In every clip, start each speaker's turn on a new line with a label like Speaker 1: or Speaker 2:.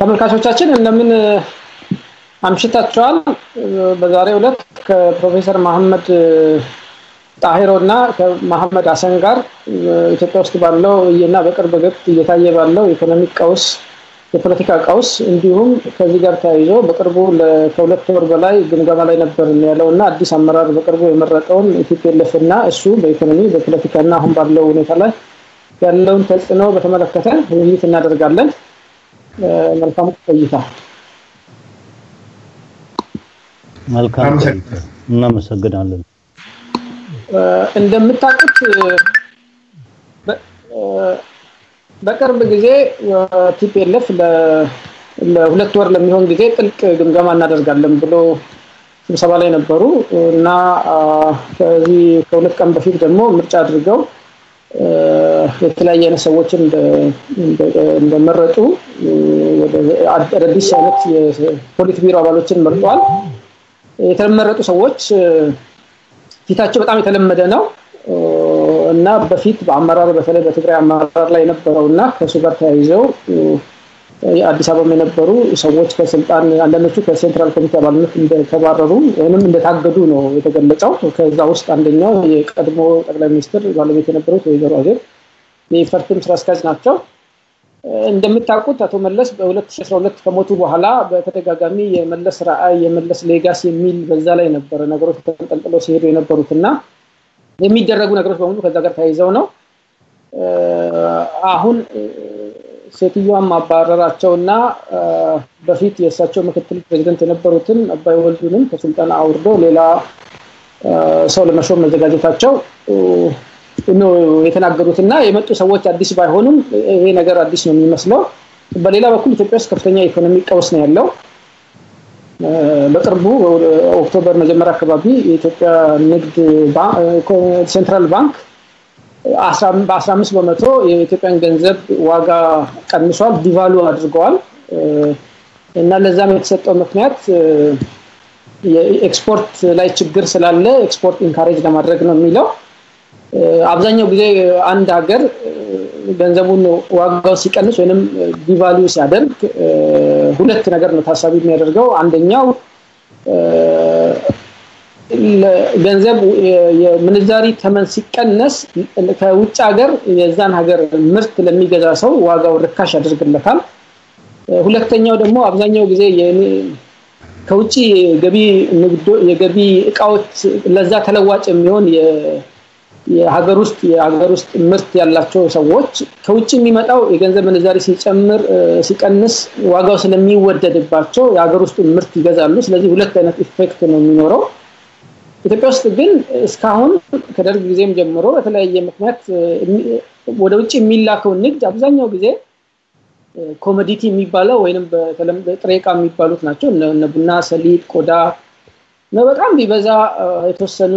Speaker 1: ተመልካቾቻችን እንደምን አምሽታችኋል። በዛሬው ዕለት ከፕሮፌሰር መሐመድ ጣሂሮ እና ከመሐመድ ሀሰን ጋር ኢትዮጵያ ውስጥ ባለው እና በቅርብ ወቅት እየታየ ባለው የኢኮኖሚክ ቀውስ፣ የፖለቲካ ቀውስ እንዲሁም ከዚህ ጋር ተያይዞ በቅርቡ ከሁለት ወር በላይ ግምገማ ላይ ነበር ያለው እና አዲስ አመራር በቅርቡ የመረጠውን ኢትዮጵኤልኤፍ እና እሱ በኢኮኖሚ በፖለቲካ እና አሁን ባለው ሁኔታ ላይ ያለውን ተጽዕኖ በተመለከተ ውይይት እናደርጋለን። መልካም ቆይታ።
Speaker 2: መልካም እናመሰግናለን።
Speaker 1: እንደምታውቁት በቅርብ ጊዜ ቲፒኤልኤፍ ለሁለት ወር ለሚሆን ጊዜ ጥልቅ ግምገማ እናደርጋለን ብሎ ስብሰባ ላይ ነበሩ እና ከዚህ ከሁለት ቀን በፊት ደግሞ ምርጫ አድርገው የተለያየ አይነት ሰዎችን እንደመረጡ አዳዲስ አይነት የፖሊት ቢሮ አባሎችን መርጧል። የተመረጡ ሰዎች ፊታቸው በጣም የተለመደ ነው እና በፊት በአመራር በተለይ በትግራይ አመራር ላይ የነበረው እና ከእሱ ጋር ተያይዘው አዲስ አበባ የነበሩ ሰዎች ከስልጣን አንዳንዶቹ ከሴንትራል ኮሚቴ አባልነት እንደተባረሩ ወይም እንደታገዱ ነው የተገለጸው። ከዛ ውስጥ አንደኛው የቀድሞ ጠቅላይ ሚኒስትር ባለቤት የነበሩት ወይዘሮ አዜብ የኢፈርትም ስራ አስኪያጅ ናቸው። እንደምታውቁት አቶ መለስ በ2012 ከሞቱ በኋላ በተደጋጋሚ የመለስ ራዕይ የመለስ ሌጋሲ የሚል በዛ ላይ ነበረ ነገሮች ተንጠልጥለው ሲሄዱ የነበሩት እና የሚደረጉ ነገሮች በሙሉ ከዛ ጋር ተያይዘው ነው። አሁን ሴትዮዋን ማባረራቸው እና በፊት የእሳቸው ምክትል ፕሬዚደንት የነበሩትን አባይ ወልዱንም ከስልጣን አውርዶ ሌላ ሰው ለመሾም መዘጋጀታቸው ነው የተናገሩት እና የመጡ ሰዎች አዲስ ባይሆኑም ይሄ ነገር አዲስ ነው የሚመስለው። በሌላ በኩል ኢትዮጵያ ውስጥ ከፍተኛ የኢኮኖሚ ቀውስ ነው ያለው። በቅርቡ ኦክቶበር መጀመሪያ አካባቢ የኢትዮጵያ ንግድ ሴንትራል ባንክ በአስራ አምስት በመቶ የኢትዮጵያን ገንዘብ ዋጋ ቀንሷል፣ ዲቫሉ አድርገዋል እና ለዛም የተሰጠው ምክንያት የኤክስፖርት ላይ ችግር ስላለ ኤክስፖርት ኢንካሬጅ ለማድረግ ነው የሚለው አብዛኛው ጊዜ አንድ ሀገር ገንዘቡን ዋጋው ሲቀንስ ወይም ዲቫሊዩ ሲያደርግ ሁለት ነገር ነው ታሳቢ የሚያደርገው። አንደኛው ገንዘብ የምንዛሪ ተመን ሲቀነስ ከውጭ ሀገር የዛን ሀገር ምርት ለሚገዛ ሰው ዋጋው ርካሽ ያደርግለታል። ሁለተኛው ደግሞ አብዛኛው ጊዜ ከውጭ የገቢ እቃዎች ለዛ ተለዋጭ የሚሆን የሀገር ውስጥ የሀገር ውስጥ ምርት ያላቸው ሰዎች ከውጭ የሚመጣው የገንዘብ ምንዛሪ ሲጨምር ሲቀንስ ዋጋው ስለሚወደድባቸው የሀገር ውስጥ ምርት ይገዛሉ። ስለዚህ ሁለት አይነት ኢፌክት ነው የሚኖረው። ኢትዮጵያ ውስጥ ግን እስካሁን ከደርግ ጊዜም ጀምሮ በተለያየ ምክንያት ወደ ውጭ የሚላከው ንግድ አብዛኛው ጊዜ ኮሞዲቲ የሚባለው ወይም ጥሬ ዕቃ የሚባሉት ናቸው። እነ ቡና፣ ሰሊጥ፣ ቆዳ በጣም ቢበዛ የተወሰኑ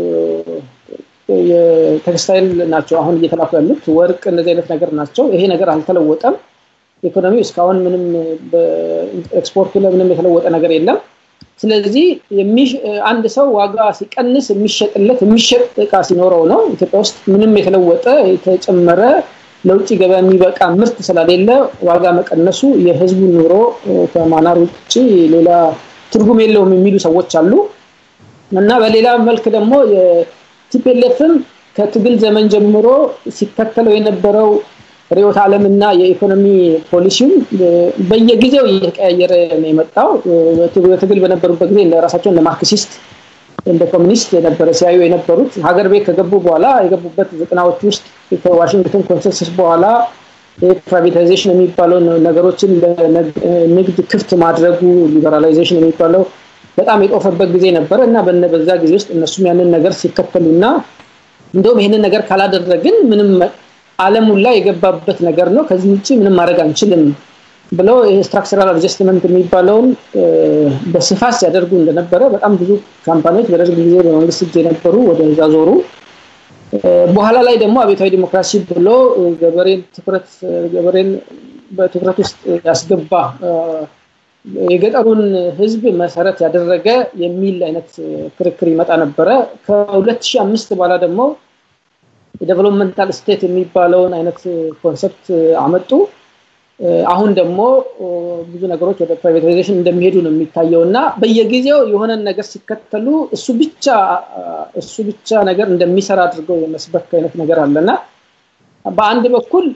Speaker 1: የቴክስታይል ናቸው አሁን እየተላኩ ያሉት ወርቅ፣ እንደዚህ አይነት ነገር ናቸው። ይሄ ነገር አልተለወጠም። ኢኮኖሚው እስካሁን ምንም ኤክስፖርቱ ላይ ምንም የተለወጠ ነገር የለም። ስለዚህ አንድ ሰው ዋጋ ሲቀንስ የሚሸጥለት የሚሸጥ እቃ ሲኖረው ነው። ኢትዮጵያ ውስጥ ምንም የተለወጠ የተጨመረ ለውጭ ገበያ የሚበቃ ምርት ስለሌለ ዋጋ መቀነሱ የህዝቡን ኑሮ ከማናር ውጭ ሌላ ትርጉም የለውም የሚሉ ሰዎች አሉ እና በሌላ መልክ ደግሞ ቲፒኤልኤፍም ከትግል ዘመን ጀምሮ ሲከተለው የነበረው ርዕዮተ ዓለምና የኢኮኖሚ ፖሊሲው በየጊዜው እየተቀያየረ ነው የመጣው። በትግል በነበሩበት ጊዜ ራሳቸውን እንደ ማርክሲስት እንደ ኮሚኒስት የነበረ ሲያዩ የነበሩት ሀገር ቤት ከገቡ በኋላ የገቡበት ዘጠናዎች ውስጥ ከዋሽንግተን ኮንሰንሰስ በኋላ ፕራይቬታይዜሽን የሚባለው ነገሮችን ለንግድ ክፍት ማድረጉ ሊበራላይዜሽን የሚባለው በጣም የጦፈበት ጊዜ ነበረ እና በዛ ጊዜ ውስጥ እነሱም ያንን ነገር ሲከተሉና እንደውም ይህንን ነገር ካላደረግን ምንም አለሙን ላይ የገባበት ነገር ነው፣ ከዚህ ውጭ ምንም ማድረግ አንችልም ብለው ስትራክቸራል አድጀስትመንት የሚባለውን በስፋት ሲያደርጉ እንደነበረ በጣም ብዙ ካምፓኒዎች በደርግ ጊዜ በመንግስት እጅ የነበሩ ወደዛ ዞሩ። በኋላ ላይ ደግሞ አብዮታዊ ዲሞክራሲ ብሎ ገበሬን ትኩረት ገበሬን በትኩረት ውስጥ ያስገባ የገጠሩን ህዝብ መሰረት ያደረገ የሚል አይነት ክርክር ይመጣ ነበረ። ከ2005 በኋላ ደግሞ የዴቨሎፕመንታል ስቴት የሚባለውን አይነት ኮንሰፕት አመጡ። አሁን ደግሞ ብዙ ነገሮች ወደ ፕራይቬታይዜሽን እንደሚሄዱ ነው የሚታየው እና በየጊዜው የሆነን ነገር ሲከተሉ እሱ ብቻ እሱ ብቻ ነገር እንደሚሰራ አድርገው የመስበክ አይነት ነገር አለና በአንድ በኩል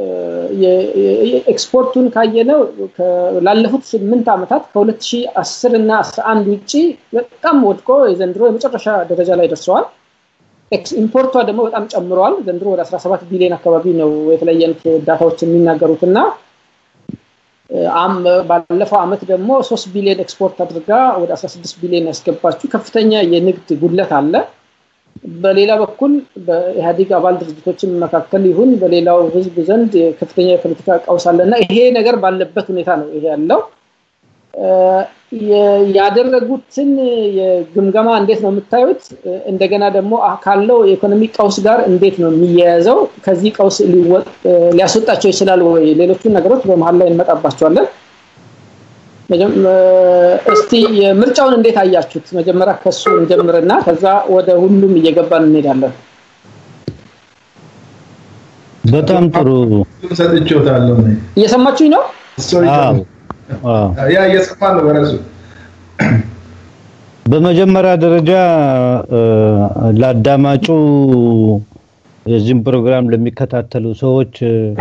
Speaker 1: ኤክስፖርቱን ካየነው ላለፉት ስምንት ዓመታት ከ2010 እና 11 ውጭ በጣም ወድቆ የዘንድሮ የመጨረሻ ደረጃ ላይ ደርሰዋል። ኢምፖርቷ ደግሞ በጣም ጨምረዋል። ዘንድሮ ወደ 17 ቢሊዮን አካባቢ ነው የተለያየ አይነት ዳታዎች የሚናገሩት እና ባለፈው ዓመት ደግሞ 3 ቢሊዮን ኤክስፖርት አድርጋ ወደ 16 ቢሊዮን ያስገባችው ከፍተኛ የንግድ ጉድለት አለ። በሌላ በኩል በኢህአዴግ አባል ድርጅቶችን መካከል ይሁን በሌላው ህዝብ ዘንድ ከፍተኛ የፖለቲካ ቀውስ አለ እና ይሄ ነገር ባለበት ሁኔታ ነው ይሄ ያለው። ያደረጉትን የግምገማ እንዴት ነው የምታዩት? እንደገና ደግሞ ካለው የኢኮኖሚ ቀውስ ጋር እንዴት ነው የሚያያዘው? ከዚህ ቀውስ ሊያስወጣቸው ይችላል ወይ? ሌሎቹን ነገሮች በመሀል ላይ እንመጣባቸዋለን። እስቲ የምርጫውን እንዴት አያችሁት? መጀመሪያ ከሱ እንጀምርና ከዛ ወደ ሁሉም እየገባን እንሄዳለን።
Speaker 2: በጣም ጥሩ
Speaker 3: ሰጥቼዎታለሁ።
Speaker 1: እየሰማችሁኝ ነው?
Speaker 3: ያ እየሰማ ነው በራሱ
Speaker 2: በመጀመሪያ ደረጃ ለአዳማጩ የዚህም ፕሮግራም ለሚከታተሉ ሰዎች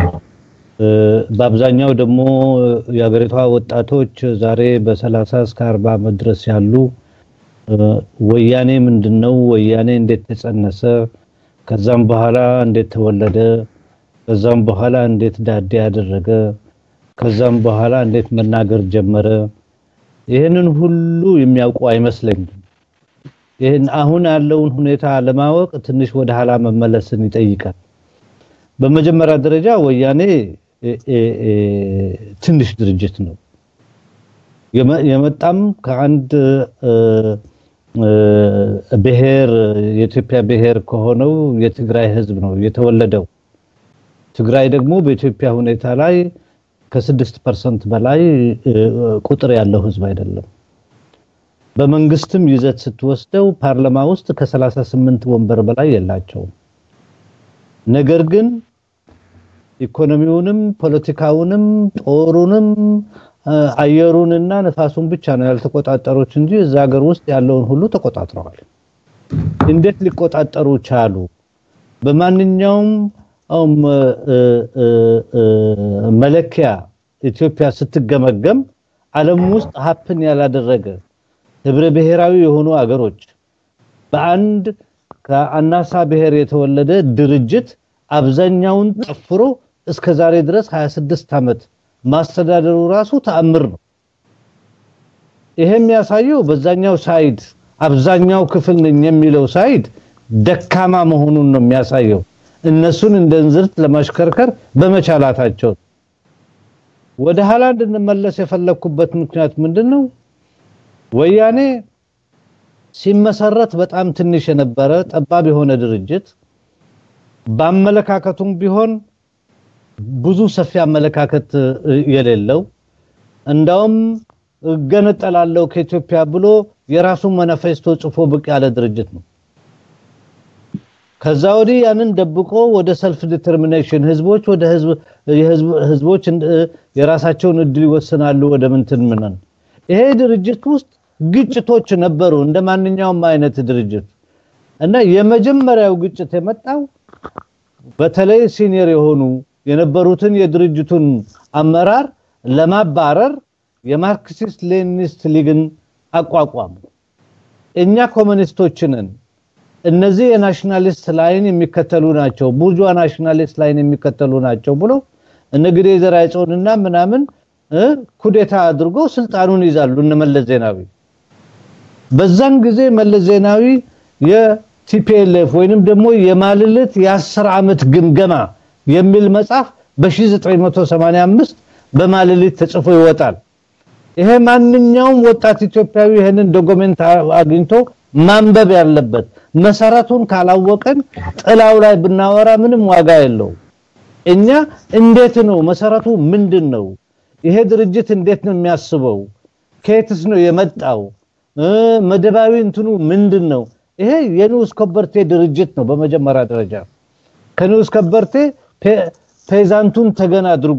Speaker 2: በአብዛኛው ደግሞ የሀገሪቷ ወጣቶች ዛሬ በሰላሳ እስከ አርባ ዓመት ድረስ ያሉ ወያኔ ምንድን ነው፣ ወያኔ እንዴት ተጸነሰ፣ ከዛም በኋላ እንዴት ተወለደ፣ ከዛም በኋላ እንዴት ዳዴ ያደረገ፣ ከዛም በኋላ እንዴት መናገር ጀመረ፣ ይህንን ሁሉ የሚያውቁ አይመስለኝም። ይህን አሁን ያለውን ሁኔታ ለማወቅ ትንሽ ወደ ኋላ መመለስን ይጠይቃል። በመጀመሪያ ደረጃ ወያኔ ትንሽ ድርጅት ነው። የመጣም ከአንድ ብሔር የኢትዮጵያ ብሔር ከሆነው የትግራይ ህዝብ ነው የተወለደው። ትግራይ ደግሞ በኢትዮጵያ ሁኔታ ላይ ከስድስት ፐርሰንት በላይ ቁጥር ያለው ህዝብ አይደለም። በመንግስትም ይዘት ስትወስደው ፓርላማ ውስጥ ከ38 ወንበር በላይ የላቸውም። ነገር ግን ኢኮኖሚውንም ፖለቲካውንም ጦሩንም አየሩንና ነፋሱን ብቻ ነው ያልተቆጣጠሩት እንጂ እዛ ሀገር ውስጥ ያለውን ሁሉ ተቆጣጥረዋል። እንዴት ሊቆጣጠሩ ቻሉ? በማንኛውም መለኪያ ኢትዮጵያ ስትገመገም ዓለም ውስጥ ሀፕን ያላደረገ ህብረ ብሔራዊ የሆኑ አገሮች በአንድ ከአናሳ ብሔር የተወለደ ድርጅት አብዛኛውን ጠፍሮ እስከ ዛሬ ድረስ 26 ዓመት ማስተዳደሩ ራሱ ተአምር ነው። ይሄ የሚያሳየው በዛኛው ሳይድ አብዛኛው ክፍል ነኝ የሚለው ሳይድ ደካማ መሆኑን ነው የሚያሳየው። እነሱን እንደ እንዝርት ለማሽከርከር በመቻላታቸው ወደ ኋላ እንድንመለስ የፈለኩበት ምክንያት ምንድን ነው? ወያኔ ሲመሰረት በጣም ትንሽ የነበረ ጠባብ የሆነ ድርጅት በአመለካከቱም ቢሆን ብዙ ሰፊ አመለካከት የሌለው እንዳውም እገነጠላለሁ ከኢትዮጵያ ብሎ የራሱን ማኒፌስቶ ጽፎ ብቅ ያለ ድርጅት ነው። ከዛ ወዲህ ያንን ደብቆ ወደ ሰልፍ ዲተርሚኔሽን ህዝቦች ወደ ህዝቦች የራሳቸውን እድል ይወስናሉ ወደ ምንትን ምነን ይሄ ድርጅት ውስጥ ግጭቶች ነበሩ እንደ ማንኛውም አይነት ድርጅት እና የመጀመሪያው ግጭት የመጣው በተለይ ሲኒየር የሆኑ የነበሩትን የድርጅቱን አመራር ለማባረር የማርክሲስት ሌኒኒስት ሊግን አቋቋሙ። እኛ ኮሙኒስቶችንን እነዚህ የናሽናሊስት ላይን የሚከተሉ ናቸው፣ ቡርጇ ናሽናሊስት ላይን የሚከተሉ ናቸው ብሎ እነ ግዴ ዘርአጽዮንና ምናምን ኩዴታ አድርጎ ስልጣኑን ይዛሉ እነ መለስ ዜናዊ። በዛን ጊዜ መለስ ዜናዊ የቲፒኤልኤፍ ወይንም ደግሞ የማልልት የአስር ዓመት ግምገማ የሚል መጽሐፍ በ1985 በማልልት ተጽፎ ይወጣል። ይሄ ማንኛውም ወጣት ኢትዮጵያዊ ይሄንን ዶክመንት አግኝቶ ማንበብ ያለበት መሰረቱን ካላወቀን ጥላው ላይ ብናወራ ምንም ዋጋ የለው። እኛ እንዴት ነው መሰረቱ ምንድን ነው? ይሄ ድርጅት እንዴት ነው የሚያስበው? ከየትስ ነው የመጣው? መደባዊ እንትኑ ምንድን ነው? ይሄ የንዑስ ከበርቴ ድርጅት ነው። በመጀመሪያ ደረጃ ከንዑስ ከበርቴ ፔዛንቱን ተገን አድርጎ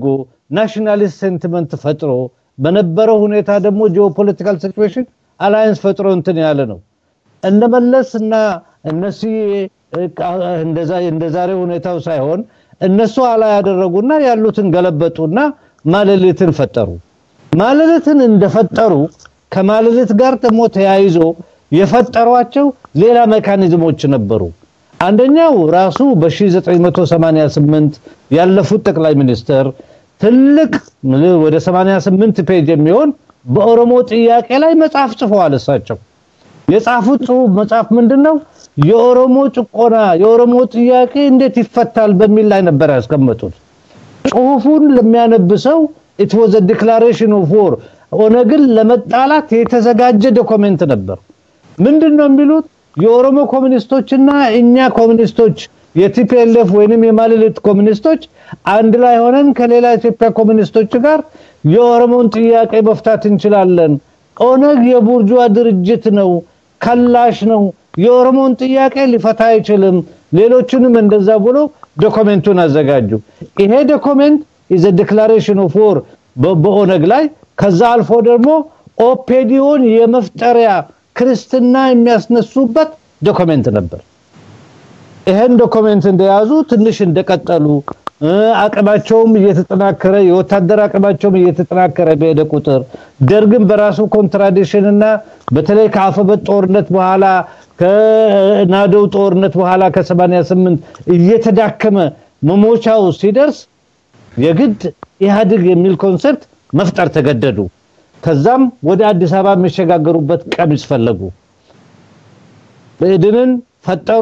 Speaker 2: ናሽናሊስት ሴንቲመንት ፈጥሮ በነበረው ሁኔታ ደግሞ ጂኦፖለቲካል ሲቹዌሽን አላያንስ ፈጥሮ እንትን ያለ ነው። እነመለስ እና እነሱ እንደ ዛሬ ሁኔታው ሳይሆን እነሱ አላ ያደረጉና ያሉትን ገለበጡና ማለሌትን ፈጠሩ። ማለሌትን እንደፈጠሩ ከማለሌት ጋር ደግሞ ተያይዞ የፈጠሯቸው ሌላ ሜካኒዝሞች ነበሩ። አንደኛው ራሱ በ1988 ያለፉት ጠቅላይ ሚኒስትር ትልቅ ወደ 88 ፔጅ የሚሆን በኦሮሞ ጥያቄ ላይ መጽሐፍ ጽፈዋል። እሳቸው የጻፉት ጽሁፍ መጽሐፍ ምንድነው? የኦሮሞ ጭቆና የኦሮሞ ጥያቄ እንዴት ይፈታል በሚል ላይ ነበር ያስቀመጡት። ጽሁፉን ለሚያነብሰው ኢት ዋዝ አ ዲክላሬሽን ኦፍ ዎር ኦነግን ለመጣላት የተዘጋጀ ዶክመንት ነበር። ምንድነው የሚሉት? የኦሮሞ ኮሚኒስቶችና እኛ ኮሚኒስቶች የቲፒኤልኤፍ ወይንም የማለሌት ኮሚኒስቶች አንድ ላይ ሆነን ከሌላ ኢትዮጵያ ኮሚኒስቶች ጋር የኦሮሞን ጥያቄ መፍታት እንችላለን። ኦነግ የቡርጇ ድርጅት ነው፣ ከላሽ ነው፣ የኦሮሞን ጥያቄ ሊፈታ አይችልም። ሌሎችንም እንደዛ ብሎ ዶክመንቱን አዘጋጁ። ይሄ ዶክመንት ኢዝ ዲክላሬሽን ኦፍ ዎር በኦነግ ላይ ከዛ አልፎ ደግሞ ኦፔዲዮን የመፍጠሪያ ክርስትና የሚያስነሱበት ዶክመንት ነበር። ይሄን ዶክመንት እንደያዙ ትንሽ እንደቀጠሉ አቅማቸውም እየተጠናከረ የወታደር አቅማቸውም እየተጠናከረ በሄደ ቁጥር ደርግን በራሱ ኮንትራዲክሽን እና በተለይ ከአፈበት ጦርነት በኋላ ከናደው ጦርነት በኋላ ከ88 እየተዳከመ መሞቻው ሲደርስ የግድ ኢህአዴግ የሚል ኮንሰፕት መፍጠር ተገደዱ። ከዛም ወደ አዲስ አበባ የሚሸጋገሩበት ቀሚስ ፈለጉ። ብእድንን ፈጠሩ።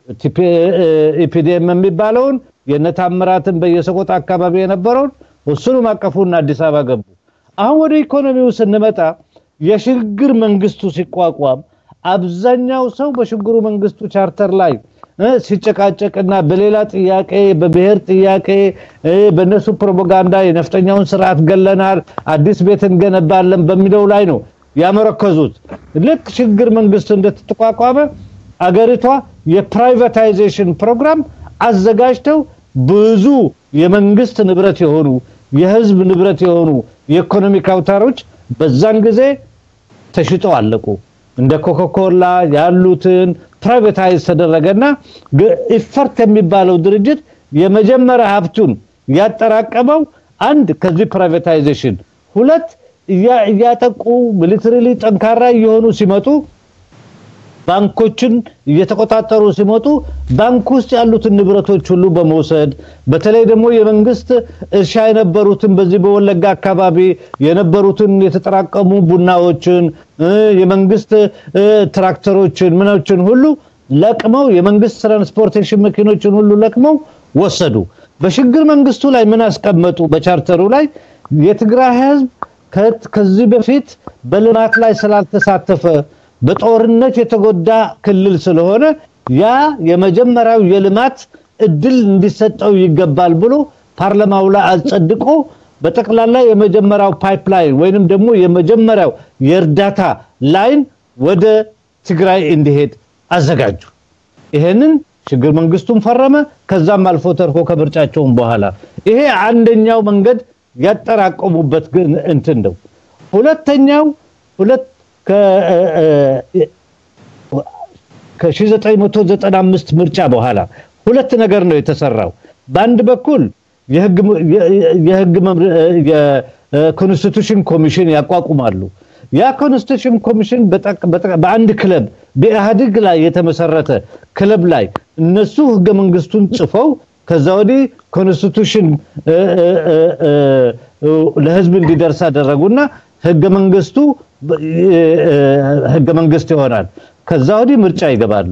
Speaker 2: ኢፒዲኤም የሚባለውን የነታምራትን በየሰቆጣ አካባቢ የነበረውን እሱንም አቀፉና አዲስ አበባ ገቡ። አሁን ወደ ኢኮኖሚው ስንመጣ የሽግግር መንግስቱ ሲቋቋም አብዛኛው ሰው በሽግግሩ መንግስቱ ቻርተር ላይ ሲጨቃጨቅና በሌላ ጥያቄ በብሔር ጥያቄ በነሱ ፕሮፓጋንዳ የነፍጠኛውን ስርዓት ገለናል፣ አዲስ ቤት እንገነባለን በሚለው ላይ ነው ያመረከዙት። ልክ ሽግግር መንግስቱ እንደተቋቋመ አገሪቷ የፕራይቬታይዜሽን ፕሮግራም አዘጋጅተው ብዙ የመንግስት ንብረት የሆኑ የህዝብ ንብረት የሆኑ የኢኮኖሚክ አውታሮች በዛን ጊዜ ተሽጠው አለቁ። እንደ ኮካኮላ ያሉትን ፕራይቬታይዝ ተደረገና ኢፈርት የሚባለው ድርጅት የመጀመሪያ ሀብቱን ያጠራቀመው አንድ ከዚህ ፕራይቬታይዜሽን፣ ሁለት እያጠቁ ሚሊተሪሊ ጠንካራ እየሆኑ ሲመጡ ባንኮችን እየተቆጣጠሩ ሲመጡ ባንክ ውስጥ ያሉትን ንብረቶች ሁሉ በመውሰድ በተለይ ደግሞ የመንግስት እርሻ የነበሩትን በዚህ በወለጋ አካባቢ የነበሩትን የተጠራቀሙ ቡናዎችን የመንግስት ትራክተሮችን ምኖችን ሁሉ ለቅመው የመንግስት ትራንስፖርቴሽን መኪኖችን ሁሉ ለቅመው ወሰዱ። በሽግግር መንግስቱ ላይ ምን አስቀመጡ? በቻርተሩ ላይ የትግራይ ህዝብ ከዚህ በፊት በልማት ላይ ስላልተሳተፈ በጦርነት የተጎዳ ክልል ስለሆነ ያ የመጀመሪያው የልማት እድል እንዲሰጠው ይገባል ብሎ ፓርላማው ላይ አጸድቆ በጠቅላላ የመጀመሪያው ፓይፕላይን ወይንም ደግሞ የመጀመሪያው የእርዳታ ላይን ወደ ትግራይ እንዲሄድ አዘጋጁ። ይሄንን ሽግግር መንግስቱን ፈረመ። ከዛም አልፎ ተርፎ ከምርጫቸውም በኋላ ይሄ አንደኛው መንገድ ያጠራቀሙበት ግን እንትን ነው። ሁለተኛው ሁለት ከ1995 ምርጫ በኋላ ሁለት ነገር ነው የተሰራው። በአንድ በኩል የህግ የኮንስቲቱሽን ኮሚሽን ያቋቁማሉ። ያ ኮንስቲቱሽን ኮሚሽን በአንድ ክለብ በኢህአዴግ ላይ የተመሰረተ ክለብ ላይ እነሱ ህገ መንግስቱን ጽፈው ከዛ ወዲህ ኮንስቲቱሽን ለህዝብ እንዲደርስ አደረጉና ህገ መንግስቱ ህገ መንግስት ይሆናል። ከዛ ወዲህ ምርጫ ይገባሉ።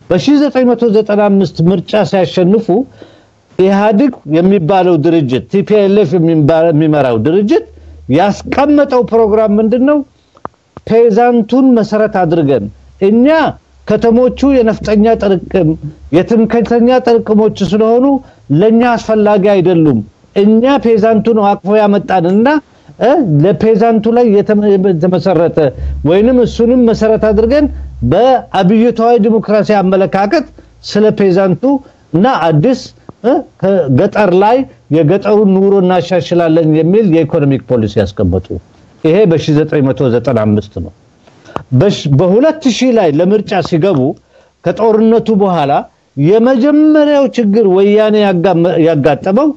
Speaker 2: በ1995 ምርጫ ሲያሸንፉ ኢህአዴግ የሚባለው ድርጅት ቲፒኤልኤፍ የሚመራው ድርጅት ያስቀመጠው ፕሮግራም ምንድን ነው? ፔዛንቱን መሰረት አድርገን እኛ ከተሞቹ የነፍጠኛ ጥርቅም የትምክህተኛ ጥርቅሞች ስለሆኑ ለኛ አስፈላጊ አይደሉም። እኛ ፔዛንቱ ነው አቅፎ ያመጣንና ለፔዛንቱ ላይ የተመሰረተ ወይንም እሱንም መሰረት አድርገን በአብዮታዊ ዲሞክራሲ አመለካከት ስለ ፔዛንቱ እና አዲስ ገጠር ላይ የገጠሩን ኑሮ እናሻሽላለን የሚል የኢኮኖሚክ ፖሊሲ ያስቀመጡ። ይሄ በ1995 ነው። በ2000 ላይ ለምርጫ ሲገቡ ከጦርነቱ በኋላ የመጀመሪያው ችግር ወያኔ ያጋጠመው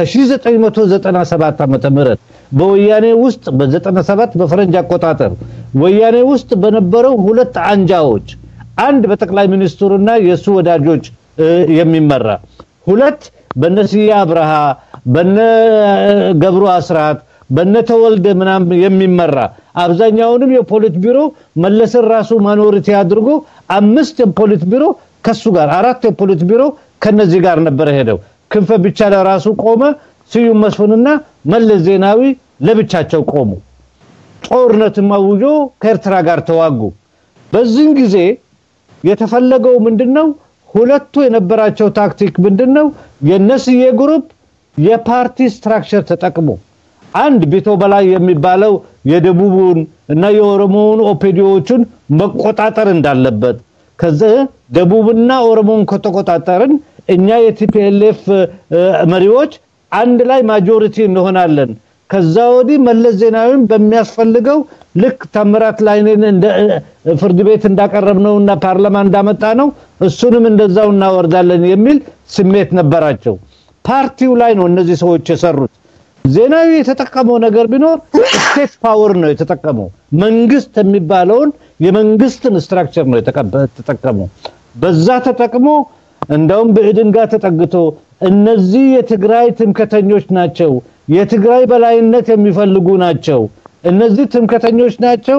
Speaker 2: ከ1997 ዓመተ ምህረት በወያኔ ውስጥ በ97 በፈረንጅ አቆጣጠር ወያኔ ውስጥ በነበረው ሁለት አንጃዎች አንድ በጠቅላይ ሚኒስትሩና የእሱ ወዳጆች የሚመራ ሁለት በነ ስዬ አብርሃ በነ ገብሩ አስራት በነ ተወልደ ምናምን የሚመራ አብዛኛውንም የፖሊት ቢሮ መለስን ራሱ ማኖሪቲ አድርጎ አምስት የፖሊት ቢሮ ከሱ ጋር አራት የፖሊት ቢሮ ከነዚህ ጋር ነበረ ሄደው ክንፈ ብቻ ለራሱ ቆመ። ስዩም መስፍንና መለስ ዜናዊ ለብቻቸው ቆሙ። ጦርነትም አውጆ ከኤርትራ ጋር ተዋጉ። በዚህን ጊዜ የተፈለገው ምንድነው? ሁለቱ የነበራቸው ታክቲክ ምንድነው? የነስዬ ግሩፕ የፓርቲ ስትራክቸር ተጠቅሞ አንድ ቢቶ በላይ የሚባለው የደቡቡን እና የኦሮሞውን ኦፔዲዮዎቹን መቆጣጠር እንዳለበት ከዚህ ደቡብና ኦሮሞን ከተቆጣጠርን እኛ የቲፒኤልኤፍ መሪዎች አንድ ላይ ማጆሪቲ እንሆናለን። ከዛ ወዲህ መለስ ዜናዊን በሚያስፈልገው ልክ ታምራት ላይኔን ፍርድ ቤት እንዳቀረብነው እና ፓርላማ እንዳመጣ ነው እሱንም እንደዛው እናወርዳለን የሚል ስሜት ነበራቸው። ፓርቲው ላይ ነው እነዚህ ሰዎች የሰሩት። ዜናዊ የተጠቀመው ነገር ቢኖር ስቴት ፓወር ነው የተጠቀመው። መንግስት የሚባለውን የመንግስትን ስትራክቸር ነው የተጠቀመው። በዛ ተጠቅሞ እንደውም ብዕድን ጋር ተጠግቶ እነዚህ የትግራይ ትምከተኞች ናቸው፣ የትግራይ በላይነት የሚፈልጉ ናቸው፣ እነዚህ ትምከተኞች ናቸው፣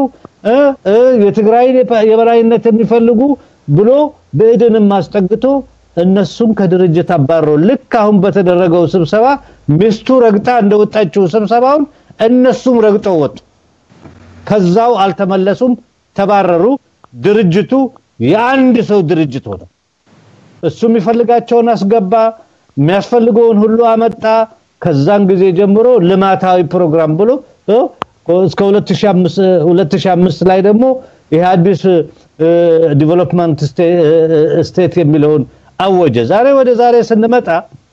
Speaker 2: የትግራይ የበላይነት የሚፈልጉ ብሎ ብዕድንም አስጠግቶ እነሱም ከድርጅት አባሮ ልክ አሁን በተደረገው ስብሰባ ሚስቱ ረግጣ እንደወጣችው ስብሰባውን እነሱም ረግጠው ወጡ። ከዛው አልተመለሱም፣ ተባረሩ። ድርጅቱ የአንድ ሰው ድርጅት ሆነ። እሱ የሚፈልጋቸውን አስገባ፣ የሚያስፈልገውን ሁሉ አመጣ። ከዛን ጊዜ ጀምሮ ልማታዊ ፕሮግራም ብሎ እስከ 2005 ላይ ደግሞ ይህ አዲስ ዲቨሎፕመንት ስቴት የሚለውን አወጀ። ዛሬ ወደ ዛሬ ስንመጣ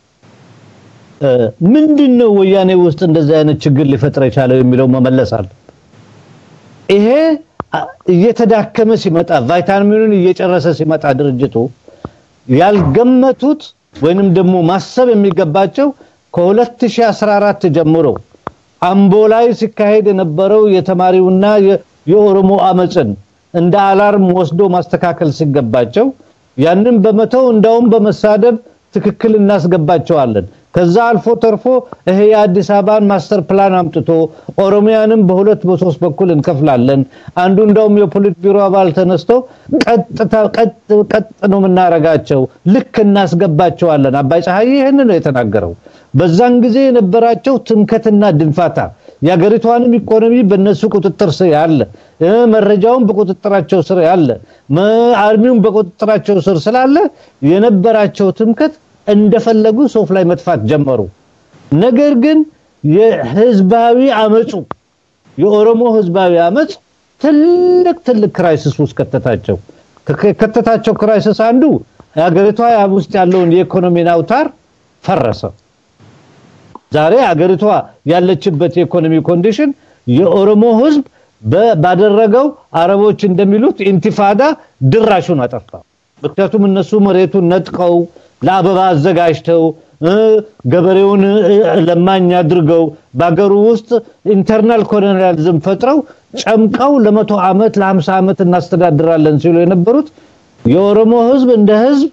Speaker 2: ምንድን ነው ወያኔ ውስጥ እንደዚህ አይነት ችግር ሊፈጥር የቻለው የሚለው መመለስ አለ። ይሄ እየተዳከመ ሲመጣ ቫይታሚኑን እየጨረሰ ሲመጣ ድርጅቱ ያልገመቱት ወይንም ደግሞ ማሰብ የሚገባቸው ከ2014 ጀምሮ አምቦ ላይ ሲካሄድ የነበረው የተማሪውና የኦሮሞ አመፅን እንደ አላርም ወስዶ ማስተካከል ሲገባቸው ያንን በመተው እንዳውም በመሳደብ ትክክል እናስገባቸዋለን። ከዛ አልፎ ተርፎ ይሄ የአዲስ አበባን ማስተር ፕላን አምጥቶ ኦሮሚያንም በሁለት በሶስት በኩል እንከፍላለን። አንዱ እንዳውም የፖሊት ቢሮ አባል ተነስቶ ቀጥታ ቀጥ ነው የምናረጋቸው፣ ልክ እናስገባቸዋለን። አባይ ፀሐይ ይህን ነው የተናገረው። በዛን ጊዜ የነበራቸው ትምከትና ድንፋታ የሀገሪቷንም ኢኮኖሚ በነሱ ቁጥጥር ስር ያለ መረጃውን በቁጥጥራቸው ስር ያለ አርሚውን በቁጥጥራቸው ስር ስላለ የነበራቸው ትምከት እንደፈለጉ ሶፍ ላይ መጥፋት ጀመሩ። ነገር ግን የህዝባዊ አመፁ የኦሮሞ ህዝባዊ አመፅ ትልቅ ትልቅ ክራይሲስ ውስጥ ከተታቸው። ከተታቸው ክራይሲስ አንዱ ሀገሪቷ ውስጥ ያለውን የኢኮኖሚ አውታር ፈረሰ። ዛሬ ሀገሪቷ ያለችበት የኢኮኖሚ ኮንዲሽን የኦሮሞ ህዝብ ባደረገው አረቦች እንደሚሉት ኢንቲፋዳ ድራሹን አጠፋ። ምክንያቱም እነሱ መሬቱን ነጥቀው ለአበባ አዘጋጅተው ገበሬውን ለማኝ አድርገው በሀገሩ ውስጥ ኢንተርናል ኮሎኒያሊዝም ፈጥረው ጨምቀው ለመቶ ዓመት ለሀምሳ ዓመት እናስተዳድራለን ሲሉ የነበሩት የኦሮሞ ህዝብ እንደ ህዝብ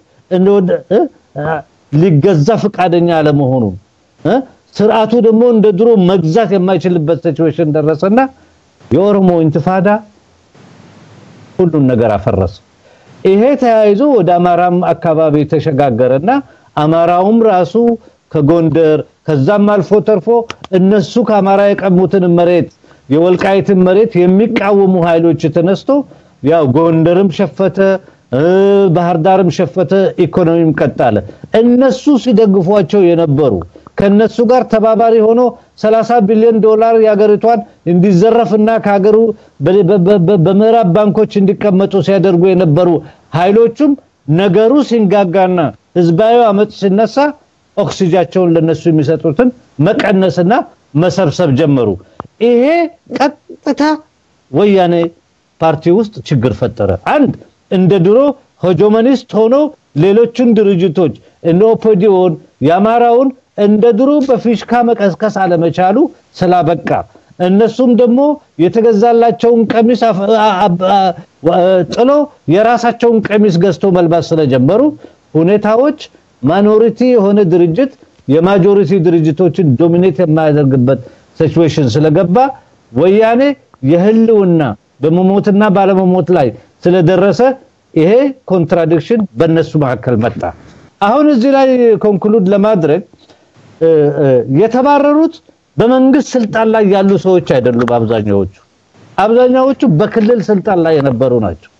Speaker 2: ሊገዛ ፈቃደኛ አለመሆኑ ስርዓቱ ደግሞ እንደ ድሮ መግዛት የማይችልበት ሲቹዌሽን ደረሰና የኦሮሞ ኢንትፋዳ ሁሉን ነገር አፈረሰ። ይሄ ተያይዞ ወደ አማራም አካባቢ ተሸጋገረና አማራውም ራሱ ከጎንደር ከዛም አልፎ ተርፎ እነሱ ከአማራ የቀሙትን መሬት የወልቃይትን መሬት የሚቃወሙ ኃይሎች ተነስቶ ያው ጎንደርም ሸፈተ፣ ባህር ዳርም ሸፈተ፣ ኢኮኖሚም ቀጣለ። እነሱ ሲደግፏቸው የነበሩ ከነሱ ጋር ተባባሪ ሆኖ 30 ቢሊዮን ዶላር የሀገሪቷን እንዲዘረፍና ከሀገሩ በምዕራብ ባንኮች እንዲቀመጡ ሲያደርጉ የነበሩ ኃይሎቹም ነገሩ ሲንጋጋና ህዝባዊ አመፅ ሲነሳ ኦክሲጃቸውን ለነሱ የሚሰጡትን መቀነስና መሰብሰብ ጀመሩ። ይሄ ቀጥታ ወያኔ ፓርቲ ውስጥ ችግር ፈጠረ። አንድ እንደ ድሮ ሆጆመኒስት ሆኖ ሌሎችን ድርጅቶች እነ ኦፒዲዮን የአማራውን እንደ ድሮ በፊሽካ መቀስቀስ አለመቻሉ ስላበቃ እነሱም ደግሞ የተገዛላቸውን ቀሚስ ጥሎ የራሳቸውን ቀሚስ ገዝቶ መልባስ ስለጀመሩ ሁኔታዎች ማይኖሪቲ የሆነ ድርጅት የማጆሪቲ ድርጅቶችን ዶሚኔት የማያደርግበት ሲቹዌሽን ስለገባ ወያኔ የህልውና በመሞትና ባለመሞት ላይ ስለደረሰ ይሄ ኮንትራዲክሽን በእነሱ መካከል መጣ። አሁን እዚህ ላይ ኮንክሉድ ለማድረግ የተባረሩት በመንግስት ስልጣን ላይ ያሉ ሰዎች አይደሉም። አብዛኛዎቹ አብዛኛዎቹ በክልል ስልጣን ላይ የነበሩ ናቸው።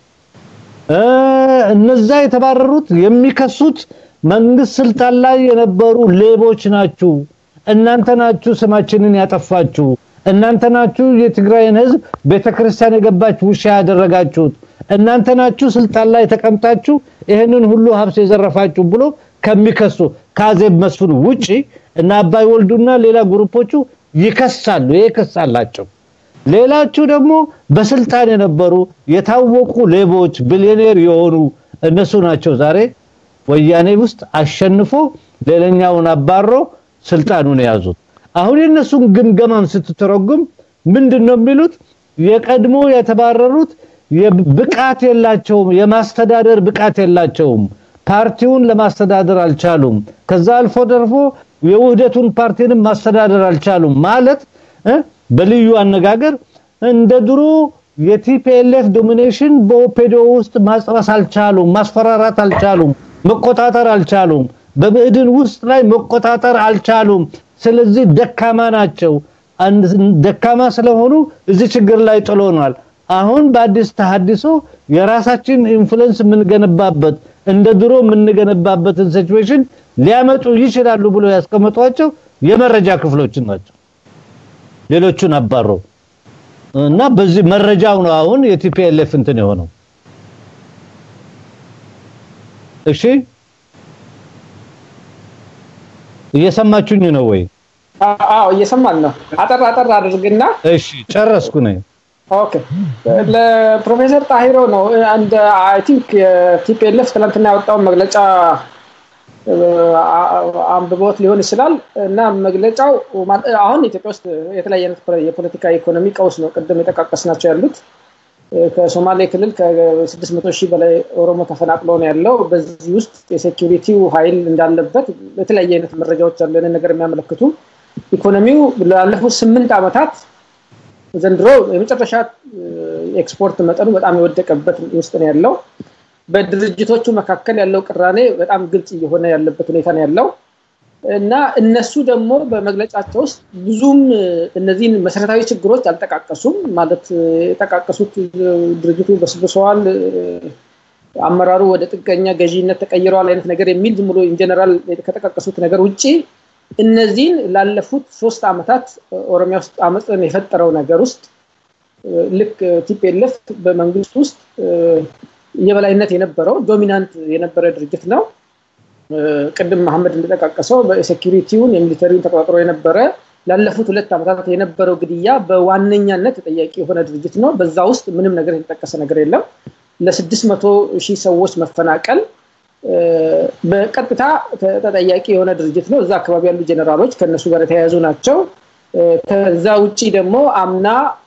Speaker 2: እነዛ የተባረሩት የሚከሱት መንግስት ስልጣን ላይ የነበሩ ሌቦች ናችሁ፣ እናንተ ናችሁ ስማችንን ያጠፋችሁ፣ እናንተ ናችሁ የትግራይን ህዝብ ቤተክርስቲያን የገባች ውሻ ያደረጋችሁት፣ እናንተ ናችሁ ስልጣን ላይ ተቀምጣችሁ ይህንን ሁሉ ሀብት የዘረፋችሁ ብሎ ከሚከሱ ከአዜብ መስፍን ውጪ እና አባይ ወልዱና ሌላ ግሩፖቹ ይከሳሉ። ይሄ ክስ አላቸው። ሌላቹ ደግሞ በስልጣን የነበሩ የታወቁ ሌቦች ቢሊዮኔር የሆኑ እነሱ ናቸው ዛሬ ወያኔ ውስጥ አሸንፎ ሌላኛውን አባሮ ስልጣኑን የያዙት። አሁን የነሱን ግምገማም ስትተረጉም ምንድነው የሚሉት? የቀድሞ የተባረሩት ብቃት የላቸውም፣ የማስተዳደር ብቃት የላቸውም፣ ፓርቲውን ለማስተዳደር አልቻሉም። ከዛ አልፎ ተርፎ የውህደቱን ፓርቲንም ማስተዳደር አልቻሉም ማለት በልዩ አነጋገር እንደ ድሮ የቲፒኤልኤፍ ዶሚኔሽን በኦፔዲዮ ውስጥ ማጽረስ አልቻሉም፣ ማስፈራራት አልቻሉም፣ መቆጣጠር አልቻሉም። በብዕድን ውስጥ ላይ መቆጣጠር አልቻሉም። ስለዚህ ደካማ ናቸው። ደካማ ስለሆኑ እዚህ ችግር ላይ ጥሎናል። አሁን በአዲስ ተሐድሶ የራሳችን ኢንፍሉዌንስ የምንገነባበት እንደ ድሮ የምንገነባበትን ሲቹዌሽን ሊያመጡ ይችላሉ ብሎ ያስቀመጧቸው የመረጃ ክፍሎችን ናቸው። ሌሎቹን አባሮ እና በዚህ መረጃው ነው አሁን የቲፒኤልኤፍ እንትን የሆነው። እሺ እየሰማችሁኝ ነው ወይ?
Speaker 1: አዎ እየሰማን ነው። አጠር አጠር አድርግና
Speaker 2: እሺ ጨረስኩ ነኝ።
Speaker 1: ኦኬ ለፕሮፌሰር ጣሂሮ ነው አንድ አይ ቲንክ የቲፒኤልኤፍ ትናንትና ያወጣውን መግለጫ አንብቦት ሊሆን ይችላል እና መግለጫው አሁን ኢትዮጵያ ውስጥ የተለያየ አይነት የፖለቲካ ኢኮኖሚ ቀውስ ነው ቅድም የጠቃቀስ ናቸው ያሉት ከሶማሌ ክልል ከ600 ሺህ በላይ ኦሮሞ ተፈናቅሎ ነው ያለው በዚህ ውስጥ የሴኪሪቲው ኃይል እንዳለበት የተለያየ አይነት መረጃዎች አሉ ያንን ነገር የሚያመለክቱ ኢኮኖሚው ላለፉት ስምንት ዓመታት ዘንድሮ የመጨረሻ ኤክስፖርት መጠኑ በጣም የወደቀበት ውስጥ ነው ያለው በድርጅቶቹ መካከል ያለው ቅራኔ በጣም ግልጽ እየሆነ ያለበት ሁኔታ ነው ያለው እና እነሱ ደግሞ በመግለጫቸው ውስጥ ብዙም እነዚህን መሰረታዊ ችግሮች አልጠቃቀሱም። ማለት የጠቃቀሱት ድርጅቱ በስብሰዋል፣ አመራሩ ወደ ጥገኛ ገዢነት ተቀይረዋል አይነት ነገር የሚል ዝም ብሎ ኢንጀነራል ከጠቃቀሱት ነገር ውጭ እነዚህን ላለፉት ሶስት ዓመታት ኦሮሚያ ውስጥ አመፅን የፈጠረው ነገር ውስጥ ልክ ቲፒኤልኤፍ በመንግስት ውስጥ የበላይነት የነበረው ዶሚናንት የነበረ ድርጅት ነው። ቅድም መሐመድ እንደጠቃቀሰው በሴኪሪቲውን የሚሊተሪውን ተቆጣጥሮ የነበረ ላለፉት ሁለት ዓመታት የነበረው ግድያ በዋነኛነት ተጠያቂ የሆነ ድርጅት ነው። በዛ ውስጥ ምንም ነገር የተጠቀሰ ነገር የለም። ለስድስት መቶ ሺህ ሰዎች መፈናቀል በቀጥታ ተጠያቂ የሆነ ድርጅት ነው። እዛ አካባቢ ያሉ ጀኔራሎች ከእነሱ ጋር የተያያዙ ናቸው። ከዛ ውጭ ደግሞ አምና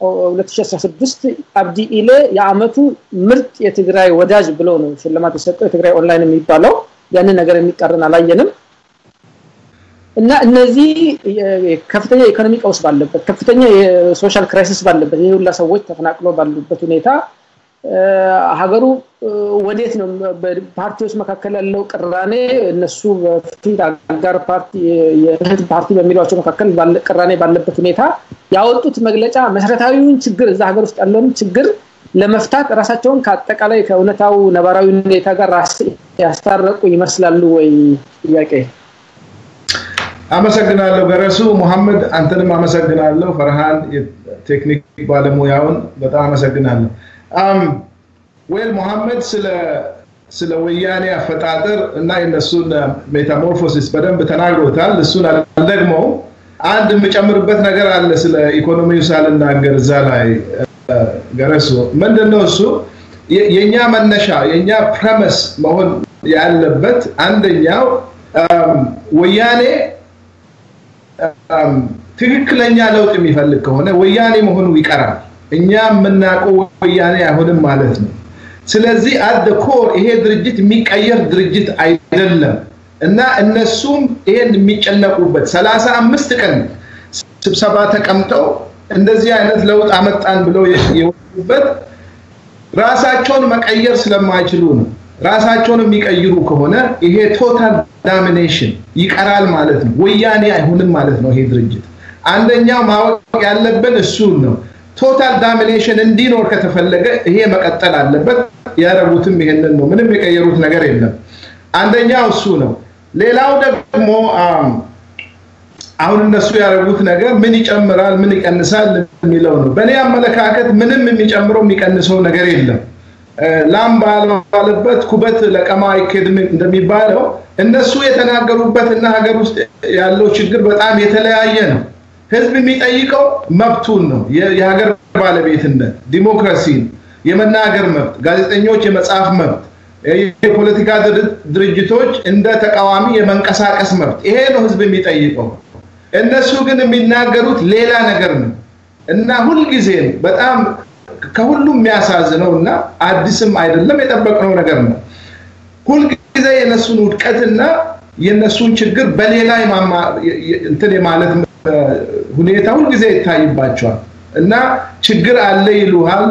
Speaker 1: 2016 አብዲ ኢሌ የአመቱ ምርጥ የትግራይ ወዳጅ ብሎ ነው ሽልማት የሰጠው የትግራይ ኦንላይን የሚባለው ያንን ነገር የሚቃረን አላየንም እና እነዚህ ከፍተኛ የኢኮኖሚ ቀውስ ባለበት ከፍተኛ የሶሻል ክራይሲስ ባለበት ይህ ሁላ ሰዎች ተፈናቅሎ ባሉበት ሁኔታ ሀገሩ ወዴት ነው በፓርቲዎች መካከል ያለው ቅራኔ እነሱ በፊት አጋር ፓርቲ የእህት ፓርቲ በሚሏቸው መካከል ቅራኔ ባለበት ሁኔታ ያወጡት መግለጫ መሰረታዊውን ችግር እዛ ሀገር ውስጥ ያለውን ችግር ለመፍታት ራሳቸውን ከአጠቃላይ ከእውነታው ነባራዊ ሁኔታ ጋር ያስታረቁ ይመስላሉ ወይ? ጥያቄ።
Speaker 3: አመሰግናለሁ ገረሱ። ሙሐመድ አንተንም አመሰግናለሁ። ፈርሃን የቴክኒክ ባለሙያውን በጣም አመሰግናለሁ። ዌል ሙሐመድ ስለ ስለ ወያኔ አፈጣጠር እና የነሱን ሜታሞርፎሲስ በደንብ ተናግሮታል። እሱን አልደግመው። አንድ የምጨምርበት ነገር አለ ስለ ኢኮኖሚው ሳልናገር እዛ ላይ ገረሱ ምንድን ነው እሱ የእኛ መነሻ የእኛ ፕረመስ መሆን ያለበት አንደኛው ወያኔ ትክክለኛ ለውጥ የሚፈልግ ከሆነ ወያኔ መሆኑ ይቀራል። እኛ የምናውቀው ወያኔ አይሆንም ማለት ነው። ስለዚህ አደ ኮር ይሄ ድርጅት የሚቀየር ድርጅት አይደለም እና እነሱም ይሄን የሚጨነቁበት ሰላሳ አምስት ቀን ስብሰባ ተቀምጠው እንደዚህ አይነት ለውጥ አመጣን ብለው የወጡበት ራሳቸውን መቀየር ስለማይችሉ ነው። ራሳቸውን የሚቀይሩ ከሆነ ይሄ ቶታል ዳሚኔሽን ይቀራል ማለት ነው። ወያኔ አይሆንም ማለት ነው። ይሄ ድርጅት አንደኛው ማወቅ ያለብን እሱን ነው። ቶታል ዳሚኔሽን እንዲኖር ከተፈለገ ይሄ መቀጠል አለበት። ያደረጉትም ይሄንን ነው። ምንም የቀየሩት ነገር የለም። አንደኛው እሱ ነው። ሌላው ደግሞ አሁን እነሱ ያደረጉት ነገር ምን ይጨምራል፣ ምን ይቀንሳል የሚለው ነው። በእኔ አመለካከት ምንም የሚጨምረው የሚቀንሰው ነገር የለም። ላም ባለበት ኩበት ለቀማ አይኬድም እንደሚባለው እነሱ የተናገሩበት እና ሀገር ውስጥ ያለው ችግር በጣም የተለያየ ነው። ህዝብ የሚጠይቀው መብቱን ነው። የሀገር ባለቤትነት፣ ዲሞክራሲን፣ የመናገር መብት፣ ጋዜጠኞች የመጻፍ መብት፣ የፖለቲካ ድርጅቶች እንደ ተቃዋሚ የመንቀሳቀስ መብት፣ ይሄ ነው ህዝብ የሚጠይቀው። እነሱ ግን የሚናገሩት ሌላ ነገር ነው እና ሁልጊዜም በጣም ከሁሉም የሚያሳዝነው እና አዲስም አይደለም የጠበቅነው ነገር ነው። ሁልጊዜ የነሱን ውድቀትና የነሱን ችግር በሌላ እንትን የማለት ሁኔታ ሁልጊዜ ይታይባቸዋል እና ችግር አለ ይሉሃል።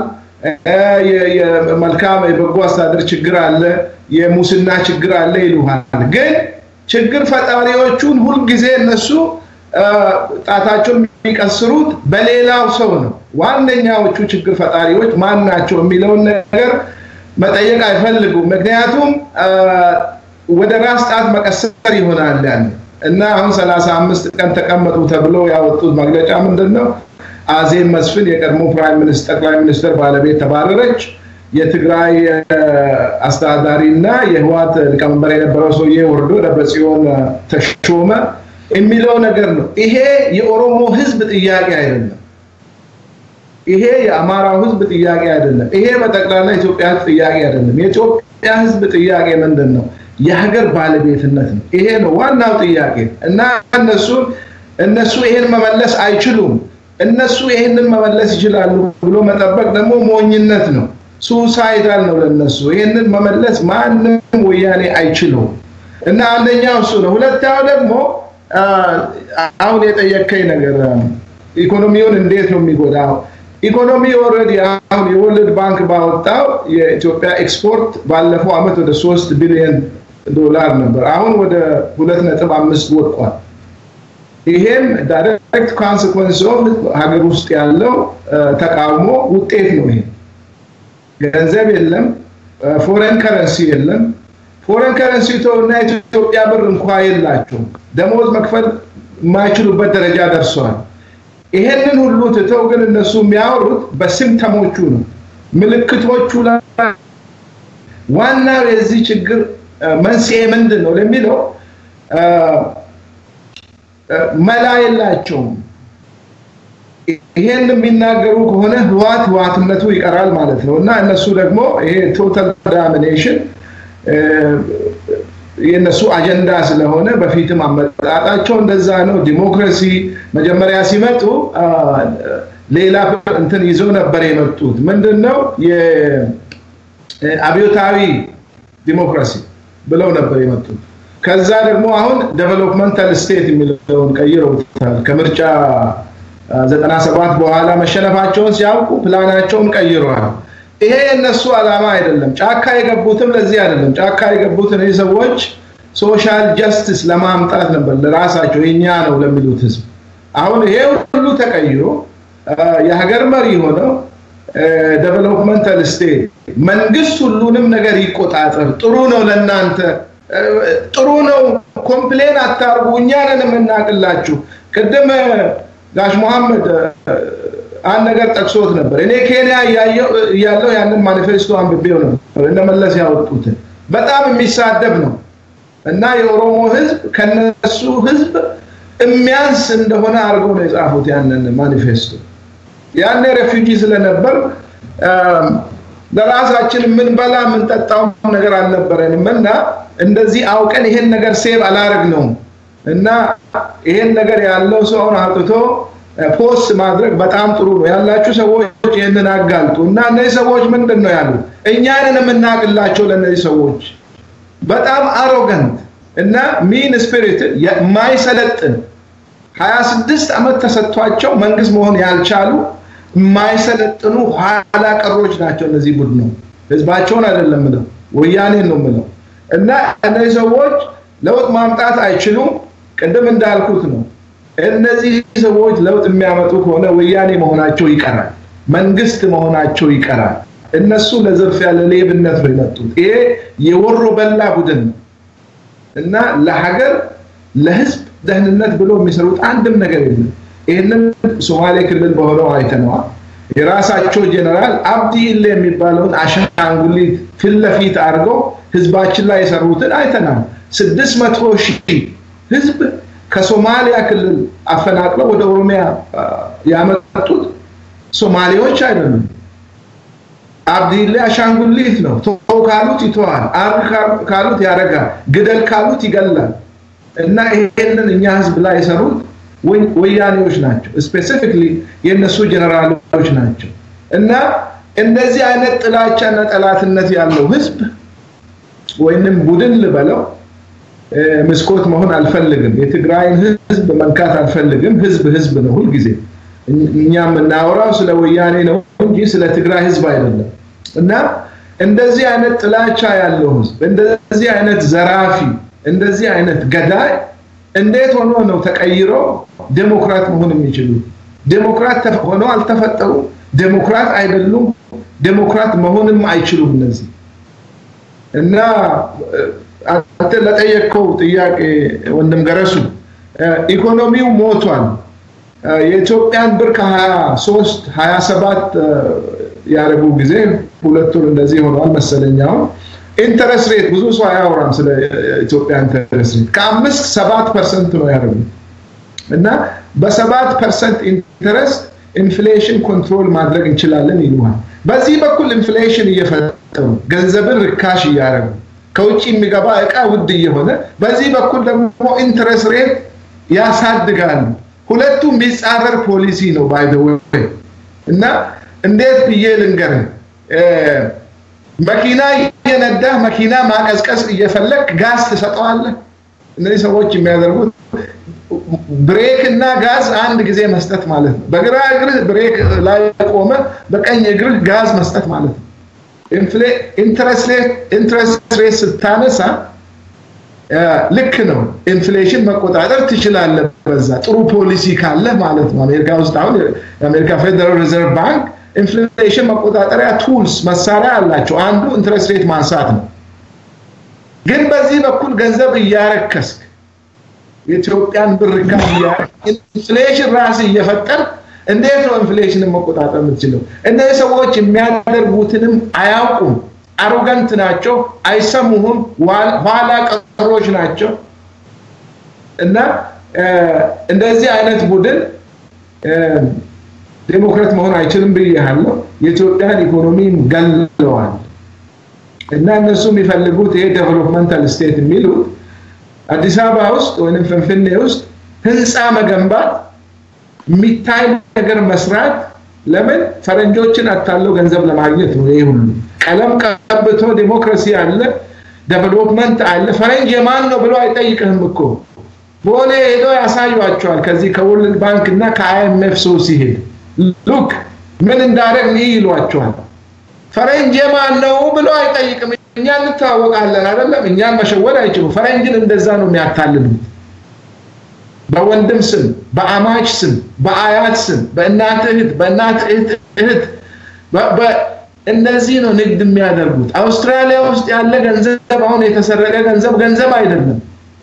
Speaker 3: የመልካም የበጎ አስተዳደር ችግር አለ፣ የሙስና ችግር አለ ይሉሃል። ግን ችግር ፈጣሪዎቹን ሁልጊዜ እነሱ ጣታቸውን የሚቀስሩት በሌላው ሰው ነው። ዋነኛዎቹ ችግር ፈጣሪዎች ማን ናቸው የሚለውን ነገር መጠየቅ አይፈልጉም። ምክንያቱም ወደ ራስ ጣት መቀሰር ይሆናል ያለ እና አሁን ሰላሳ አምስት ቀን ተቀመጡ ተብለው ያወጡት መግለጫ ምንድን ነው? አዜብ መስፍን የቀድሞ ፕራይም ሚኒስትር ጠቅላይ ሚኒስትር ባለቤት ተባረረች። የትግራይ አስተዳዳሪ እና የህዋት ሊቀመንበር የነበረው ሰውዬ ወርዶ ደብረጽዮን ተሾመ የሚለው ነገር ነው። ይሄ የኦሮሞ ህዝብ ጥያቄ አይደለም። ይሄ የአማራው ህዝብ ጥያቄ አይደለም። ይሄ በጠቅላላ ኢትዮጵያ ህዝብ ጥያቄ አይደለም። የኢትዮጵያ ህዝብ ጥያቄ ምንድን ነው? የሀገር ባለቤትነት ነው። ይሄ ነው ዋናው ጥያቄ እና እነሱ እነሱ ይሄን መመለስ አይችሉም። እነሱ ይሄንን መመለስ ይችላሉ ብሎ መጠበቅ ደግሞ ሞኝነት ነው። ሱሳይዳል ነው ለነሱ። ይሄንን መመለስ ማንም ወያኔ አይችሉም። እና አንደኛው እሱ ነው። ሁለተኛው ደግሞ አሁን የጠየከኝ ነገር ኢኮኖሚውን እንዴት ነው የሚጎዳው? ኢኮኖሚ ኦልሬዲ አሁን የወርልድ ባንክ ባወጣው የኢትዮጵያ ኤክስፖርት ባለፈው አመት ወደ ሶስት ቢሊዮን ዶላር ነበር። አሁን ወደ ሁለት ነጥብ አምስት ወድቋል። ይሄም ዳይሬክት ኮንሲኮንስ ኦፍ ሀገር ውስጥ ያለው ተቃውሞ ውጤት ነው። ይሄ ገንዘብ የለም፣ ፎሬን ከረንሲ የለም። ፎሬን ከረንሲ እና የኢትዮጵያ ብር እንኳ የላቸውም። ደሞዝ መክፈል የማይችሉበት ደረጃ ደርሰዋል። ይሄንን ሁሉ ትተው ግን እነሱ የሚያወሩት በሲምፕተሞቹ ነው፣ ምልክቶቹ ላይ ዋናው የዚህ ችግር መንስኤ ምንድን ነው ለሚለው መላ የላቸውም። ይሄን የሚናገሩ ከሆነ ህዋት ህዋትነቱ ይቀራል ማለት ነው እና እነሱ ደግሞ ይሄ ቶታል ዳሚኔሽን የእነሱ አጀንዳ ስለሆነ በፊትም አመጣጣቸው እንደዛ ነው። ዲሞክራሲ መጀመሪያ ሲመጡ ሌላ እንትን ይዘው ነበር የመጡት። ምንድን ነው የአብዮታዊ ዲሞክራሲ ብለው ነበር የመጡት። ከዛ ደግሞ አሁን ዴቨሎፕመንታል ስቴት የሚለውን ቀይረውታል። ከምርጫ 97 በኋላ መሸነፋቸውን ሲያውቁ ፕላናቸውን ቀይረዋል። ይሄ የእነሱ ዓላማ አይደለም። ጫካ የገቡትም ለዚህ አይደለም። ጫካ የገቡት እነዚህ ሰዎች ሶሻል ጀስቲስ ለማምጣት ነበር፣ ለራሳቸው የኛ ነው ለሚሉት ህዝብ። አሁን ይሄ ሁሉ ተቀይሮ የሀገር መሪ ሆነው ዴቨሎፕመንታል ስቴት መንግስት ሁሉንም ነገር ይቆጣጠር፣ ጥሩ ነው ለእናንተ ጥሩ ነው፣ ኮምፕሌን አታርጉ፣ እኛ ነን የምናቅላችሁ። ቅድም ጋሽ መሐመድ አንድ ነገር ጠቅሶት ነበር። እኔ ኬንያ እያለው ያንን ማኒፌስቶ አንብቤው ነበር እነመለስ ያወጡትን። በጣም የሚሳደብ ነው እና የኦሮሞ ህዝብ ከነሱ ህዝብ የሚያንስ እንደሆነ አድርገው ነው የጻፉት ያንን ማኒፌስቶ። ያኔ ሬፊውጂ ስለነበር ለራሳችን የምንበላ የምንጠጣው ነገር አልነበረንም እና እንደዚህ አውቀን ይሄን ነገር ሴቭ አላረግ ነው እና ይሄን ነገር ያለው ሰው አሁን አውጥቶ ፖስት ማድረግ በጣም ጥሩ ነው። ያላችሁ ሰዎች ይህንን አጋልጡ እና እነዚህ ሰዎች ምንድን ነው ያሉት? እኛንን የምናቅላቸው ለእነዚህ ሰዎች በጣም አሮገንት እና ሚን ስፒሪት የማይሰለጥን ሀያ ስድስት ዓመት ተሰጥቷቸው መንግስት መሆን ያልቻሉ የማይሰለጥኑ ኋላ ቀሮች ናቸው እነዚህ ቡድኑ። ህዝባቸውን አይደለም ምለው ወያኔን ነው ምለው እና እነዚህ ሰዎች ለውጥ ማምጣት አይችሉም። ቅድም እንዳልኩት ነው እነዚህ ሰዎች ለውጥ የሚያመጡ ከሆነ ወያኔ መሆናቸው ይቀራል፣ መንግስት መሆናቸው ይቀራል። እነሱ ለዝርፊያ ለሌብነት ነው የመጡት። ይሄ የወሮ በላ ቡድን ነው እና ለሀገር ለህዝብ ደህንነት ብሎ የሚሰሩት አንድም ነገር የለም። ይህንን ሶማሌ ክልል በሆነው አይተነዋል። የራሳቸው ጀነራል አብዲ ኢሌ የሚባለውን አሻንጉሊት ፊት ለፊት አድርገው ህዝባችን ላይ የሰሩትን አይተናል። ስድስት መቶ ሺህ ህዝብ ከሶማሊያ ክልል አፈናቅለው ወደ ኦሮሚያ ያመጡት ሶማሌዎች አይደሉም። አብዲሌ አሻንጉሊት ነው። ተው ካሉት ይተዋል፣ አርግ ካሉት ያደርጋል፣ ግደል ካሉት ይገላል። እና ይሄንን እኛ ህዝብ ላይ የሰሩት ወያኔዎች ናቸው። ስፔሲፊክሊ የእነሱ ጀነራሎች ናቸው። እና እንደዚህ አይነት ጥላቻና ጠላትነት ያለው ህዝብ ወይንም ቡድን ልበለው መስኮት መሆን አልፈልግም። የትግራይን ህዝብ መንካት አልፈልግም። ህዝብ ህዝብ ነው ሁልጊዜ። እኛ የምናወራው ስለ ወያኔ ነው እንጂ ስለ ትግራይ ህዝብ አይደለም። እና እንደዚህ አይነት ጥላቻ ያለው ህዝብ፣ እንደዚህ አይነት ዘራፊ፣ እንደዚህ አይነት ገዳይ እንዴት ሆኖ ነው ተቀይሮ ዴሞክራት መሆን የሚችሉት? ዴሞክራት ሆኖ አልተፈጠሩ፣ ዴሞክራት አይደሉም፣ ዴሞክራት መሆንም አይችሉም እነዚህ እና አንተ ለጠየቅከው ጥያቄ ወንድም ገረሱ ኢኮኖሚው ሞቷል። የኢትዮጵያን ብር ከ23 27 ያደረጉ ጊዜ ሁለት ወር እንደዚህ ሆኗል መሰለኝ። አሁን ኢንተረስት ሬት ብዙ ሰው አያወራም ስለ ኢትዮጵያ ኢንተረስት ሬት ከአምስት ሰባት ፐርሰንት ነው ያደረጉት እና በሰባት ፐርሰንት ኢንተረስት ኢንፍሌሽን ኮንትሮል ማድረግ እንችላለን ይሉሃል። በዚህ በኩል ኢንፍሌሽን እየፈጠሩ ገንዘብን ርካሽ እያደረጉ ከውጭ የሚገባ እቃ ውድ እየሆነ በዚህ በኩል ደግሞ ኢንትረስት ሬት ያሳድጋሉ። ሁለቱም የሚጻረር ፖሊሲ ነው ባይ ዘ ወይ እና እንዴት ብዬ ልንገርህ፣ መኪና እየነዳህ መኪና ማቀዝቀዝ እየፈለግ ጋዝ ትሰጠዋለህ። እነዚህ ሰዎች የሚያደርጉት ብሬክ እና ጋዝ አንድ ጊዜ መስጠት ማለት ነው። በግራ እግርህ ብሬክ ላይ ቆመ፣ በቀኝ እግርህ ጋዝ መስጠት ማለት ነው። ኢንትረስት ሬት ስታነሳ ልክ ነው። ኢንፍሌሽን መቆጣጠር ትችላለህ። በዛ ጥሩ ፖሊሲ ካለ ማለት ነው። አሜሪካ ውስጥ አሁን የአሜሪካ ፌደራል ሪዘርቭ ባንክ ኢንፍሌሽን መቆጣጠሪያ ቱልስ መሳሪያ አላቸው። አንዱ ኢንትረስት ሬት ማንሳት ነው። ግን በዚህ በኩል ገንዘብ እያረከስክ የኢትዮጵያን ብር ኢንፍሌሽን ራስ እየፈጠር እንዴት ነው ኢንፍሌሽንን መቆጣጠር የምትችለው? እነዚህ ሰዎች የሚያደርጉትንም አያውቁም። አሮገንት ናቸው፣ አይሰሙህም፣ ኋላ ቀሮች ናቸው። እና እንደዚህ አይነት ቡድን ዴሞክራት መሆን አይችልም ብያለሁ። የኢትዮጵያን ኢኮኖሚ ገለዋል። እና እነሱ የሚፈልጉት ይሄ ዴቨሎፕመንታል ስቴት የሚሉት አዲስ አበባ ውስጥ ወይም ፍንፍኔ ውስጥ ህንፃ መገንባት የሚታይ ነገር መስራት ለምን ፈረንጆችን አታለው ገንዘብ ለማግኘት ነው። ይሄ ሁሉ ቀለም ቀብቶ ዲሞክራሲ አለ፣ ዴቨሎፕመንት አለ። ፈረንጅ የማን ነው ብሎ አይጠይቅህም እኮ ቦሌ ሄዶ ያሳዩቸዋል። ከዚህ ከወርልድ ባንክ እና ከአይኤምኤፍ ሰው ሲሄድ ሉክ ምን እንዳደረግ ይህ ይሏቸዋል። ፈረንጅ የማን ነው ብሎ አይጠይቅም። እኛ እንተዋወቃለን አይደለም። እኛን መሸወድ አይችሉም። ፈረንጅን እንደዛ ነው የሚያታልሉት። በወንድም ስም፣ በአማች ስም፣ በአያት ስም፣ በእናት እህት፣ በእናት እህት እህት እነዚህ ነው ንግድ የሚያደርጉት። አውስትራሊያ ውስጥ ያለ ገንዘብ አሁን የተሰረቀ ገንዘብ ገንዘብ አይደለም።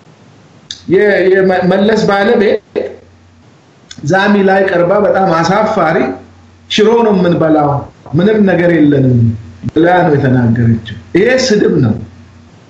Speaker 3: የመለስ ባለቤት ዛሚ ላይ ቀርባ በጣም አሳፋሪ ሽሮ ነው የምንበላው ምንም ነገር የለንም ብላ ነው የተናገረችው። ይሄ ስድብ ነው።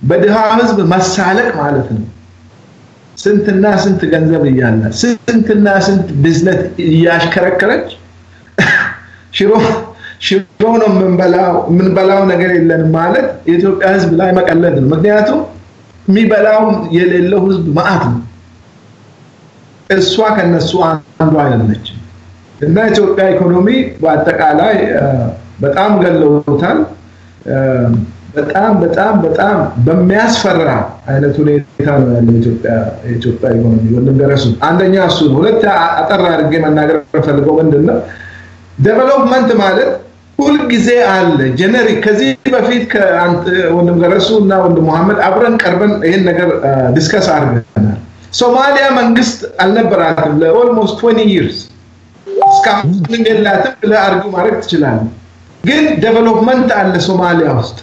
Speaker 3: በድሃ ህዝብ መሳለቅ ማለት ነው። ስንትና ስንት ገንዘብ እያለ ስንትና ስንት ብዝነት እያሽከረከረች ሽሮ ሽሮ ነው የምንበላው የምንበላው ነገር የለንም ማለት የኢትዮጵያ ህዝብ ላይ መቀለድ ነው። ምክንያቱም የሚበላው የሌለው ህዝብ መዓት ነው። እሷ ከነሱ አንዱ አይደለችም። እና ኢትዮጵያ ኢኮኖሚ በአጠቃላይ በጣም ገለውታል። በጣም በጣም በጣም በሚያስፈራ አይነት ሁኔታ ነው ያለው የኢትዮጵያ ኢኮኖሚ። ወንድም ገረሱ አንደኛ እሱ ነው። ሁለት አጠር አድርጌ መናገር ፈልገው ምንድን ነው ዴቨሎፕመንት ማለት ሁልጊዜ አለ ጀነሪክ። ከዚህ በፊት ወንድም ገረሱ እና ወንድም መሐመድ አብረን ቀርበን ይህን ነገር ዲስከስ አድርገናል። ሶማሊያ መንግስት አልነበራትም ለኦልሞስት 20 ይርስ እስካሁን ምንም የላትም ብለህ አርጊው ማድረግ ትችላለህ። ግን ዴቨሎፕመንት አለ ሶማሊያ ውስጥ።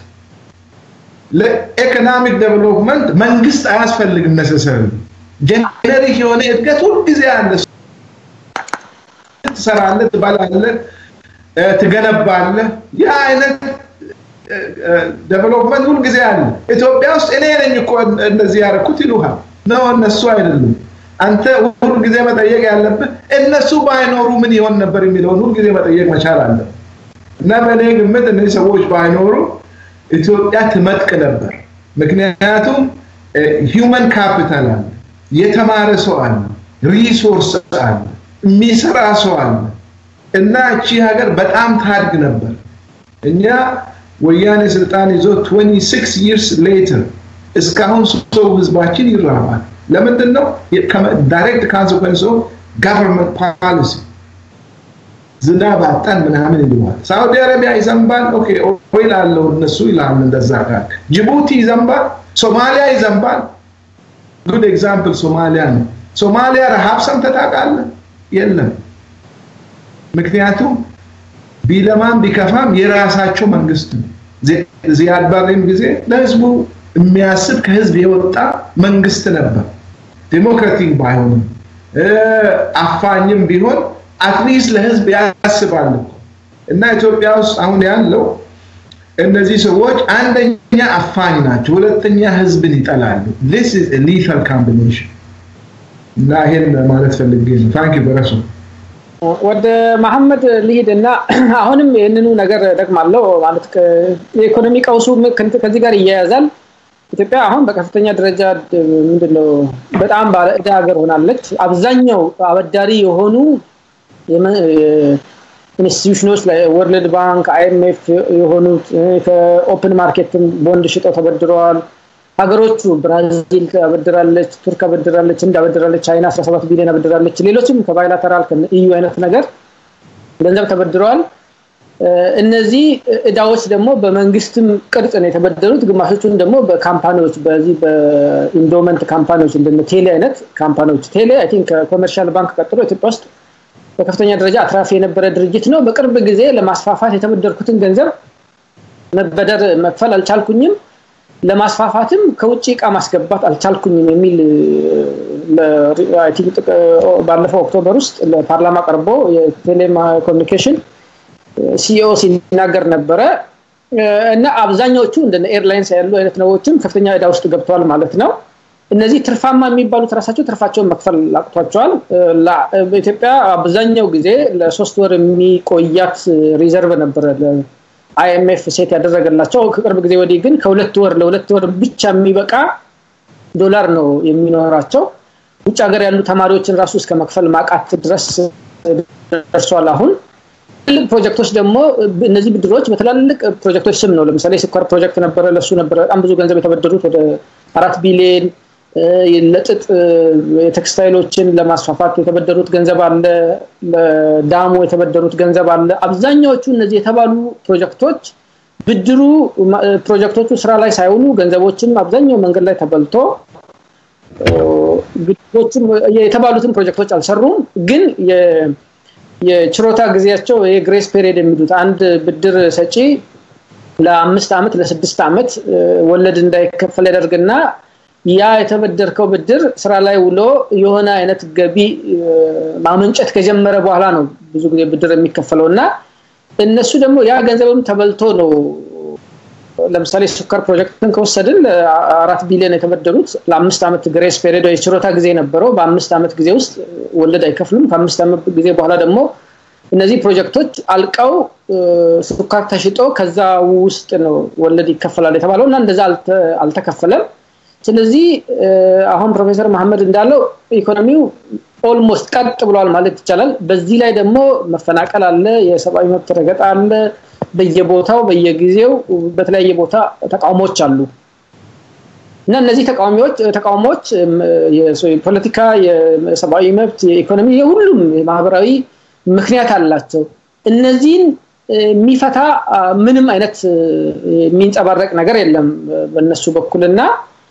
Speaker 3: ለኢኮኖሚክ ዴቨሎፕመንት መንግስት አያስፈልግም ነሰሰሪ ጀነሪክ የሆነ እድገት ሁልጊዜ አለ። ትሰራለህ፣ ትበላለህ፣ ትገነባለህ። ያ አይነት ዴቨሎፕመንት ሁልጊዜ አለ። ኢትዮጵያ ውስጥ እኔ ነኝ እኮ እንደዚህ ያደረኩት ይሉሃል። ነው እነሱ አይደሉም። አንተ ሁልጊዜ መጠየቅ ያለብህ እነሱ ባይኖሩ ምን ይሆን ነበር የሚለውን ሁልጊዜ መጠየቅ መቻል አለ እና በእኔ ግምት እነዚህ ሰዎች ባይኖሩ ኢትዮጵያ ትመጥቅ ነበር። ምክንያቱም ሂውመን ካፒታል አለ፣ የተማረ ሰው አለ፣ ሪሶርስ አለ፣ የሚሰራ ሰው አለ እና እቺ ሀገር በጣም ታድግ ነበር። እኛ ወያኔ ስልጣን ይዞ 26 ይርስ ሌተር እስካሁን ሰው ህዝባችን ይራባል። ለምንድን ነው? ዳይሬክት ካንስኮንስ ኦፍ ጋቨርንመንት ፖሊሲ። ዝናብ አጣን ምናምን ይለዋል። ሳውዲ አረቢያ ይዘንባል። ኦኬ ኦይል አለው እነሱ ይላሉ። እንደዛ ካል ጅቡቲ ይዘንባል፣ ሶማሊያ ይዘንባል። ጉድ ኤግዛምፕል ሶማሊያ ነው። ሶማሊያ ረሃብ ሰምተህ ታውቃለህ? የለም። ምክንያቱም ቢለማም ቢከፋም የራሳቸው መንግስት ነው። ዚያድ ባሬም ጊዜ ለህዝቡ የሚያስብ ከህዝብ የወጣ መንግስት ነበር። ዴሞክራቲክ ባይሆንም አፋኝም ቢሆን አትሊስት ለህዝብ ያስባል እና ኢትዮጵያ ውስጥ አሁን ያለው እነዚህ ሰዎች አንደኛ አፋኝ ናቸው፣ ሁለተኛ ህዝብን ይጠላሉ። this is a lethal combination እና ይሄን ማለት ፈልጌ ነው። ታንክ ዩ በረሱ
Speaker 1: ወደ መሐመድ ልሂድ እና አሁንም ይህንኑ ነገር ደግማለሁ ማለት የኢኮኖሚ ቀውሱ ከዚህ ጋር ይያያዛል። ኢትዮጵያ አሁን በከፍተኛ ደረጃ ምንድነው በጣም ባለ ዕዳ ሀገር ሆናለች። አብዛኛው አበዳሪ የሆኑ ኢንስቲትዩሽኖች ላይ ወርልድ ባንክ፣ አይኤምኤፍ የሆኑት ከኦፕን ማርኬትም ቦንድ ሽጠው ተበድረዋል። ሀገሮቹ ብራዚል አበድራለች፣ ቱርክ አበድራለች፣ ህንድ አበድራለች፣ ቻይና 17 ቢሊዮን አበድራለች። ሌሎችም ከባይላተራል ኢዩ አይነት ነገር ገንዘብ ተበድረዋል። እነዚህ እዳዎች ደግሞ በመንግስትም ቅርጽ ነው የተበደሩት። ግማሾቹን ደግሞ በካምፓኒዎች በዚህ በኢንዶመንት ካምፓኒዎች እንደነ ቴሌ አይነት ካምፓኒዎች ቴሌ አይ ቲንክ ከኮመርሻል ባንክ ቀጥሎ ኢትዮጵያ ውስጥ በከፍተኛ ደረጃ አትራፊ የነበረ ድርጅት ነው። በቅርብ ጊዜ ለማስፋፋት የተበደርኩትን ገንዘብ መበደር መክፈል አልቻልኩኝም፣ ለማስፋፋትም ከውጭ እቃ ማስገባት አልቻልኩኝም የሚል ባለፈው ኦክቶበር ውስጥ ለፓርላማ ቀርቦ የቴሌኮሙኒኬሽን ሲኢኦ ሲናገር ነበረ እና አብዛኛዎቹ እንደ ኤርላይንስ ያሉ አይነት ነገሮችም ከፍተኛ ዕዳ ውስጥ ገብተዋል ማለት ነው። እነዚህ ትርፋማ የሚባሉት ራሳቸው ትርፋቸውን መክፈል አቅቷቸዋል። በኢትዮጵያ አብዛኛው ጊዜ ለሶስት ወር የሚቆያት ሪዘርቭ ነበረ አይኤምኤፍ ሴት ያደረገላቸው። ከቅርብ ጊዜ ወዲህ ግን ከሁለት ወር ለሁለት ወር ብቻ የሚበቃ ዶላር ነው የሚኖራቸው። ውጭ ሀገር ያሉ ተማሪዎችን ራሱ እስከ መክፈል ማቃት ድረስ ደርሷል አሁን ትልቅ ፕሮጀክቶች ደግሞ እነዚህ ብድሮች በትላልቅ ፕሮጀክቶች ስም ነው። ለምሳሌ ስኳር ፕሮጀክት ነበረ፣ ለሱ ነበረ በጣም ብዙ ገንዘብ የተበደሩት ወደ አራት ቢሊዮን። ለጥጥ የቴክስታይሎችን ለማስፋፋት የተበደሩት ገንዘብ አለ፣ ለዳሙ የተበደሩት ገንዘብ አለ። አብዛኛዎቹ እነዚህ የተባሉ ፕሮጀክቶች ብድሩ ፕሮጀክቶቹ ስራ ላይ ሳይውሉ ገንዘቦችም አብዛኛው መንገድ ላይ ተበልቶ ብድሮችም የተባሉትን ፕሮጀክቶች አልሰሩም ግን የችሮታ ጊዜያቸው የግሬስ ፔሪየድ የሚሉት አንድ ብድር ሰጪ ለአምስት ዓመት ለስድስት ዓመት ወለድ እንዳይከፈል ያደርግና ያ የተበደርከው ብድር ስራ ላይ ውሎ የሆነ አይነት ገቢ ማመንጨት ከጀመረ በኋላ ነው ብዙ ጊዜ ብድር የሚከፈለው እና እነሱ ደግሞ ያ ገንዘብም ተበልቶ ነው ለምሳሌ ሱካር ፕሮጀክትን ከወሰድን አራት ቢሊዮን የተበደሩት ለአምስት ዓመት ግሬስ ፔሪድ የችሮታ ጊዜ ነበረው። በአምስት ዓመት ጊዜ ውስጥ ወለድ አይከፍሉም። ከአምስት ዓመት ጊዜ በኋላ ደግሞ እነዚህ ፕሮጀክቶች አልቀው ሱካር ተሽጦ ከዛ ውስጥ ነው ወለድ ይከፈላል የተባለው እና እንደዛ አልተከፈለም። ስለዚህ አሁን ፕሮፌሰር መሐመድ እንዳለው ኢኮኖሚው ኦልሞስት ቀጥ ብሏል ማለት ይቻላል። በዚህ ላይ ደግሞ መፈናቀል አለ፣ የሰብአዊ መብት ረገጣ አለ። በየቦታው በየጊዜው በተለያየ ቦታ ተቃውሞዎች አሉ እና እነዚህ ተቃዋሚዎች ተቃውሞዎች የፖለቲካ፣ የሰብአዊ መብት፣ የኢኮኖሚ፣ የሁሉም ማህበራዊ ምክንያት አላቸው። እነዚህን የሚፈታ ምንም አይነት የሚንጸባረቅ ነገር የለም በእነሱ በኩልና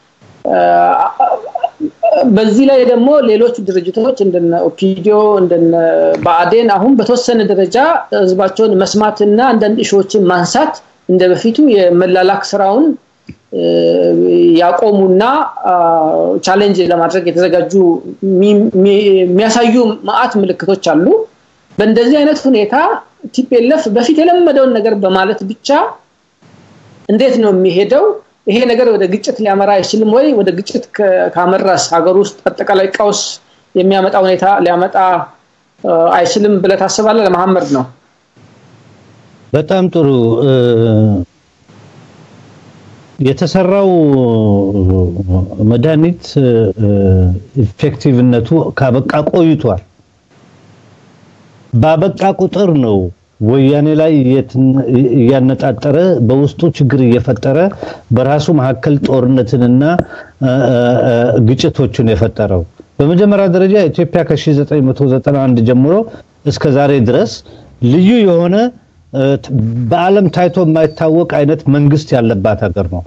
Speaker 1: በዚህ ላይ ደግሞ ሌሎች ድርጅቶች እንደነ ኦፒዲዮ እንደነ ብአዴን አሁን በተወሰነ ደረጃ ህዝባቸውን መስማትና አንዳንድ እሾዎችን ማንሳት እንደ በፊቱ የመላላክ ስራውን ያቆሙና ቻሌንጅ ለማድረግ የተዘጋጁ የሚያሳዩ ማአት ምልክቶች አሉ። በእንደዚህ አይነት ሁኔታ ቲፒኤልኤፍ በፊት የለመደውን ነገር በማለት ብቻ እንዴት ነው የሚሄደው? ይሄ ነገር ወደ ግጭት ሊያመራ አይችልም ወይ? ወደ ግጭት ካመራስ ሀገር ውስጥ አጠቃላይ ቀውስ የሚያመጣ ሁኔታ ሊያመጣ አይችልም ብለህ ታስባለህ? ለመሐመድ ነው።
Speaker 2: በጣም ጥሩ። የተሰራው መድኃኒት ኢፌክቲቭነቱ ካበቃ ቆይቷል። ባበቃ ቁጥር ነው ወያኔ ላይ እያነጣጠረ በውስጡ ችግር እየፈጠረ በራሱ መካከል ጦርነትንና ግጭቶችን የፈጠረው። በመጀመሪያ ደረጃ ኢትዮጵያ ከ1991 ጀምሮ እስከ ዛሬ ድረስ ልዩ የሆነ በዓለም ታይቶ የማይታወቅ አይነት መንግስት ያለባት ሀገር ነው።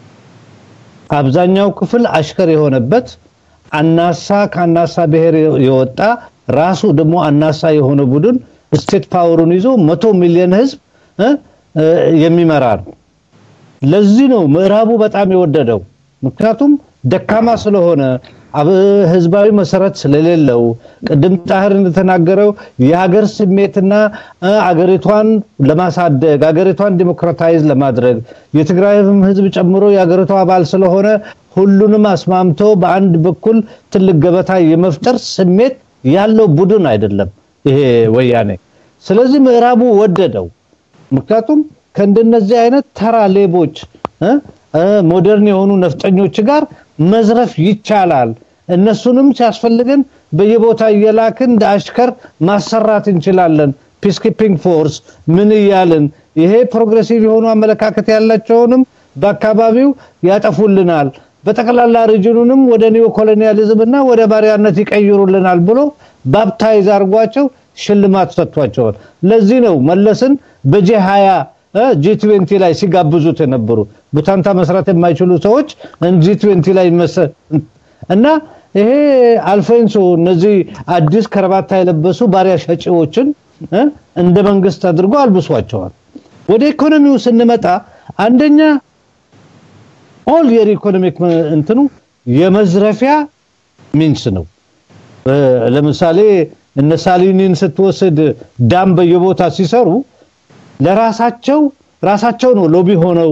Speaker 2: አብዛኛው ክፍል አሽከር የሆነበት አናሳ ከአናሳ ብሔር የወጣ ራሱ ደግሞ አናሳ የሆነ ቡድን ስቴት ፓወሩን ይዞ መቶ ሚሊዮን ህዝብ የሚመራ ነው። ለዚህ ነው ምዕራቡ በጣም የወደደው። ምክንያቱም ደካማ ስለሆነ ህዝባዊ መሰረት ስለሌለው ቅድም ጣህር እንደተናገረው የሀገር ስሜትና አገሪቷን ለማሳደግ አገሪቷን ዲሞክራታይዝ ለማድረግ የትግራይም ህዝብ ጨምሮ የሀገሪቷ አባል ስለሆነ ሁሉንም አስማምቶ በአንድ በኩል ትልቅ ገበታ የመፍጠር ስሜት ያለው ቡድን አይደለም ይሄ ወያኔ። ስለዚህ ምዕራቡ ወደደው። ምክንያቱም ከእንደነዚህ አይነት ተራ ሌቦች ሞደርን የሆኑ ነፍጠኞች ጋር መዝረፍ ይቻላል። እነሱንም ሲያስፈልገን በየቦታ እየላክን እንደ አሽከር ማሰራት እንችላለን። ፒስኪፒንግ ፎርስ ምን እያልን ይሄ ፕሮግሬሲቭ የሆኑ አመለካከት ያላቸውንም በአካባቢው ያጠፉልናል። በጠቅላላ ሪጅኑንም ወደ ኒዮ ኮሎኒያሊዝም እና ወደ ባሪያነት ይቀይሩልናል ብሎ ባፕታይዝ አድርጓቸው ሽልማት ሰጥቷቸዋል። ለዚህ ነው መለስን በጄ 20 ጂ ትዌንቲ ላይ ሲጋብዙት የነበሩ ቡታንታ መስራት የማይችሉ ሰዎች ጂ ትዌንቲ ላይ እና ይሄ አልፎንሶ እነዚህ አዲስ ከረባታ የለበሱ ባሪያ ሸጪዎችን እንደ መንግስት አድርጎ አልብሷቸዋል። ወደ ኢኮኖሚው ስንመጣ አንደኛ ኦል የር ኢኮኖሚክ እንትኑ የመዝረፊያ ሚንስ ነው። ለምሳሌ እነ ሳሊኒን ስትወስድ ዳም በየቦታ ሲሰሩ ለራሳቸው ራሳቸው ነው ሎቢ ሆነው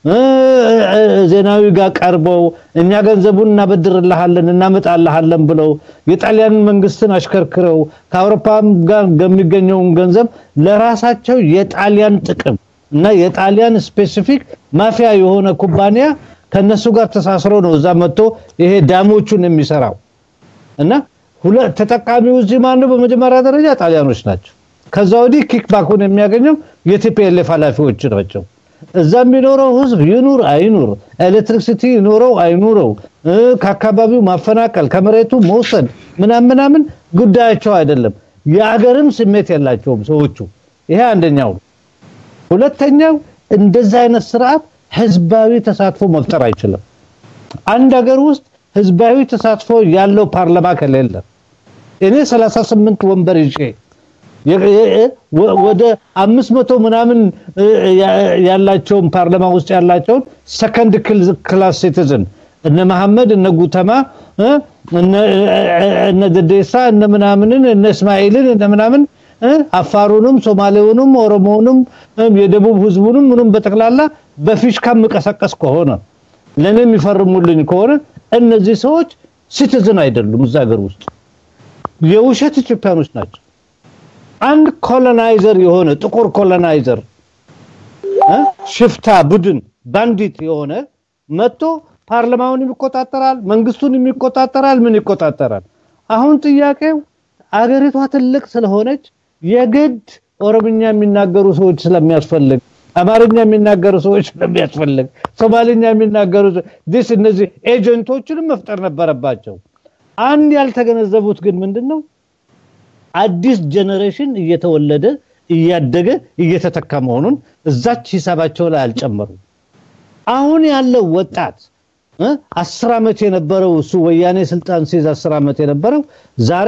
Speaker 2: ዜናዊ ጋር ቀርበው እኛ ገንዘቡን እናበድርልሃለን እናመጣልሃለን ብለው የጣሊያን መንግስትን አሽከርክረው ከአውሮፓም ጋር የሚገኘውን ገንዘብ ለራሳቸው የጣሊያን ጥቅም እና የጣሊያን ስፔሲፊክ ማፊያ የሆነ ኩባንያ ከነሱ ጋር ተሳስሮ ነው እዛ መጥቶ ይሄ ዳሞቹን የሚሰራው እና ተጠቃሚው እዚህ ማነው? በመጀመሪያ ደረጃ ጣሊያኖች ናቸው። ከዛ ወዲህ ኪክባኩን የሚያገኘው የቲፒኤልኤፍ ኃላፊዎች ናቸው። እዛ የሚኖረው ህዝብ ይኑር አይኑር፣ ኤሌክትሪክሲቲ ይኖረው አይኑረው፣ ከአካባቢው ማፈናቀል፣ ከመሬቱ መውሰድ ምናምን ምናምን ጉዳያቸው አይደለም። የአገርም ስሜት የላቸውም ሰዎቹ። ይሄ አንደኛው። ሁለተኛው እንደዛ አይነት ስርዓት ህዝባዊ ተሳትፎ መፍጠር አይችልም። አንድ ሀገር ውስጥ ህዝባዊ ተሳትፎ ያለው ፓርላማ ከሌለ እኔ 38 ወንበር ይዤ ወደ አምስት መቶ ምናምን ያላቸውን ፓርላማ ውስጥ ያላቸውን ሰከንድ ክላስ ሲቲዝን እነ መሐመድ እነ ጉተማ እነ ደዴሳ እነ ምናምንን እነ እስማኤልን እነ ምናምን አፋሩንም ሶማሌውንም ኦሮሞውንም የደቡብ ህዝቡንም ምንም በጠቅላላ በፊሽካ የምቀሰቀስ ከሆነ ለእኔ የሚፈርሙልኝ ከሆነ እነዚህ ሰዎች ሲቲዝን አይደሉም እዛ ሀገር ውስጥ የውሸት ኢትዮጵያኖች ናቸው። አንድ ኮሎናይዘር የሆነ ጥቁር ኮሎናይዘር ሽፍታ ቡድን ባንዲት የሆነ መጥቶ ፓርላማውን ይቆጣጠራል፣ መንግስቱን ይቆጣጠራል፣ ምን ይቆጣጠራል? አሁን ጥያቄው አገሪቷ ትልቅ ስለሆነች የግድ ኦሮምኛ የሚናገሩ ሰዎች ስለሚያስፈልግ አማርኛ የሚናገሩ ሰዎች ስለሚያስፈልግ ሶማሊኛ የሚናገሩ ዲስ እነዚህ ኤጀንቶችንም መፍጠር ነበረባቸው። አንድ ያልተገነዘቡት ግን ምንድን ነው አዲስ ጀኔሬሽን እየተወለደ እያደገ እየተተካ መሆኑን እዛች ሂሳባቸው ላይ አልጨመሩም። አሁን ያለው ወጣት አስር ዓመት የነበረው እሱ ወያኔ ስልጣን ሲይዝ አስር ዓመት የነበረው ዛሬ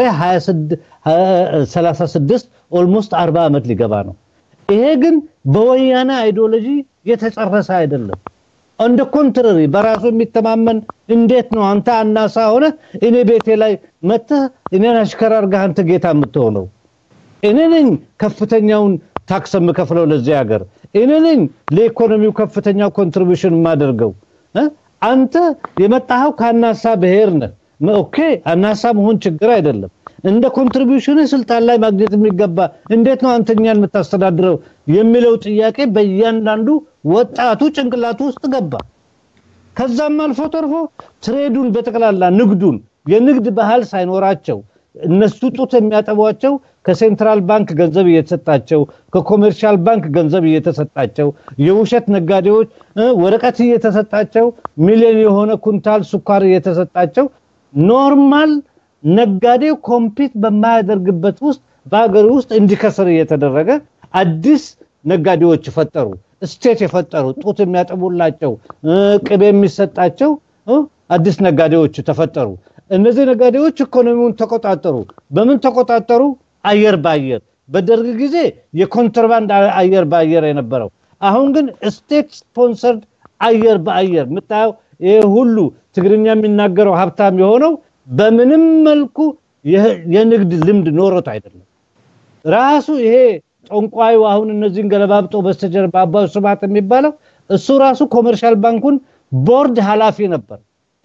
Speaker 2: 36 ኦልሞስት 40 ዓመት ሊገባ ነው። ይሄ ግን በወያኔ አይዲዮሎጂ የተጨረሰ አይደለም። እንደ ኮንትራሪ በራሱ የሚተማመን እንዴት ነው አንተ አናሳ ሆነ እኔ ቤቴ ላይ መተህ እኔን አሽከር አድርገህ አንተ ጌታ የምትሆነው? እኔ ነኝ ከፍተኛውን ታክስ የምከፍለው ለዚህ ሀገር፣ እኔ ነኝ ለኢኮኖሚው ከፍተኛ ኮንትሪቢሽን የማደርገው። አንተ የመጣኸው ከአናሳ ብሔር ነህ። ኦኬ አናሳ መሆን ችግር አይደለም። እንደ ኮንትሪቢሽን ስልጣን ላይ ማግኘት የሚገባ እንዴት ነው አንተኛን የምታስተዳድረው የሚለው ጥያቄ በእያንዳንዱ ወጣቱ ጭንቅላቱ ውስጥ ገባ። ከዛም አልፎ ተርፎ ትሬዱን በጠቅላላ ንግዱን የንግድ ባህል ሳይኖራቸው እነሱ ጡት የሚያጠቧቸው ከሴንትራል ባንክ ገንዘብ እየተሰጣቸው ከኮሜርሻል ባንክ ገንዘብ እየተሰጣቸው የውሸት ነጋዴዎች ወረቀት እየተሰጣቸው ሚሊዮን የሆነ ኩንታል ስኳር እየተሰጣቸው ኖርማል ነጋዴው ኮምፒት በማያደርግበት ውስጥ በሀገር ውስጥ እንዲከስር እየተደረገ አዲስ ነጋዴዎች ፈጠሩ። ስቴት የፈጠሩ ጡት የሚያጠቡላቸው ቅቤ የሚሰጣቸው አዲስ ነጋዴዎች ተፈጠሩ። እነዚህ ነጋዴዎች ኢኮኖሚውን ተቆጣጠሩ። በምን ተቆጣጠሩ? አየር በአየር በደርግ ጊዜ የኮንትራባንድ አየር በአየር የነበረው አሁን ግን ስቴት ስፖንሰርድ አየር በአየር የምታየው ይሄ ሁሉ ትግርኛ የሚናገረው ሀብታም የሆነው በምንም መልኩ የንግድ ልምድ ኖሮት አይደለም። ራሱ ይሄ ጠንቋዩ አሁን እነዚህን ገለባብጦ በስተጀርባ አባው ስብሐት የሚባለው እሱ ራሱ ኮመርሻል ባንኩን ቦርድ ኃላፊ ነበር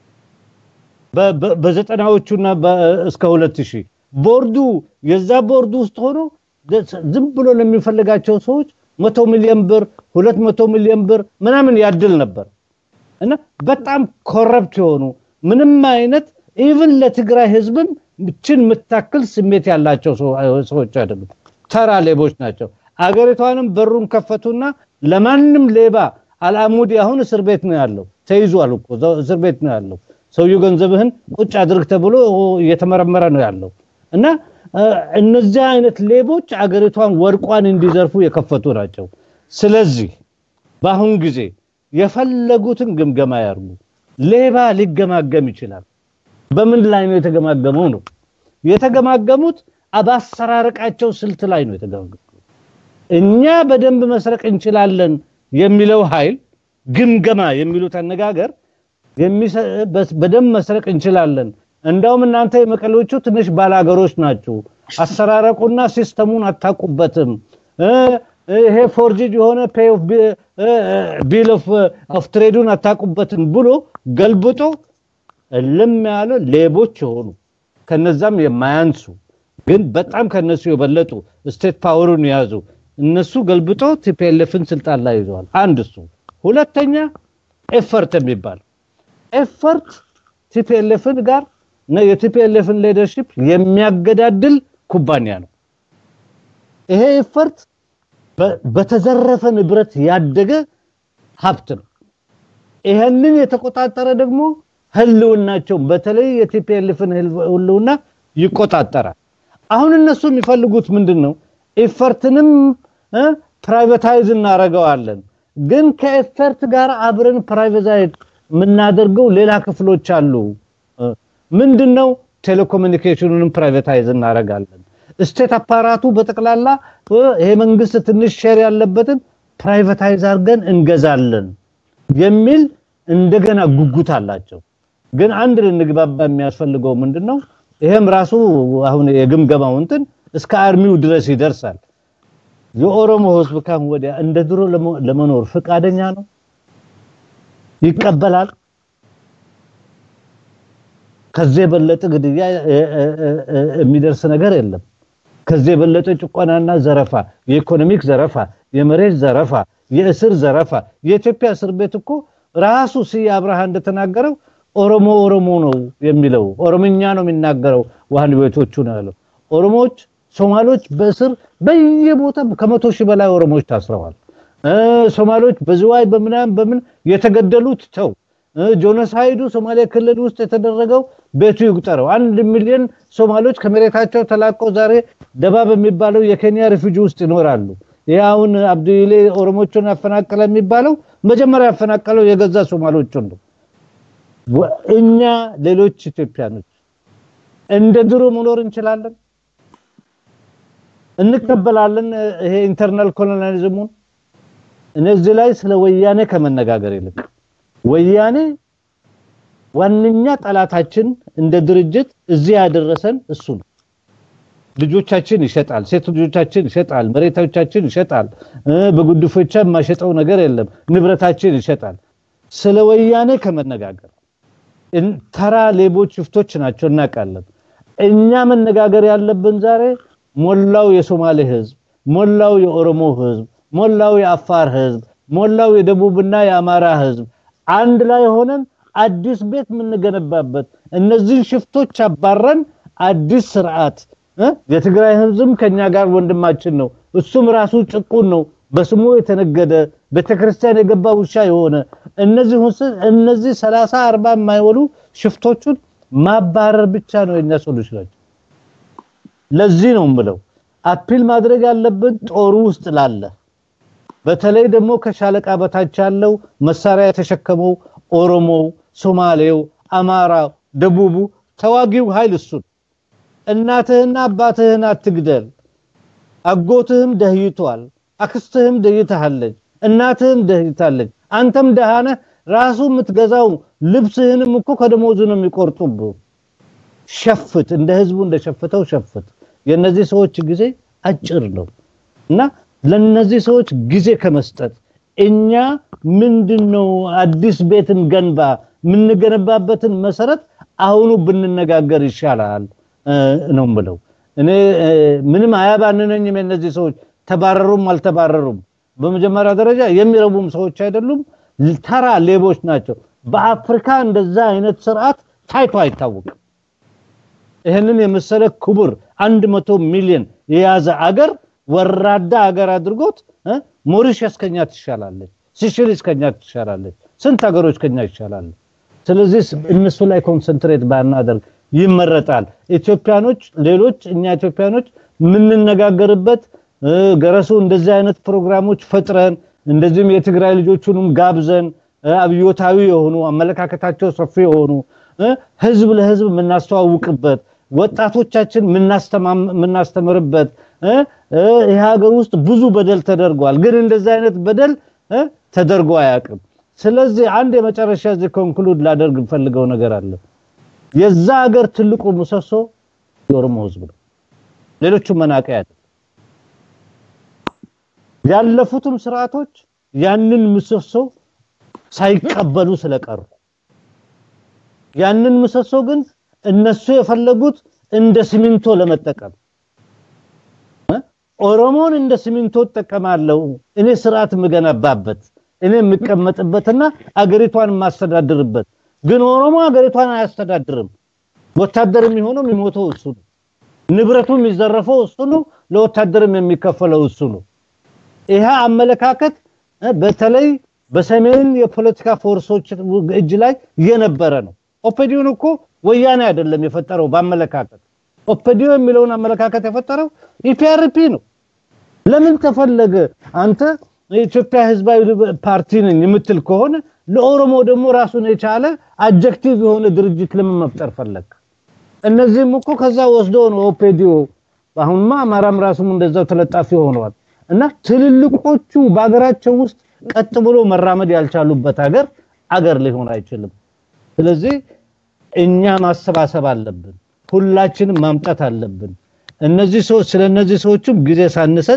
Speaker 2: በዘጠናዎቹና እስከ ሁለት ሺህ ቦርዱ የዛ ቦርዱ ውስጥ ሆኖ ዝም ብሎ ለሚፈልጋቸው ሰዎች መቶ ሚሊዮን ብር ሁለት መቶ ሚሊዮን ብር ምናምን ያድል ነበር እና በጣም ኮረፕት የሆኑ ምንም አይነት ኢቭን ለትግራይ ህዝብም ችን የምታክል ስሜት ያላቸው ሰዎች አይደሉም። ተራ ሌቦች ናቸው። አገሪቷንም በሩን ከፈቱና ለማንም ሌባ አልአሙዲ አሁን እስር ቤት ነው ያለው። ተይዟል እኮ እስር ቤት ነው ያለው። ሰውየው ገንዘብህን ቁጭ አድርግ ተብሎ እየተመረመረ ነው ያለው እና እነዚህ አይነት ሌቦች አገሪቷን ወርቋን እንዲዘርፉ የከፈቱ ናቸው። ስለዚህ በአሁን ጊዜ የፈለጉትን ግምገማ ያርጉ። ሌባ ሊገማገም ይችላል። በምን ላይ ነው የተገማገመው? ነው የተገማገሙት በአሰራረቃቸው ስልት ላይ ነው የተገማገሙት። እኛ በደንብ መስረቅ እንችላለን የሚለው ኃይል ግምገማ የሚሉት አነጋገር በደንብ መስረቅ እንችላለን፣ እንዳውም እናንተ የመቀሌዎቹ ትንሽ ባላገሮች ናችሁ፣ አሰራረቁና ሲስተሙን አታውቁበትም፣ ይሄ ፎርጅድ የሆነ ፔይ ኦፍ ቢል ኦፍ ትሬዱን አታውቁበትም ብሎ ገልብጦ እልም ያለ ሌቦች የሆኑ ከነዛም የማያንሱ ግን በጣም ከነሱ የበለጡ ስቴት ፓወሩን የያዙ እነሱ ገልብጦ ቲፒኤልኤፍን ስልጣን ላይ ይዘዋል። አንድ እሱ። ሁለተኛ ኤፈርት የሚባል ኤፈርት ቲፒኤልኤፍን ጋር የቲፒኤልኤፍን ሊደርሺፕ የሚያገዳድል ኩባንያ ነው። ይሄ ኤፈርት በተዘረፈ ንብረት ያደገ ሀብት ነው። ይሄንን የተቆጣጠረ ደግሞ ህልውናቸውን በተለይ የቲፒኤልኤፍን ህልውና ይቆጣጠራል። አሁን እነሱ የሚፈልጉት ምንድን ነው? ኤፈርትንም ፕራይቬታይዝ እናደርገዋለን፣ ግን ከኤፈርት ጋር አብረን ፕራይቬታይዝ የምናደርገው ሌላ ክፍሎች አሉ። ምንድን ነው? ቴሌኮሙኒኬሽኑንም ፕራይቬታይዝ እናደርጋለን። ስቴት አፓራቱ በጠቅላላ ይሄ መንግስት ትንሽ ሼር ያለበትን ፕራይቬታይዝ አድርገን እንገዛለን የሚል እንደገና ጉጉት አላቸው። ግን አንድ ልንግባባ የሚያስፈልገው ምንድን ነው? ይሄም ራሱ አሁን የግምገማው እንትን እስከ አርሚው ድረስ ይደርሳል። የኦሮሞ ህዝብ ካሁን ወዲያ እንደ ድሮ ለመኖር ፈቃደኛ ነው? ይቀበላል? ከዚህ የበለጠ ግድያ የሚደርስ ነገር የለም። ከዚህ የበለጠ ጭቆናና ዘረፋ፣ የኢኮኖሚክ ዘረፋ፣ የመሬት ዘረፋ፣ የእስር ዘረፋ። የኢትዮጵያ እስር ቤት እኮ ራሱ ስዬ አብርሃ እንደተናገረው ኦሮሞ ኦሮሞ ነው የሚለው ኦሮምኛ ነው የሚናገረው ዋህን ቤቶቹ ነው ያለው። ኦሮሞዎች፣ ሶማሌዎች በእስር በየቦታ ከመቶ ሺህ በላይ ኦሮሞዎች ታስረዋል። ሶማሌዎች በዝዋይ በምናምን በምን የተገደሉት ተው ጆኖሳይዱ ሶማሌ ክልል ውስጥ የተደረገው ቤቱ ይቁጠረው። አንድ ሚሊዮን ሶማሌዎች ከመሬታቸው ተላቀው ዛሬ ደባ በሚባለው የኬንያ ሪፉጂ ውስጥ ይኖራሉ። ይህ አሁን አብዱሌ ኦሮሞቹን ያፈናቀለ የሚባለው መጀመሪያ ያፈናቀለው የገዛ ሶማሌዎቹን ነው። እኛ ሌሎች ኢትዮጵያኖች እንደ ድሮ መኖር እንችላለን? እንቀበላለን? ይሄ ኢንተርናል ኮሎኒያሊዝሙን እነዚህ ላይ ስለ ወያኔ ከመነጋገር ይልቅ ወያኔ ዋነኛ ጠላታችን እንደ ድርጅት እዚህ ያደረሰን እሱ ነው። ልጆቻችን ይሸጣል፣ ሴት ልጆቻችን ይሸጣል፣ መሬቶቻችን ይሸጣል። በጉድፎቻ የማይሸጠው ነገር የለም። ንብረታችን ይሸጣል። ስለ ወያኔ ከመነጋገር ተራ ሌቦች፣ ሽፍቶች ናቸው እናውቃለን። እኛ መነጋገር ያለብን ዛሬ ሞላው የሶማሌ ህዝብ፣ ሞላው የኦሮሞ ህዝብ፣ ሞላው የአፋር ህዝብ፣ ሞላው የደቡብና የአማራ ህዝብ አንድ ላይ ሆነን አዲስ ቤት የምንገነባበት እነዚህን ሽፍቶች አባረን አዲስ ስርዓት የትግራይ ህዝብም ከኛ ጋር ወንድማችን ነው። እሱም ራሱ ጭቁን ነው። በስሙ የተነገደ ቤተክርስቲያን የገባ ውሻ የሆነ እነዚህ እነዚህ 30 40 የማይወሉ ሽፍቶቹን ማባረር ብቻ ነው የኛ ሶሉሽን። ለዚህ ነው የምለው አፒል ማድረግ ያለብን ጦሩ ውስጥ ላለ በተለይ ደግሞ ከሻለቃ በታች ያለው መሳሪያ የተሸከመው ኦሮሞው፣ ሶማሌው፣ አማራው፣ ደቡቡ ተዋጊው ኃይል እሱን እናትህና አባትህን አትግደል። አጎትህም ደህይቷል፣ አክስትህም ደህይታለች፣ እናትህም ደህይታለች። አንተም ደሃነህ ራሱ የምትገዛው ልብስህንም እኮ ከደሞዙ ነው የሚቆርጡብህ። ሸፍት፣ እንደ ህዝቡ እንደሸፍተው ሸፍት። የነዚህ ሰዎች ጊዜ አጭር ነው እና ለነዚህ ሰዎች ጊዜ ከመስጠት እኛ ምንድነው አዲስ ቤትን ገንባ የምንገነባበትን መሰረት አሁኑ ብንነጋገር ይሻላል ነው ምለው። እኔ ምንም አያባንነኝም። የነዚህ ሰዎች ተባረሩም አልተባረሩም በመጀመሪያ ደረጃ የሚረቡም ሰዎች አይደሉም፣ ተራ ሌቦች ናቸው። በአፍሪካ እንደዛ አይነት ስርዓት ታይቶ አይታወቅም። ይህንን የመሰለ ክቡር አንድ መቶ ሚሊዮን የያዘ አገር ወራዳ ሀገር አድርጎት ሞሪሸስ ከኛ ትሻላለች፣ ሲሽሊስ ከኛ ትሻላለች፣ ስንት ሀገሮች ከኛ ይሻላሉ። ስለዚህ እነሱ ላይ ኮንሰንትሬት ባናደርግ ይመረጣል። ኢትዮጵያኖች ሌሎች እኛ ኢትዮጵያኖች የምንነጋገርበት ገረሱ እንደዚህ አይነት ፕሮግራሞች ፈጥረን እንደዚህም የትግራይ ልጆቹንም ጋብዘን አብዮታዊ የሆኑ አመለካከታቸው ሰፊ የሆኑ ህዝብ ለህዝብ የምናስተዋውቅበት ወጣቶቻችን የምናስተምርበት ይህ ሀገር ውስጥ ብዙ በደል ተደርጓል። ግን እንደዚህ አይነት በደል ተደርጎ አያውቅም። ስለዚህ አንድ የመጨረሻ እዚህ ኮንክሉድ ላደርግ ፈልገው ነገር አለ። የዛ ሀገር ትልቁ ምሰሶ የኦሮሞ ህዝብ ነው። ሌሎቹም መናቀያ አይደለም። ያለፉትም ስርዓቶች ያንን ምሰሶ ሳይቀበሉ ስለቀሩ ያንን ምሰሶ ግን እነሱ የፈለጉት እንደ ሲሚንቶ ለመጠቀም ኦሮሞን እንደ ሲሚንቶ እጠቀማለሁ እኔ ስርዓት የምገነባበት እኔ የምቀመጥበትና አገሪቷን የማስተዳድርበት ግን ኦሮሞ አገሪቷን አያስተዳድርም። ወታደር የሚሆነው የሚሞተው እሱ ነው። ንብረቱ የሚዘረፈው እሱ ነው። ለወታደርም የሚከፈለው እሱ ነው። ይሄ አመለካከት በተለይ በሰሜን የፖለቲካ ፎርሶች እጅ ላይ የነበረ ነው። ኦፔዲዮን እኮ ወያኔ አይደለም የፈጠረው በአመለካከት ኦፔዲዮ የሚለውን አመለካከት የፈጠረው ኢፒአርፒ ነው። ለምን ተፈለገ? አንተ የኢትዮጵያ ህዝባዊ ፓርቲ ነኝ የምትል ከሆነ ለኦሮሞ ደግሞ ራሱን የቻለ አጀክቲቭ የሆነ ድርጅት ለምን መፍጠር ፈለግ? እነዚህም እኮ ከዛ ወስዶ ነው ኦፔዲዮ። አሁንማ አማራም ራሱም እንደዛው ተለጣፊ ሆነዋል። እና ትልልቆቹ በሀገራቸው ውስጥ ቀጥ ብሎ መራመድ ያልቻሉበት ሀገር አገር ሊሆን አይችልም። ስለዚህ እኛ ማሰባሰብ አለብን። ሁላችንም ማምጣት አለብን። እነዚህ ሰዎች ስለ እነዚህ ሰዎችም ጊዜ ሳንሰጥ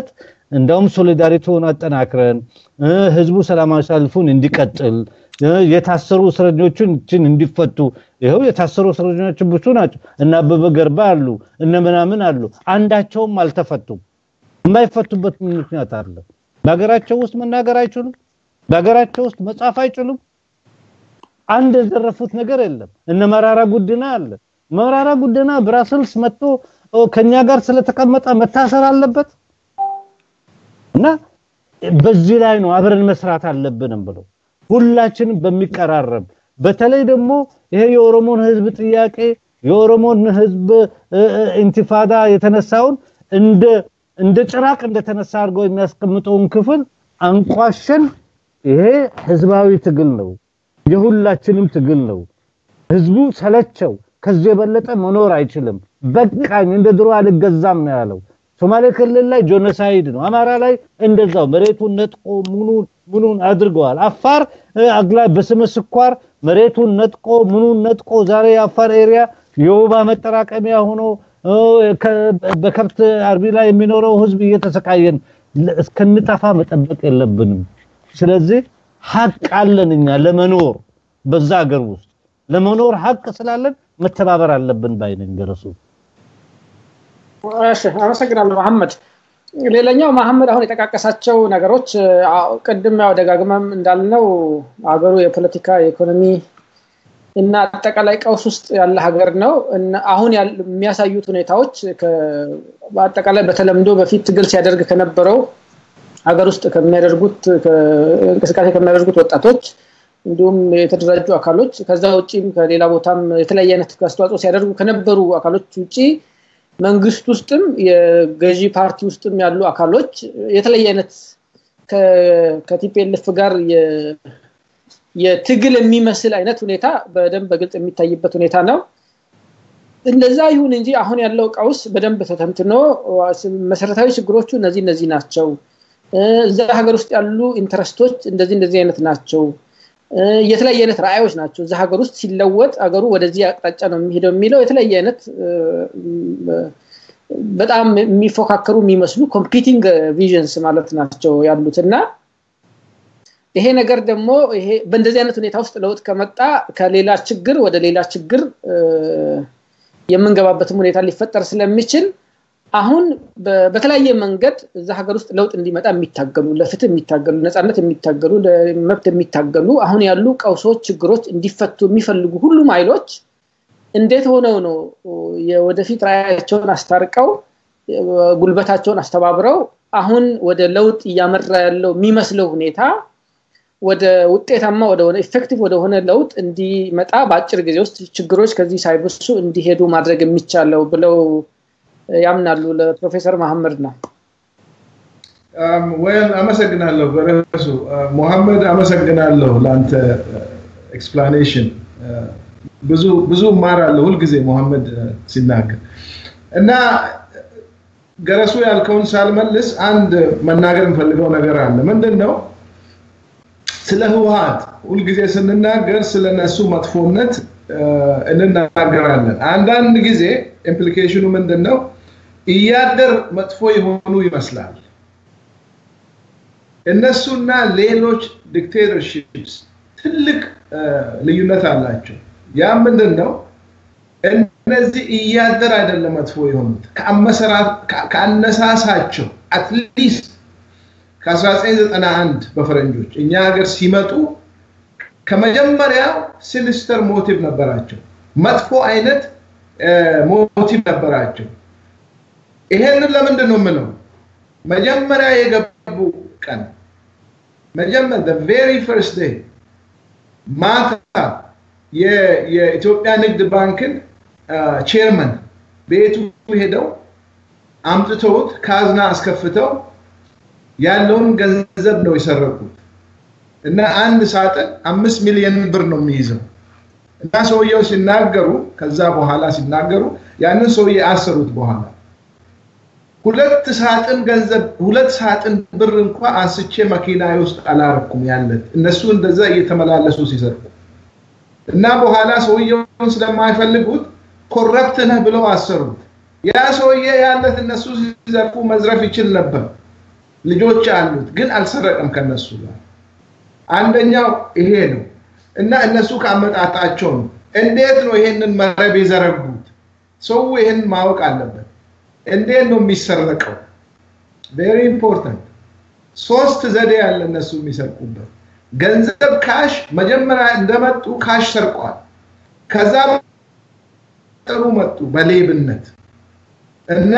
Speaker 2: እንደውም ሶሊዳሪቲውን አጠናክረን ህዝቡ ሰላማዊ ሰልፉን እንዲቀጥል የታሰሩ እስረኞችን እንዲፈቱ ይኸው የታሰሩ እስረኞችን ብዙ ናቸው። እነ አበበ ገርባ አሉ፣ እነ ምናምን አሉ። አንዳቸውም አልተፈቱም። የማይፈቱበት ምክንያት አለ። በሀገራቸው ውስጥ መናገር አይችሉም። በሀገራቸው ውስጥ መጻፍ አይችሉም። አንድ የዘረፉት ነገር የለም። እነ መራራ ጉድና አለ። መራራ ጉድና ብራስልስ መጥቶ ከኛ ጋር ስለተቀመጠ መታሰር አለበት እና በዚህ ላይ ነው አብረን መስራት አለብንም ብለው ሁላችንም በሚቀራረብ በተለይ ደግሞ ይሄ የኦሮሞን ህዝብ ጥያቄ የኦሮሞን ህዝብ ኢንቲፋዳ የተነሳውን እንደ እንደ ጭራቅ እንደተነሳ አድርገው የሚያስቀምጠውን ክፍል አንቋሸን ይሄ ህዝባዊ ትግል ነው፣ የሁላችንም ትግል ነው። ህዝቡ ሰለቸው፣ ከዚህ የበለጠ መኖር አይችልም፣ በቃኝ፣ እንደ ድሮ አልገዛም ነው ያለው። ሶማሌ ክልል ላይ ጆኖሳይድ ነው፣ አማራ ላይ እንደዛው መሬቱን ነጥቆ ሙኑን ምኑን አድርገዋል። አፋር አግላይ በስመ ስኳር መሬቱን ነጥቆ ምኑን ነጥቆ ዛሬ የአፋር ኤሪያ የወባ መጠራቀሚያ ሆኖ በከብት አርቢ ላይ የሚኖረው ህዝብ እየተሰቃየን እስከንጠፋ መጠበቅ የለብንም። ስለዚህ ሀቅ አለን እኛ ለመኖር በዛ ሀገር ውስጥ ለመኖር ሀቅ ስላለን መተባበር አለብን ባይነኝ ገረሱ።
Speaker 1: እሺ፣ አመሰግናለሁ መሐመድ። ሌላኛው መሐመድ አሁን የጠቃቀሳቸው ነገሮች ቅድም ያው ደጋግመም እንዳልነው ሀገሩ የፖለቲካ የኢኮኖሚ እና አጠቃላይ ቀውስ ውስጥ ያለ ሀገር ነው። አሁን የሚያሳዩት ሁኔታዎች በአጠቃላይ በተለምዶ በፊት ትግል ሲያደርግ ከነበረው ሀገር ውስጥ ከሚያደርጉት እንቅስቃሴ ከሚያደርጉት ወጣቶች እንዲሁም የተደራጁ አካሎች ከዛ ውጭም ከሌላ ቦታም የተለያየ አይነት አስተዋጽኦ ሲያደርጉ ከነበሩ አካሎች ውጭ መንግስት ውስጥም የገዢ ፓርቲ ውስጥም ያሉ አካሎች የተለየ አይነት ከቲፒኤልኤፍ ጋር የትግል የሚመስል አይነት ሁኔታ በደንብ በግልጽ የሚታይበት ሁኔታ ነው። እንደዛ ይሁን እንጂ አሁን ያለው ቀውስ በደንብ ተተንትኖ መሰረታዊ ችግሮቹ እነዚህ እነዚህ ናቸው፣ እዛ ሀገር ውስጥ ያሉ ኢንተረስቶች እንደዚህ እንደዚህ አይነት ናቸው፣ የተለያየ አይነት ራዕዮች ናቸው። እዛ ሀገር ውስጥ ሲለወጥ ሀገሩ ወደዚህ አቅጣጫ ነው የሚሄደው የሚለው የተለያየ አይነት በጣም የሚፎካከሩ የሚመስሉ ኮምፒቲንግ ቪዥንስ ማለት ናቸው ያሉት እና ይሄ ነገር ደግሞ ይሄ በእንደዚህ አይነት ሁኔታ ውስጥ ለውጥ ከመጣ ከሌላ ችግር ወደ ሌላ ችግር የምንገባበትም ሁኔታ ሊፈጠር ስለሚችል አሁን በተለያየ መንገድ እዛ ሀገር ውስጥ ለውጥ እንዲመጣ የሚታገሉ ለፍትህ የሚታገሉ ነፃነት የሚታገሉ ለመብት የሚታገሉ አሁን ያሉ ቀውሶች ችግሮች እንዲፈቱ የሚፈልጉ ሁሉም ኃይሎች እንዴት ሆነው ነው የወደፊት ራያቸውን አስታርቀው ጉልበታቸውን አስተባብረው አሁን ወደ ለውጥ እያመራ ያለው የሚመስለው ሁኔታ ወደ ውጤታማ ወደሆነ ኢፌክቲቭ ወደሆነ ለውጥ እንዲመጣ በአጭር ጊዜ ውስጥ ችግሮች ከዚህ ሳይብሱ እንዲሄዱ ማድረግ የሚቻለው ብለው ያምናሉ። ለፕሮፌሰር መሐመድ ነው።
Speaker 3: ወይም አመሰግናለሁ በረሱ ሙሐመድ፣ አመሰግናለሁ ለአንተ ኤክስፕላኔሽን። ብዙ ብዙ እማራለሁ ሁልጊዜ ሙሐመድ ሲናገር እና ገረሱ ያልከውን ሳልመልስ አንድ መናገር የምፈልገው ነገር አለ። ምንድን ነው? ስለ ህወሀት ሁልጊዜ ስንናገር ስለ ነሱ መጥፎነት እንናገራለን። አንዳንድ ጊዜ ኢምፕሊኬሽኑ ምንድን ነው? እያደር መጥፎ የሆኑ ይመስላል። እነሱና ሌሎች ዲክቴተርሺፕስ ትልቅ ልዩነት አላቸው። ያ ምንድን ነው? እነዚህ እያደር አይደለም መጥፎ የሆኑት ከአነሳሳቸው አትሊስት ከ1991 በፈረንጆች እኛ ሀገር ሲመጡ ከመጀመሪያው ሲኒስተር ሞቲቭ ነበራቸው። መጥፎ አይነት ሞቲቭ ነበራቸው። ይሄንን ለምንድን ነው የምለው? መጀመሪያ የገቡ ቀን መጀመሪያ ቬሪ ፈርስት ዴይ ማታ የኢትዮጵያ ንግድ ባንክን ቼርመን ቤቱ ሄደው አምጥተውት ካዝና አስከፍተው ያለውን ገንዘብ ነው የሰረቁት እና አንድ ሳጥን አምስት ሚሊዮን ብር ነው የሚይዘው እና ሰውየው ሲናገሩ ከዛ በኋላ ሲናገሩ ያንን ሰውዬ አሰሩት በኋላ ሁለት ሳጥን ገንዘብ ሁለት ሳጥን ብር እንኳ አንስቼ መኪና ውስጥ አላረኩም ያለት እነሱ እንደዛ እየተመላለሱ ሲሰርቁ እና በኋላ ሰውየውን ስለማይፈልጉት ኮረፕት ነህ ብለው አሰሩት ያ ሰውዬ ያለት እነሱ ሲዘርፉ መዝረፍ ይችል ነበር ልጆች አሉት፣ ግን አልሰረቀም ከነሱ ጋር። አንደኛው ይሄ ነው እና እነሱ ካመጣጣቸው ነው። እንዴት ነው ይሄንን መረብ የዘረጉት? ሰው ይሄን ማወቅ አለበት። እንዴት ነው የሚሰረቀው? ቬሪ ኢምፖርታንት። ሶስት ዘዴ ያለ እነሱ የሚሰርቁበት ገንዘብ ካሽ፣ መጀመሪያ እንደመጡ ካሽ ሰርቀዋል። ከዛ ጥሩ መጡ በሌብነት እና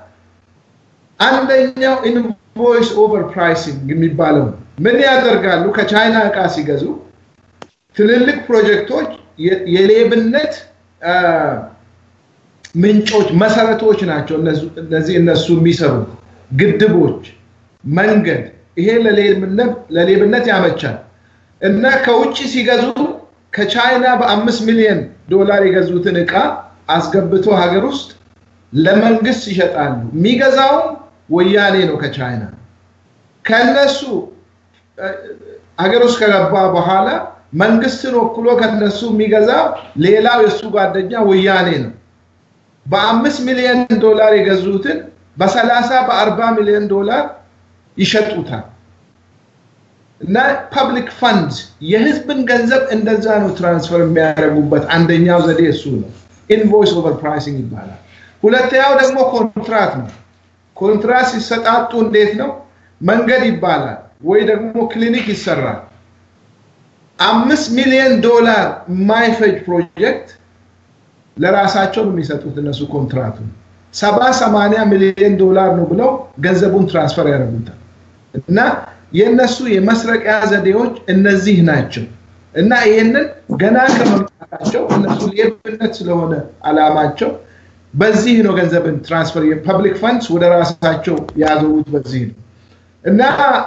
Speaker 3: አንደኛው ኢንቮይስ ኦቨር ፕራይሲንግ የሚባለው ምን ያደርጋሉ? ከቻይና እቃ ሲገዙ ትልልቅ ፕሮጀክቶች የሌብነት ምንጮች መሰረቶች ናቸው። እነዚህ እነሱ የሚሰሩት ግድቦች፣ መንገድ፣ ይሄ ለሌብነት ያመቻል እና ከውጭ ሲገዙ ከቻይና በአምስት ሚሊዮን ዶላር የገዙትን እቃ አስገብቶ ሀገር ውስጥ ለመንግስት ይሸጣሉ። የሚገዛውም ወያኔ ነው ከቻይና ከነሱ ሀገር ውስጥ ከገባ በኋላ መንግስትን ወክሎ ከነሱ የሚገዛው ሌላው የእሱ ጓደኛ ወያኔ ነው። በአምስት ሚሊዮን ዶላር የገዙትን በሰላሳ በአርባ ሚሊዮን ዶላር ይሸጡታል። እና ፐብሊክ ፈንድ የህዝብን ገንዘብ እንደዛ ነው ትራንስፈር የሚያደርጉበት አንደኛው ዘዴ እሱ ነው። ኢንቮይስ ኦቨር ፕራይሲንግ ይባላል። ሁለተኛው ደግሞ ኮንትራት ነው። ኮንትራት ሲሰጣጡ እንዴት ነው? መንገድ ይባላል ወይ ደግሞ ክሊኒክ ይሰራል። አምስት ሚሊዮን ዶላር የማይፈጅ ፕሮጀክት ለራሳቸው ነው የሚሰጡት እነሱ ኮንትራቱን። ሰባ ሰማንያ ሚሊዮን ዶላር ነው ብለው ገንዘቡን ትራንስፈር ያደርጉታል። እና የእነሱ የመስረቂያ ዘዴዎች እነዚህ ናቸው። እና ይህንን ገና ከመምጣታቸው እነሱ ሌብነት ስለሆነ አላማቸው በዚህ ነው ገንዘብን ትራንስፈር የፐብሊክ ፈንድስ ወደ ራሳቸው ያዞሩት በዚህ ነው። እና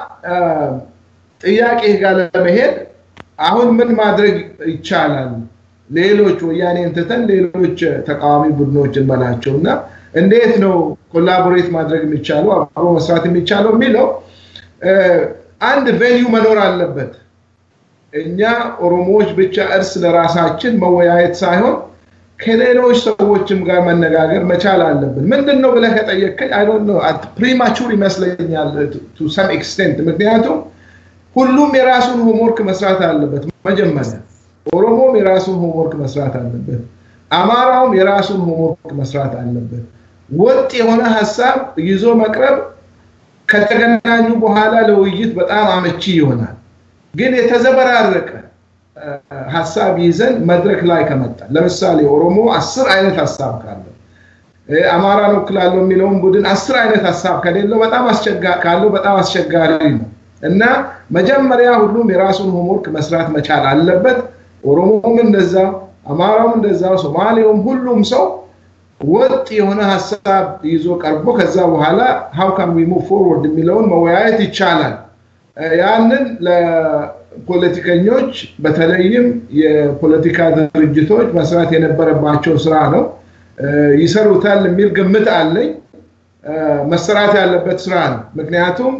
Speaker 3: ጥያቄ ጋር ለመሄድ አሁን ምን ማድረግ ይቻላል? ሌሎች ወያኔን ትተን ሌሎች ተቃዋሚ ቡድኖች እንበላቸው እና እንዴት ነው ኮላቦሬት ማድረግ የሚቻለው አብሮ መስራት የሚቻለው የሚለው አንድ ቬኒዩ መኖር አለበት። እኛ ኦሮሞዎች ብቻ እርስ ለራሳችን መወያየት ሳይሆን ከሌሎች ሰዎችም ጋር መነጋገር መቻል አለብን። ምንድን ነው ብለህ ከጠየቀኝ አይ ዶንት ኖ ፕሪማቹር ይመስለኛል ቱ ሰም ኤክስቴንት። ምክንያቱም ሁሉም የራሱን ሆምወርክ መስራት አለበት። መጀመሪያ ኦሮሞም የራሱን ሆምወርክ መስራት አለበት። አማራውም የራሱን ሆምወርክ መስራት አለበት። ወጥ የሆነ ሀሳብ ይዞ መቅረብ ከተገናኙ በኋላ ለውይይት በጣም አመቺ ይሆናል። ግን የተዘበራረቀ ሀሳብ ይዘን መድረክ ላይ ከመጣ ለምሳሌ ኦሮሞ አስር አይነት ሀሳብ ካለው አማራን ወክላለሁ የሚለውን ቡድን አስር አይነት ሀሳብ ከሌለው በጣም ካለው በጣም አስቸጋሪ ነው እና መጀመሪያ ሁሉም የራሱን ሆምወርክ መስራት መቻል አለበት። ኦሮሞም እንደዛ፣ አማራውም እንደዛው፣ ሶማሌውም ሁሉም ሰው ወጥ የሆነ ሀሳብ ይዞ ቀርቦ ከዛ በኋላ ሀው ካን ዊ ሙቭ ፎርወርድ የሚለውን መወያየት ይቻላል። ያንን ለፖለቲከኞች በተለይም የፖለቲካ ድርጅቶች መስራት የነበረባቸው ስራ ነው። ይሰሩታል የሚል ግምት አለኝ። መሰራት ያለበት ስራ ነው። ምክንያቱም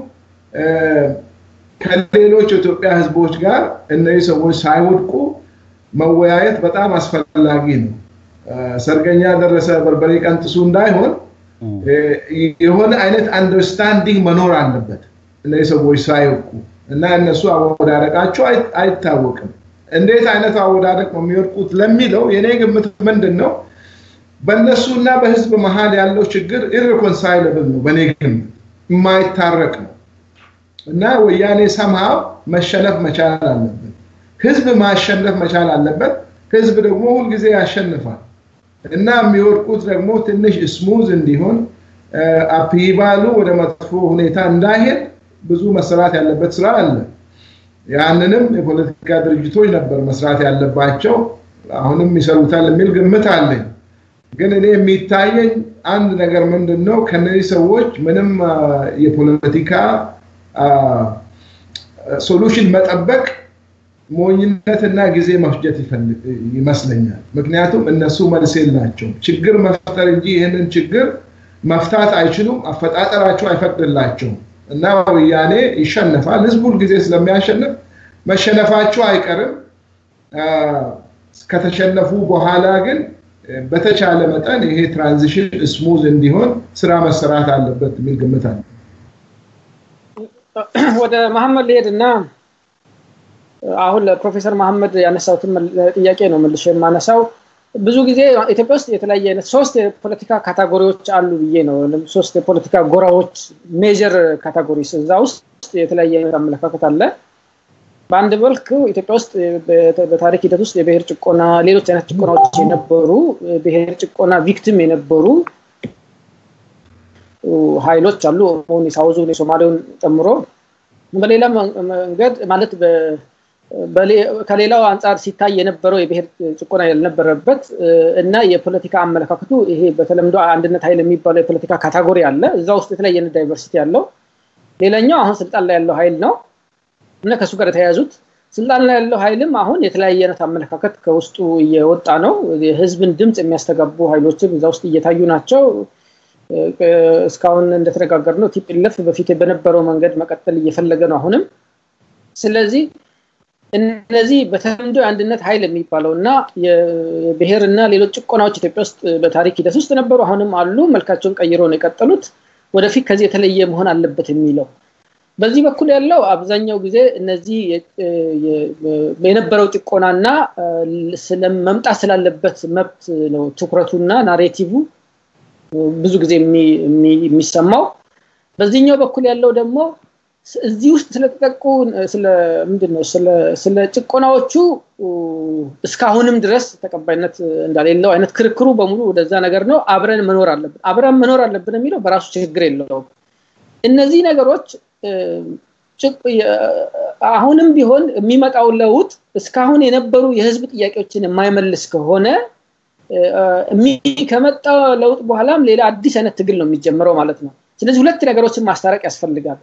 Speaker 3: ከሌሎች የኢትዮጵያ ህዝቦች ጋር እነዚህ ሰዎች ሳይወድቁ መወያየት በጣም አስፈላጊ ነው። ሰርገኛ ደረሰ በርበሬ ቀንጥሱ እንዳይሆን የሆነ አይነት አንደርስታንዲንግ መኖር አለበት እነዚህ ሰዎች ሳይወቁ እና እነሱ አወዳደቃቸው አይታወቅም። እንዴት አይነት አወዳደቅ ነው የሚወድቁት ለሚለው የኔ ግምት ምንድን ነው? በእነሱ እና በህዝብ መሀል ያለው ችግር ኢሪኮንሳይለብል ነው። በእኔ ግምት የማይታረቅ ነው እና ወያኔ ሰምሃው መሸነፍ መቻል አለበት። ህዝብ ማሸነፍ መቻል አለበት። ህዝብ ደግሞ ሁልጊዜ ያሸንፋል እና የሚወድቁት ደግሞ ትንሽ ስሙዝ እንዲሆን አፕይባሉ ወደ መጥፎ ሁኔታ እንዳይሄድ ብዙ መሰራት ያለበት ስራ አለ። ያንንም የፖለቲካ ድርጅቶች ነበር መስራት ያለባቸው። አሁንም ይሰሩታል የሚል ግምት አለኝ። ግን እኔ የሚታየኝ አንድ ነገር ምንድን ነው ከነዚህ ሰዎች ምንም የፖለቲካ ሶሉሽን መጠበቅ ሞኝነትና ጊዜ መፍጀት ይመስለኛል። ምክንያቱም እነሱ መልስ የላቸውም። ችግር መፍጠር እንጂ ይህንን ችግር መፍታት አይችሉም። አፈጣጠራቸው አይፈቅድላቸውም እና ወያኔ ይሸነፋል። ህዝቡ ጊዜ ስለሚያሸንፍ መሸነፋቸው አይቀርም። ከተሸነፉ በኋላ ግን በተቻለ መጠን ይሄ ትራንዚሽን ስሙዝ እንዲሆን ስራ መሰራት አለበት የሚል ግምት አለ።
Speaker 1: ወደ መሐመድ ልሄድ እና አሁን ለፕሮፌሰር መሐመድ ያነሳሁትን ጥያቄ ነው መልሼ የማነሳው። ብዙ ጊዜ ኢትዮጵያ ውስጥ የተለያየ አይነት ሶስት የፖለቲካ ካታጎሪዎች አሉ ብዬ ነው። ሶስት የፖለቲካ ጎራዎች ሜጀር ካታጎሪስ፣ እዛ ውስጥ የተለያየ አይነት አመለካከት አለ። በአንድ መልክ ኢትዮጵያ ውስጥ በታሪክ ሂደት ውስጥ የብሔር ጭቆና፣ ሌሎች አይነት ጭቆናዎች የነበሩ ብሔር ጭቆና ቪክቲም የነበሩ ኃይሎች አሉ። ሳውዙን የሶማሌውን ጨምሮ በሌላ መንገድ ማለት ከሌላው አንጻር ሲታይ የነበረው የብሔር ጭቆና ያልነበረበት እና የፖለቲካ አመለካከቱ ይሄ በተለምዶ አንድነት ኃይል የሚባለው የፖለቲካ ካታጎሪ አለ። እዛ ውስጥ የተለያየ ዳይቨርሲቲ ያለው። ሌላኛው አሁን ስልጣን ላይ ያለው ኃይል ነው እና ከእሱ ጋር የተያያዙት ስልጣን ላይ ያለው ኃይልም አሁን የተለያየ አይነት አመለካከት ከውስጡ እየወጣ ነው። የህዝብን ድምፅ የሚያስተጋቡ ኃይሎችም እዛ ውስጥ እየታዩ ናቸው። እስካሁን እንደተነጋገር ነው ቲፒኤልኤፍ በፊት በነበረው መንገድ መቀጠል እየፈለገ ነው አሁንም። ስለዚህ እነዚህ በተለምዶ የአንድነት ኃይል የሚባለው እና የብሔር እና ሌሎች ጭቆናዎች ኢትዮጵያ ውስጥ በታሪክ ሂደት ውስጥ ነበሩ፣ አሁንም አሉ። መልካቸውን ቀይሮ ነው የቀጠሉት። ወደፊት ከዚህ የተለየ መሆን አለበት የሚለው በዚህ በኩል ያለው አብዛኛው ጊዜ እነዚህ የነበረው ጭቆናና መምጣት ስላለበት መብት ነው ትኩረቱና ናሬቲቭ ብዙ ጊዜ የሚሰማው። በዚህኛው በኩል ያለው ደግሞ እዚህ ውስጥ ስለተጠቁ ምንድን ነው ስለ ጭቆናዎቹ እስካሁንም ድረስ ተቀባይነት እንዳሌለው አይነት ክርክሩ በሙሉ ወደዛ ነገር ነው። አብረን መኖር አለብን አብረን መኖር አለብን የሚለው በራሱ ችግር የለውም። እነዚህ ነገሮች አሁንም ቢሆን የሚመጣው ለውጥ እስካሁን የነበሩ የህዝብ ጥያቄዎችን የማይመልስ ከሆነ ከመጣ ለውጥ በኋላም ሌላ አዲስ አይነት ትግል ነው የሚጀምረው ማለት ነው። ስለዚህ ሁለት ነገሮችን ማስታረቅ ያስፈልጋል።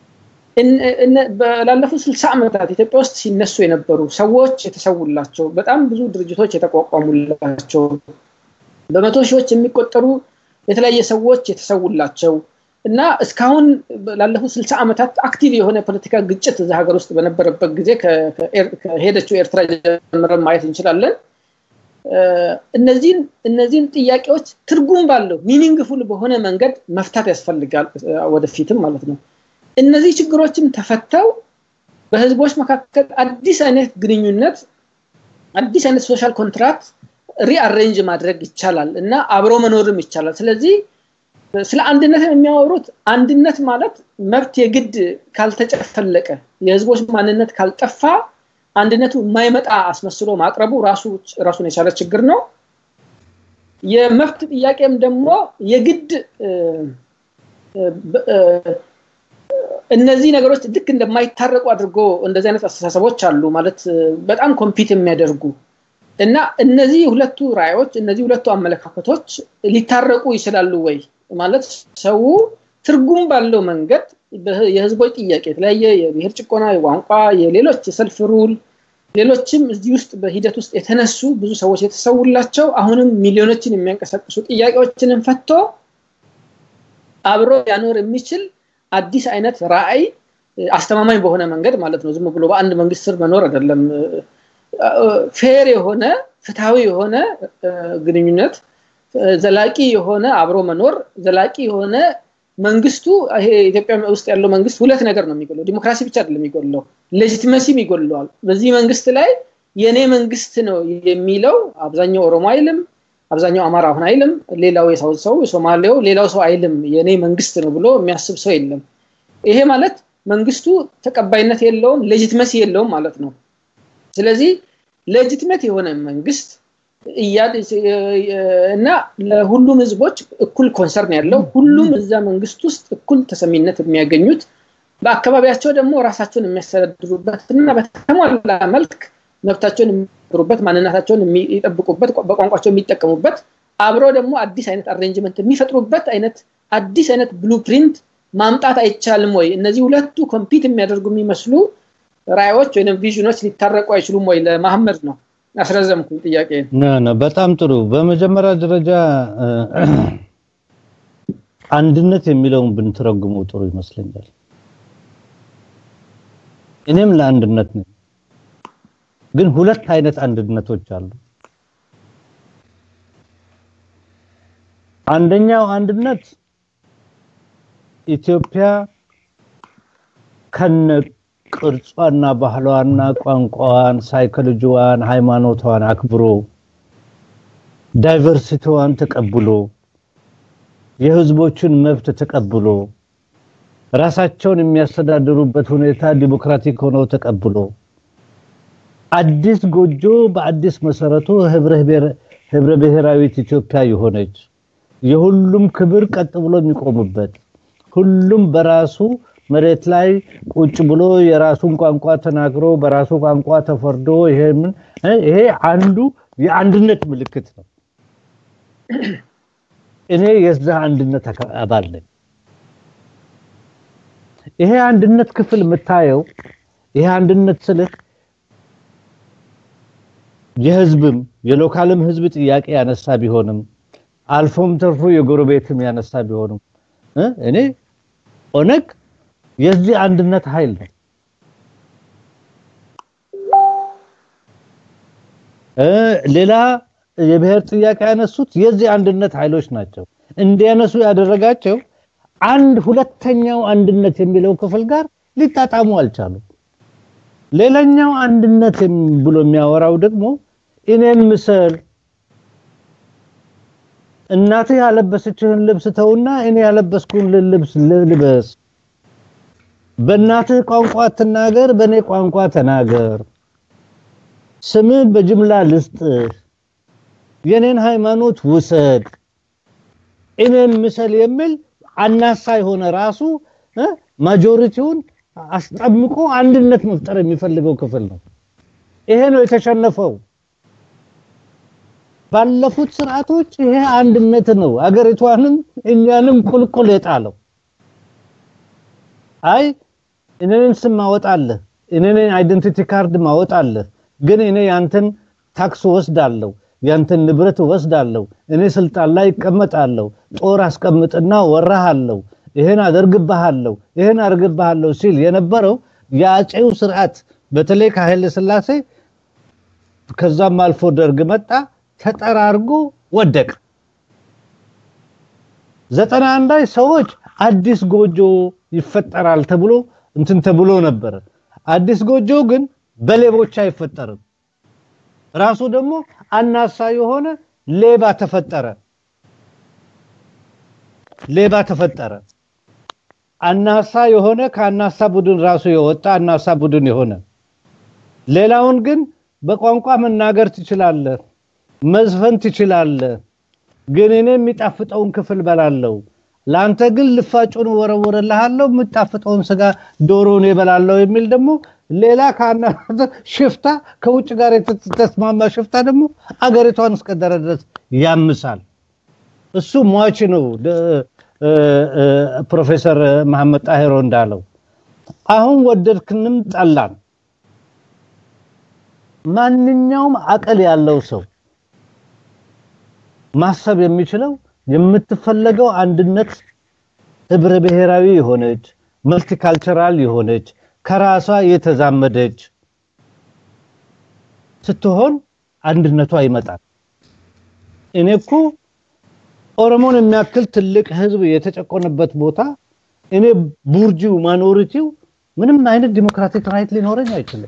Speaker 1: ላለፉት ስልሳ ዓመታት ኢትዮጵያ ውስጥ ሲነሱ የነበሩ ሰዎች የተሰውላቸው በጣም ብዙ ድርጅቶች የተቋቋሙላቸው በመቶ ሺዎች የሚቆጠሩ የተለያየ ሰዎች የተሰውላቸው እና እስካሁን ላለፉት ስልሳ ዓመታት አክቲቭ የሆነ ፖለቲካ ግጭት እዛ ሀገር ውስጥ በነበረበት ጊዜ ከሄደችው ኤርትራ ጀምረን ማየት እንችላለን። እነዚህን እነዚህን ጥያቄዎች ትርጉም ባለው ሚኒንግፉል በሆነ መንገድ መፍታት ያስፈልጋል ወደፊትም ማለት ነው። እነዚህ ችግሮችም ተፈተው በህዝቦች መካከል አዲስ አይነት ግንኙነት አዲስ አይነት ሶሻል ኮንትራክት ሪአሬንጅ ማድረግ ይቻላል እና አብሮ መኖርም ይቻላል። ስለዚህ ስለ አንድነት የሚያወሩት አንድነት ማለት መብት የግድ ካልተጨፈለቀ የህዝቦች ማንነት ካልጠፋ አንድነቱ የማይመጣ አስመስሎ ማቅረቡ ራሱን የቻለ ችግር ነው። የመብት ጥያቄም ደግሞ የግድ እነዚህ ነገሮች ልክ እንደማይታረቁ አድርጎ እንደዚህ አይነት አስተሳሰቦች አሉ ማለት በጣም ኮምፒት የሚያደርጉ እና እነዚህ ሁለቱ ራዮች እነዚህ ሁለቱ አመለካከቶች ሊታረቁ ይችላሉ ወይ ማለት ሰው ትርጉም ባለው መንገድ የህዝቦች ጥያቄ የተለያየ የብሔር ጭቆና፣ የቋንቋ፣ የሌሎች የሰልፍ ሩል ሌሎችም እዚህ ውስጥ በሂደት ውስጥ የተነሱ ብዙ ሰዎች የተሰውላቸው አሁንም ሚሊዮኖችን የሚያንቀሳቅሱ ጥያቄዎችንን ፈቶ አብሮ ያኖር የሚችል አዲስ አይነት ራዕይ አስተማማኝ በሆነ መንገድ ማለት ነው። ዝም ብሎ በአንድ መንግስት ስር መኖር አይደለም። ፌር የሆነ ፍትሃዊ የሆነ ግንኙነት፣ ዘላቂ የሆነ አብሮ መኖር፣ ዘላቂ የሆነ መንግስቱ ይሄ ኢትዮጵያ ውስጥ ያለው መንግስት ሁለት ነገር ነው የሚጎለው። ዲሞክራሲ ብቻ አይደለም የሚጎለው፣ ሌጂቲመሲም ይጎለዋል። በዚህ መንግስት ላይ የኔ መንግስት ነው የሚለው አብዛኛው ኦሮሞ አይልም፣ አብዛኛው አማራ አሁን አይልም፣ ሌላው የሳውዝ ሰው የሶማሌው ሌላው ሰው አይልም። የኔ መንግስት ነው ብሎ የሚያስብ ሰው የለም። ይሄ ማለት መንግስቱ ተቀባይነት የለውም፣ ሌጂትመሲ የለውም ማለት ነው። ስለዚህ ሌጂትመት የሆነ መንግስት እና ለሁሉም ህዝቦች እኩል ኮንሰርን ያለው ሁሉም እዛ መንግስት ውስጥ እኩል ተሰሚነት የሚያገኙት በአካባቢያቸው ደግሞ ራሳቸውን የሚያስተዳድሩበት እና በተሟላ መልክ መብታቸውን የሚሩበት ማንነታቸውን የሚጠብቁበት በቋንቋቸው የሚጠቀሙበት አብረው ደግሞ አዲስ አይነት አሬንጅመንት የሚፈጥሩበት አይነት አዲስ አይነት ብሉፕሪንት ማምጣት አይቻልም ወይ? እነዚህ ሁለቱ ኮምፒት የሚያደርጉ የሚመስሉ ራዮች ወይም ቪዥኖች ሊታረቁ አይችሉም ወይ? ለመሐመድ ነው። አስረዘምኩ ጥያቄ።
Speaker 2: በጣም ጥሩ። በመጀመሪያ ደረጃ አንድነት የሚለውን ብንተረጉመው ጥሩ ይመስለኛል። እኔም ለአንድነት ነኝ፣ ግን ሁለት አይነት አንድነቶች አሉ። አንደኛው አንድነት ኢትዮጵያ ከነ ቅርጿና ባህሏና ቋንቋዋን፣ ሳይኮሎጂዋን፣ ሃይማኖቷን አክብሮ ዳይቨርሲቲዋን ተቀብሎ የህዝቦችን መብት ተቀብሎ ራሳቸውን የሚያስተዳድሩበት ሁኔታ ዲሞክራቲክ ሆኖ ተቀብሎ አዲስ ጎጆ በአዲስ መሰረቱ ህብረ ብሔራዊት ኢትዮጵያ የሆነች የሁሉም ክብር ቀጥ ብሎ የሚቆሙበት ሁሉም በራሱ መሬት ላይ ቁጭ ብሎ የራሱን ቋንቋ ተናግሮ በራሱ ቋንቋ ተፈርዶ ይሄ አንዱ የአንድነት ምልክት ነው። እኔ የዛ አንድነት አባል ነኝ። ይሄ አንድነት ክፍል የምታየው ይሄ አንድነት ስልህ የህዝብም የሎካልም ህዝብ ጥያቄ ያነሳ ቢሆንም አልፎም ተርፎ የጎረቤትም ያነሳ ቢሆንም እኔ ኦነግ የዚህ አንድነት ኃይል ነው። ሌላ የብሔር ጥያቄ ያነሱት የዚህ አንድነት ኃይሎች ናቸው። እንዲያነሱ ያደረጋቸው አንድ ሁለተኛው አንድነት የሚለው ክፍል ጋር ሊጣጣሙ አልቻሉም። ሌላኛው አንድነት ብሎ የሚያወራው ደግሞ እኔን ምሰል እናትህ ያለበሰችህን ልብስ ተውና እኔ ያለበስኩን ልብስ ልበስ። በእናትህ ቋንቋ ትናገር፣ በእኔ ቋንቋ ተናገር። ስምህ በጅምላ ልስጥህ፣ የኔን ሃይማኖት ውሰድ፣ እኔን ምሰል የሚል አናሳ የሆነ ራሱ ማጆሪቲውን አስጠምቆ አንድነት መፍጠር የሚፈልገው ክፍል ነው። ይሄ ነው የተሸነፈው። ባለፉት ስርዓቶች ይሄ አንድነት ነው አገሪቷንም እኛንም ቁልቁል የጣለው። አይ እኔን ስም ማወጣለህ፣ እኔን አይደንቲቲ ካርድ ማወጣለህ፣ ግን እኔ ያንተን ታክስ ወስዳለሁ፣ ያንተን ንብረት ወስዳለሁ፣ እኔ ስልጣን ላይ እቀመጣለሁ፣ ጦር አስቀምጥና ወራሃለሁ፣ ይሄን አደርግብሃለሁ፣ ይሄን አደርግብሃለሁ ሲል የነበረው የአጼው ስርዓት በተለይ ከኃይለ ሥላሴ ከዛም አልፎ ደርግ መጣ ተጠራርጎ ወደቀ። ዘጠና አንድ ላይ ሰዎች አዲስ ጎጆ ይፈጠራል ተብሎ እንትን ተብሎ ነበር። አዲስ ጎጆ ግን በሌቦች አይፈጠርም። ራሱ ደግሞ አናሳ የሆነ ሌባ ተፈጠረ። ሌባ ተፈጠረ። አናሳ የሆነ ከአናሳ ቡድን ራሱ የወጣ አናሳ ቡድን የሆነ ሌላውን ግን በቋንቋ መናገር ትችላለህ መዝፈን ትችላለህ፣ ግን እኔ የሚጣፍጠውን ክፍል በላለሁ። ለአንተ ግን ልፋጩን ወረወረልሃለሁ፣ የምጣፍጠውን ስጋ ዶሮን እበላለሁ የሚል ደግሞ ሌላ ከአና ሽፍታ ከውጭ ጋር የተስማማ ሽፍታ ደግሞ አገሪቷን እስከደረ ድረስ ያምሳል። እሱ ሟች ነው። ፕሮፌሰር መሐመድ ጣሂሮ እንዳለው አሁን ወደድክንም ጠላን ማንኛውም አቅል ያለው ሰው ማሰብ የሚችለው የምትፈለገው አንድነት ህብረ ብሔራዊ የሆነች መልቲካልቸራል የሆነች ከራሷ የተዛመደች ስትሆን አንድነቷ ይመጣል። እኔ እኮ ኦሮሞን የሚያክል ትልቅ ህዝብ የተጨቆነበት ቦታ እኔ ቡርጂው ማኖሪቲው ምንም አይነት ዲሞክራቲክ ራይት ሊኖረኝ አይችልም።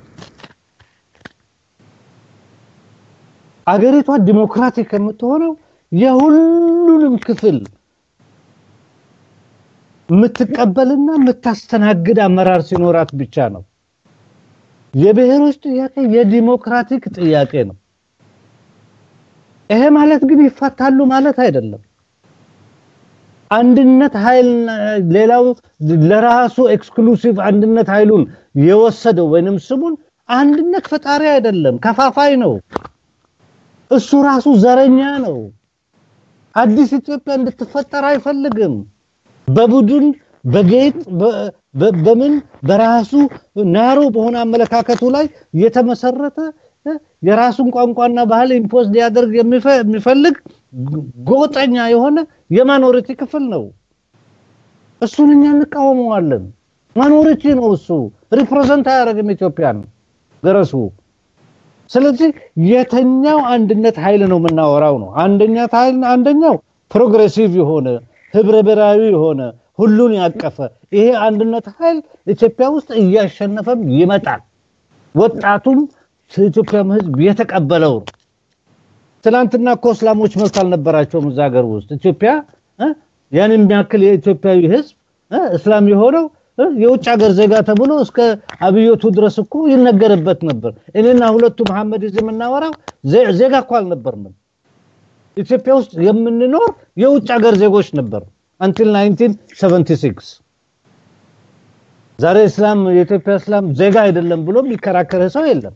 Speaker 2: አገሪቷ ዲሞክራቲክ የምትሆነው የሁሉንም ክፍል የምትቀበልና የምታስተናግድ አመራር ሲኖራት ብቻ ነው። የብሔሮች ጥያቄ የዲሞክራቲክ ጥያቄ ነው። ይሄ ማለት ግን ይፈታሉ ማለት አይደለም። አንድነት ኃይል ሌላው ለራሱ ኤክስክሉሲቭ አንድነት ኃይሉን የወሰደው ወይንም ስሙን አንድነት ፈጣሪ አይደለም፣ ከፋፋይ ነው። እሱ ራሱ ዘረኛ ነው። አዲስ ኢትዮጵያ እንድትፈጠር አይፈልግም። በቡድን በጌጥ በምን በራሱ ናሮ በሆነ አመለካከቱ ላይ የተመሰረተ የራሱን ቋንቋና ባህል ኢምፖዝ ሊያደርግ የሚፈልግ ጎጠኛ የሆነ የማኖሪቲ ክፍል ነው። እሱን እኛ እንቃወመዋለን። ማኖሪቲ ነው እሱ። ሪፕሬዘንት አያደርግም ኢትዮጵያን ገረሱ። ስለዚህ የተኛው አንድነት ኃይል ነው የምናወራው ነው። አንደኛ ኃይል አንደኛው ፕሮግሬሲቭ የሆነ ህብረ ብሔራዊ የሆነ ሁሉን ያቀፈ ይሄ አንድነት ኃይል ኢትዮጵያ ውስጥ እያሸነፈም ይመጣል። ወጣቱም ኢትዮጵያም ህዝብ የተቀበለው ነው። ትናንትና እኮ እስላሞች መብት አልነበራቸውም እዛ ሀገር ውስጥ ኢትዮጵያ ያን የሚያክል የኢትዮጵያዊ ህዝብ እስላም የሆነው የውጭ ሀገር ዜጋ ተብሎ እስከ አብዮቱ ድረስ እኮ ይነገርበት ነበር። እኔና ሁለቱ መሐመድ እዚህ የምናወራው ዜጋ እኮ አልነበርንም። ኢትዮጵያ ውስጥ የምንኖር የውጭ ሀገር ዜጎች ነበር አንቲል 1976 ዛሬ እስላም የኢትዮጵያ እስላም ዜጋ አይደለም ብሎ የሚከራከር ሰው የለም።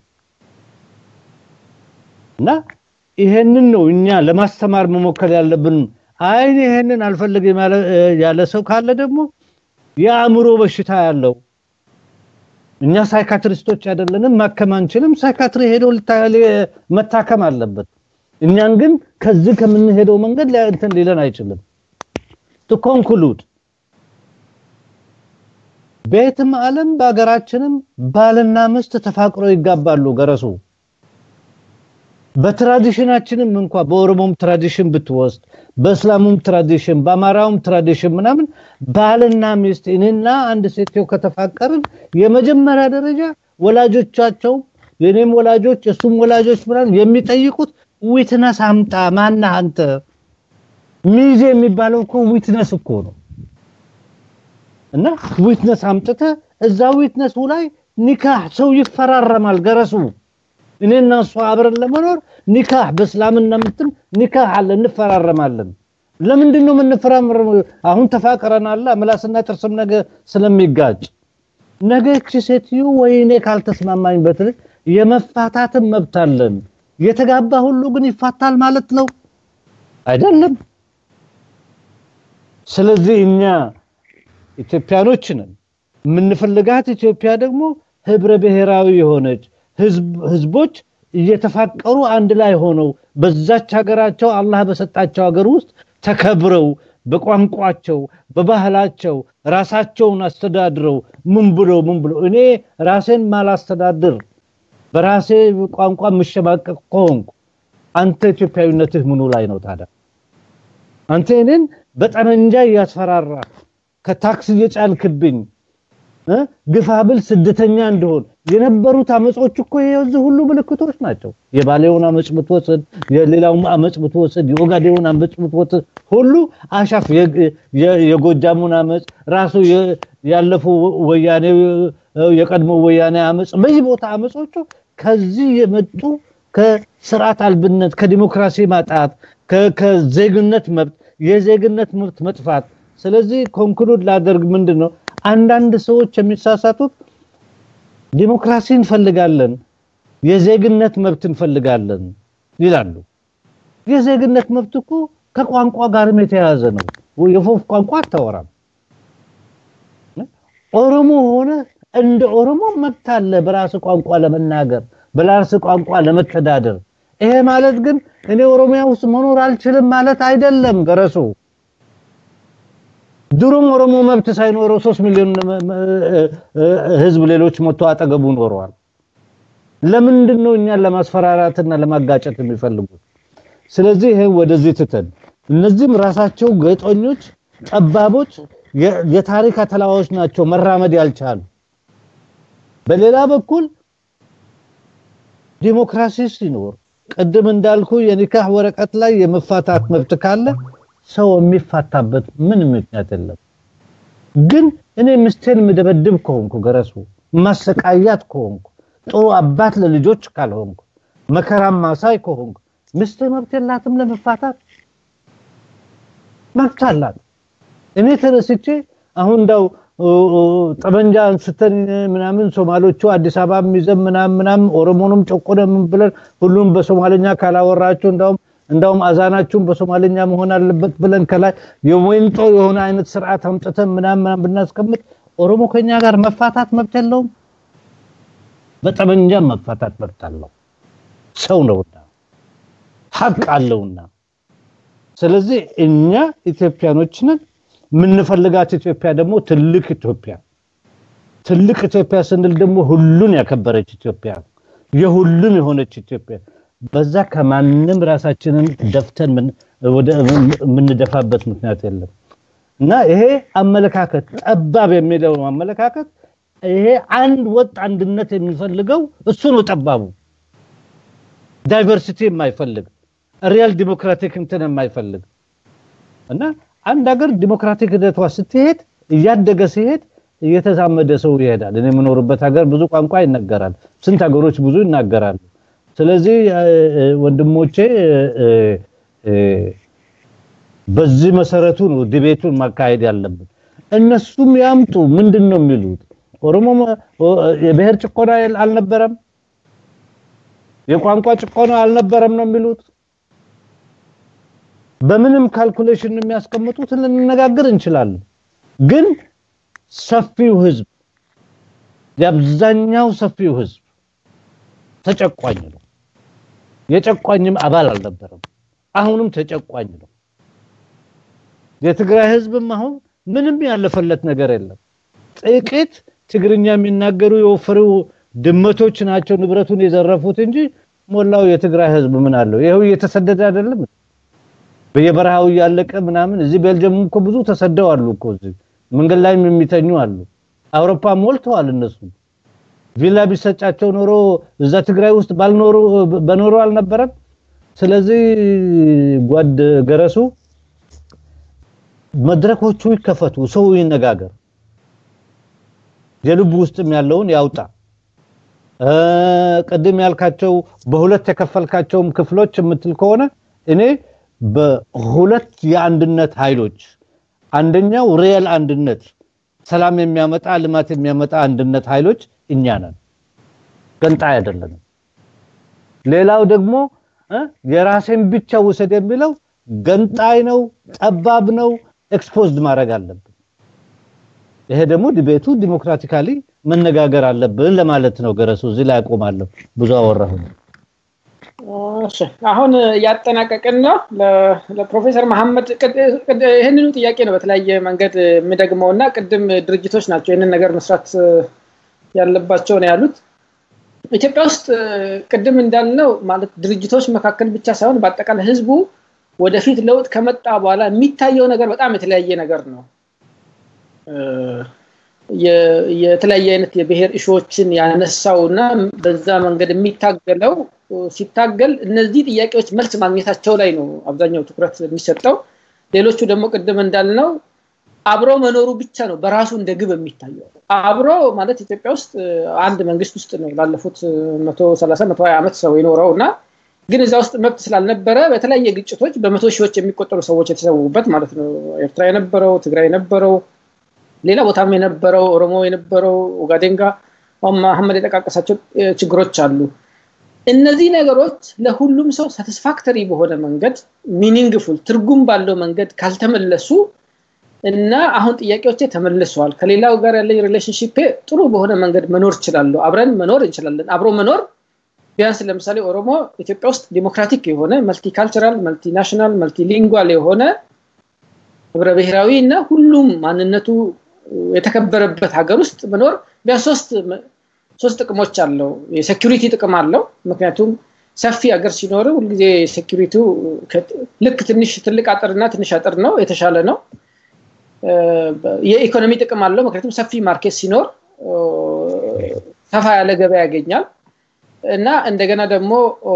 Speaker 2: እና ይሄንን ነው እኛ ለማስተማር መሞከር ያለብን። አይን ይሄንን አልፈልግም ያለ ሰው ካለ ደግሞ የአእምሮ በሽታ ያለው እኛ ሳይካትሪስቶች አይደለንም፣ ማከም አንችልም። ሳይካትሪ ሄዶ መታከም አለበት። እኛን ግን ከዚህ ከምንሄደው መንገድ እንትን ሊለን አይችልም። ቱ ኮንክሉድ ቤትም ዓለም በሀገራችንም ባልና ሚስት ተፋቅሮ ይጋባሉ። ገረሱ በትራዲሽናችንም እንኳ በኦሮሞም ትራዲሽን ብትወስድ፣ በእስላሙም ትራዲሽን፣ በአማራውም ትራዲሽን ምናምን ባልና ሚስት እኔና አንድ ሴትዮ ከተፋቀርን የመጀመሪያ ደረጃ ወላጆቻቸው የኔም ወላጆች እሱም ወላጆች ምናምን የሚጠይቁት ዊትነስ አምጣ። ማነህ አንተ? ሚዜ የሚባለው እኮ ዊትነስ እኮ ነው። እና ዊትነስ አምጥተ እዛ ዊትነሱ ላይ ኒካህ ሰው ይፈራረማል። ገረሱ እኔና እሷ አብረን ለመኖር ኒካህ በእስላምና ምትም ኒካህ አለ፣ እንፈራረማለን። ለምንድን ነው የምንፈራረመው? አሁን ተፋቅረናል፣ ምላስና ጥርስም ነገ ስለሚጋጭ ነገ እቺ ሴትዮ ወይ እኔ ካልተስማማኝ በትል የመፋታትን መብት አለን። የተጋባ ሁሉ ግን ይፋታል ማለት ነው አይደለም። ስለዚህ እኛ ኢትዮጵያኖች ነን። የምንፈልጋት ኢትዮጵያ ደግሞ ህብረ ብሔራዊ የሆነች ህዝቦች እየተፋቀሩ አንድ ላይ ሆነው በዛች ሀገራቸው አላህ በሰጣቸው ሀገር ውስጥ ተከብረው በቋንቋቸው በባህላቸው ራሳቸውን አስተዳድረው ምን ብሎ ምን ብሎ እኔ ራሴን ማላስተዳድር በራሴ ቋንቋ የምሸማቀቅ ከሆንኩ አንተ ኢትዮጵያዊነትህ ምኑ ላይ ነው ታዲያ? አንተ እኔን በጠመንጃ እያስፈራራ ከታክስ እየጫንክብኝ ግፋ ብል ስደተኛ እንደሆን የነበሩት አመጾች እኮ የዚህ ሁሉ ምልክቶች ናቸው። የባሌውን አመጽ ብትወስድ፣ የሌላውን አመጽ ብትወስድ፣ የኦጋዴውን አመጽ ብትወስድ ሁሉ አሻፍ የጎጃሙን አመጽ ራሱ ያለፉ ወያኔ የቀድሞ ወያኔ አመጽ በየቦታ አመጾቹ ከዚህ የመጡ ከስርዓት አልብነት ከዲሞክራሲ ማጣት ከዜግነት መብት የዜግነት መብት መጥፋት ስለዚህ ኮንክሉድ ላደርግ ምንድን ነው አንዳንድ ሰዎች የሚሳሳቱት ዲሞክራሲ እንፈልጋለን የዜግነት መብት እንፈልጋለን ይላሉ የዜግነት መብት እኮ ከቋንቋ ጋርም የተያያዘ ነው የፎፍ ቋንቋ አታወራም ኦሮሞ ሆነ እንደ ኦሮሞ መብት አለ በራስ ቋንቋ ለመናገር በራስ ቋንቋ ለመተዳደር ይሄ ማለት ግን እኔ ኦሮሚያ ውስጥ መኖር አልችልም ማለት አይደለም ገረሱ ድሮም ኦሮሞ መብት ሳይኖረው ሶስት ሚሊዮን ህዝብ ሌሎች ሞቶ አጠገቡ ኖረዋል ለምንድን ነው እኛን ለማስፈራራትና ለማጋጨት የሚፈልጉት ስለዚህ ይሄ ወደዚህ ትተን እነዚህም ራሳቸው ገጦኞች ጠባቦች የታሪክ አተላዋዎች ናቸው መራመድ ያልቻሉ በሌላ በኩል ዲሞክራሲ ሲኖር ቅድም እንዳልኩ የኒካህ ወረቀት ላይ የመፋታት መብት ካለ ሰው የሚፋታበት ምን ምክንያት የለም ግን እኔ ምስቴን ምደበድብ ከሆንኩ ገረሱ ማሰቃያት ከሆንኩ ጥሩ አባት ለልጆች ካልሆንኩ መከራም ማሳይ ከሆንኩ ምስቴ መብት የላትም ለመፋታት መብት አላት እኔ ተነስቼ አሁን እንዳው ጠመንጃ አንስተን ምናምን ሶማሎቹ አዲስ አበባ ይዘን ምናምን ምናምን ኦሮሞንም ጨቆነ ምን ብለን ሁሉም በሶማለኛ ካላወራችሁ እንዳውም እንዳውም አዛናችሁን በሶማለኛ መሆን አለበት ብለን ከላይ የወይንጦ የሆነ አይነት ስርዓት አምጥተን ምናምን ምናምን ብናስቀምጥ ኦሮሞ ከኛ ጋር መፋታት መብት የለውም በጠመንጃ መፋታት መብት አለው ሰው ነውና ሀቅ አለውና ስለዚህ እኛ ኢትዮጵያኖች ነን የምንፈልጋት ኢትዮጵያ ደግሞ ትልቅ ኢትዮጵያ ትልቅ ኢትዮጵያ ስንል ደግሞ ሁሉን ያከበረች ኢትዮጵያ የሁሉም የሆነች ኢትዮጵያ በዛ ከማንም ራሳችንን ደፍተን ወደ የምንደፋበት ምክንያት የለም እና ይሄ አመለካከት ጠባብ የሚለው አመለካከት ይሄ አንድ ወጥ አንድነት የሚፈልገው እሱ ነው ጠባቡ ዳይቨርሲቲ የማይፈልግ ሪያል ዲሞክራቲክ እንትን የማይፈልግ እና አንድ ሀገር ዲሞክራቲክ ሂደቷ ስትሄድ እያደገ ሲሄድ እየተዛመደ ሰው ይሄዳል እኔ የምኖርበት ሀገር ብዙ ቋንቋ ይነገራል ስንት ሀገሮች ብዙ ይናገራሉ ስለዚህ ወንድሞቼ በዚህ መሰረቱ ነው ዲቤቱን ማካሄድ ያለብን እነሱም ያምጡ ምንድን ነው የሚሉት ኦሮሞ የብሔር ጭቆና አልነበረም የቋንቋ ጭቆና አልነበረም ነው የሚሉት በምንም ካልኩሌሽን የሚያስቀምጡት ልንነጋገር እንችላለን ግን ሰፊው ህዝብ የአብዛኛው ሰፊው ህዝብ ተጨቋኝ ነው የጨቋኝም አባል አልነበረም አሁንም ተጨቋኝ ነው የትግራይ ህዝብም አሁን ምንም ያለፈለት ነገር የለም ጥቂት ትግርኛ የሚናገሩ የወፈሩ ድመቶች ናቸው ንብረቱን የዘረፉት እንጂ ሞላው የትግራይ ህዝብ ምን አለው ይሄው እየተሰደደ አይደለም በየበረሃው እያለቀ ምናምን እዚህ ቤልጅየም እኮ ብዙ ተሰደው አሉ እኮ እዚህ መንገድ ላይም የሚተኙ አሉ አውሮፓ ሞልተዋል እነሱ ቪላ ቢሰጫቸው ኖሮ እዛ ትግራይ ውስጥ ባልኖሩ በኖሩ አልነበረም ስለዚህ ጓድ ገረሱ መድረኮቹ ይከፈቱ ሰው ይነጋገር የልቡ ውስጥም ያለውን ያውጣ ቅድም ያልካቸው በሁለት የከፈልካቸውም ክፍሎች የምትል ከሆነ እኔ በሁለት የአንድነት ኃይሎች አንደኛው ሪየል አንድነት ሰላም የሚያመጣ ልማት የሚያመጣ አንድነት ኃይሎች እኛ ነን ገንጣይ አይደለንም ሌላው ደግሞ የራሴን ብቻ ውሰድ የሚለው ገንጣይ ነው ጠባብ ነው ኤክስፖዝድ ማድረግ አለብን ይሄ ደግሞ ዲቤቱ ዲሞክራቲካሊ መነጋገር አለብን ለማለት ነው ገረሱ እዚህ ላይ አቆማለሁ ብዙ አወራሁ
Speaker 1: አሁን ያጠናቀቅን ነው ለፕሮፌሰር መሐመድ ይህንኑ ጥያቄ ነው በተለያየ መንገድ የምደግመው እና ቅድም ድርጅቶች ናቸው ይህንን ነገር መስራት ያለባቸው ነው ያሉት ኢትዮጵያ ውስጥ ቅድም እንዳልነው ማለት ድርጅቶች መካከል ብቻ ሳይሆን በአጠቃላይ ህዝቡ ወደፊት ለውጥ ከመጣ በኋላ የሚታየው ነገር በጣም የተለያየ ነገር ነው የተለያየ አይነት የብሔር እሾዎችን ያነሳው እና በዛ መንገድ የሚታገለው ሲታገል እነዚህ ጥያቄዎች መልስ ማግኘታቸው ላይ ነው አብዛኛው ትኩረት የሚሰጠው ሌሎቹ ደግሞ ቅድም እንዳልነው አብሮ መኖሩ ብቻ ነው በራሱ እንደ ግብ የሚታየው አብሮ ማለት ኢትዮጵያ ውስጥ አንድ መንግስት ውስጥ ነው ላለፉት መቶ ሰላሳ መቶ ሀያ ዓመት ሰው የኖረው እና ግን እዛ ውስጥ መብት ስላልነበረ በተለያየ ግጭቶች በመቶ ሺዎች የሚቆጠሩ ሰዎች የተሰዉበት ማለት ነው ኤርትራ የነበረው ትግራይ የነበረው ሌላ ቦታም የነበረው ኦሮሞ የነበረው ኦጋዴንጋ መሐመድ የጠቃቀሳቸው ችግሮች አሉ እነዚህ ነገሮች ለሁሉም ሰው ሳቲስፋክተሪ በሆነ መንገድ ሚኒንግፉል ትርጉም ባለው መንገድ ካልተመለሱ እና አሁን ጥያቄዎቼ ተመልሰዋል ከሌላው ጋር ያለኝ ሪሌሽንሽፕ ጥሩ በሆነ መንገድ መኖር እችላለሁ አብረን መኖር እንችላለን አብሮ መኖር ቢያንስ ለምሳሌ ኦሮሞ ኢትዮጵያ ውስጥ ዲሞክራቲክ የሆነ መልቲካልቸራል መልቲናሽናል መልቲሊንጓል የሆነ ህብረ ብሔራዊ እና ሁሉም ማንነቱ የተከበረበት ሀገር ውስጥ መኖር ቢያንስ ሶስት ሶስት ጥቅሞች አለው የሴኪሪቲ ጥቅም አለው ምክንያቱም ሰፊ ሀገር ሲኖር ሁልጊዜ ሴኪሪቲው ልክ ትንሽ ትልቅ አጥርና ትንሽ አጥር ነው የተሻለ ነው የኢኮኖሚ ጥቅም አለው ምክንያቱም ሰፊ ማርኬት ሲኖር ሰፋ ያለ ገበያ ያገኛል እና እንደገና ደግሞ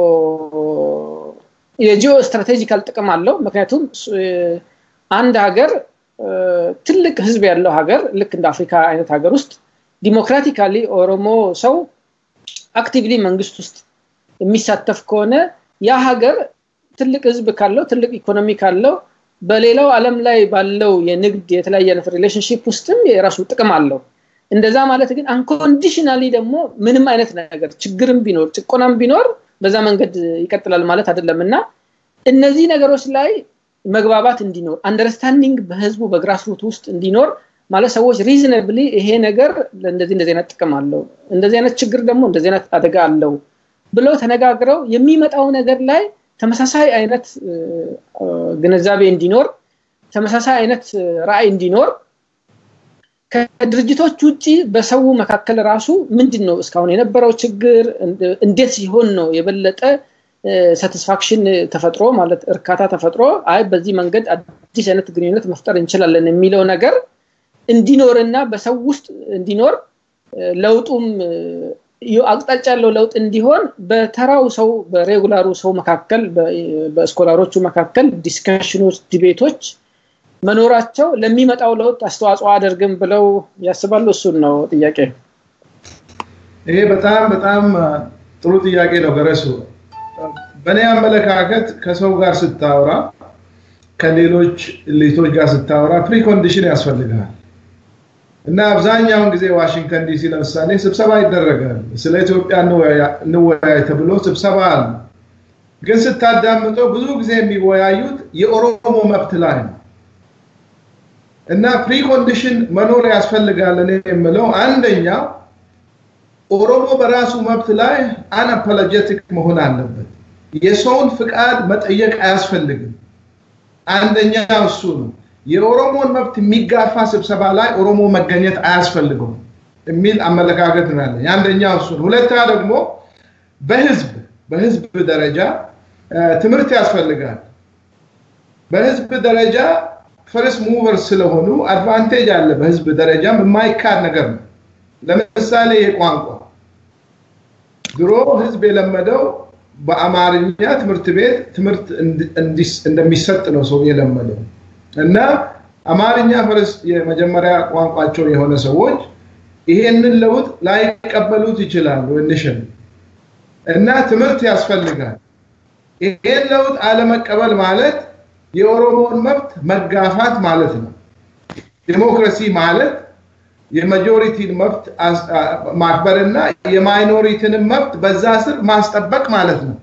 Speaker 1: የጂኦ ስትራቴጂካል ጥቅም አለው ምክንያቱም አንድ ሀገር ትልቅ ህዝብ ያለው ሀገር ልክ እንደ አፍሪካ አይነት ሀገር ውስጥ ዲሞክራቲካሊ ኦሮሞ ሰው አክቲቭሊ መንግስት ውስጥ የሚሳተፍ ከሆነ ያ ሀገር ትልቅ ህዝብ ካለው ትልቅ ኢኮኖሚ ካለው በሌላው ዓለም ላይ ባለው የንግድ የተለያየ አይነት ሪሌሽንሽፕ ውስጥም የራሱ ጥቅም አለው እንደዛ ማለት ግን አንኮንዲሽናሊ ደግሞ ምንም አይነት ነገር ችግርም ቢኖር ጭቆናም ቢኖር በዛ መንገድ ይቀጥላል ማለት አይደለም እና እነዚህ ነገሮች ላይ መግባባት እንዲኖር አንደርስታንዲንግ በህዝቡ በግራስሩት ውስጥ እንዲኖር ማለት ሰዎች ሪዝነብሊ ይሄ ነገር እንደዚህ እንደዚህ አይነት ጥቅም አለው እንደዚህ አይነት ችግር ደግሞ እንደዚህ አይነት አደጋ አለው ብለው ተነጋግረው የሚመጣው ነገር ላይ ተመሳሳይ አይነት ግንዛቤ እንዲኖር ተመሳሳይ አይነት ራዕይ እንዲኖር ከድርጅቶች ውጭ በሰው መካከል ራሱ ምንድን ነው እስካሁን የነበረው ችግር እንዴት ሲሆን ነው የበለጠ ሳቲስፋክሽን ተፈጥሮ ማለት እርካታ ተፈጥሮ አይ በዚህ መንገድ አዲስ አይነት ግንኙነት መፍጠር እንችላለን የሚለው ነገር እንዲኖርና በሰው ውስጥ እንዲኖር ለውጡም አቅጣጫ ያለው ለውጥ እንዲሆን በተራው ሰው በሬጉላሩ ሰው መካከል በስኮላሮቹ መካከል ዲስከሽኖች ዲቤቶች መኖራቸው ለሚመጣው ለውጥ አስተዋጽኦ አደርግም ብለው ያስባሉ እሱን ነው ጥያቄ
Speaker 3: ይሄ በጣም በጣም ጥሩ ጥያቄ ነው ገረሱ በእኔ አመለካከት ከሰው ጋር ስታወራ ከሌሎች ልቶች ጋር ስታወራ ፕሪኮንዲሽን ያስፈልጋል እና አብዛኛውን ጊዜ ዋሽንግተን ዲሲ ለምሳሌ ስብሰባ ይደረጋል ስለ ኢትዮጵያ እንወያይ ተብሎ ስብሰባ አለ ግን ስታዳምጠው ብዙ ጊዜ የሚወያዩት የኦሮሞ መብት ላይ ነው እና ፕሪኮንዲሽን መኖር ያስፈልጋል እኔ የምለው አንደኛው ኦሮሞ በራሱ መብት ላይ አንአፖሎጀቲክ መሆን አለበት የሰውን ፍቃድ መጠየቅ አያስፈልግም አንደኛ እሱ ነው የኦሮሞን መብት የሚጋፋ ስብሰባ ላይ ኦሮሞ መገኘት አያስፈልገውም የሚል አመለካከት ነው ያለ አንደኛው እሱ ነው ሁለተኛ ደግሞ በህዝብ በህዝብ ደረጃ ትምህርት ያስፈልጋል በህዝብ ደረጃ ፈርስት ሙቨር ስለሆኑ አድቫንቴጅ አለ በህዝብ ደረጃም የማይካድ ነገር ነው ለምሳሌ የቋንቋ ድሮ ህዝብ የለመደው በአማርኛ ትምህርት ቤት ትምህርት እንደሚሰጥ ነው ሰው የለመደው እና አማርኛ ፈረስ የመጀመሪያ ቋንቋቸው የሆነ ሰዎች ይሄንን ለውጥ ላይቀበሉት ይችላሉ እንሽን እና ትምህርት ያስፈልጋል ይሄን ለውጥ አለመቀበል ማለት የኦሮሞን መብት መጋፋት ማለት ነው ዲሞክራሲ ማለት የማጆሪቲን መብት ማክበርና የማይኖሪቲንን መብት በዛ ስር ማስጠበቅ ማለት ነው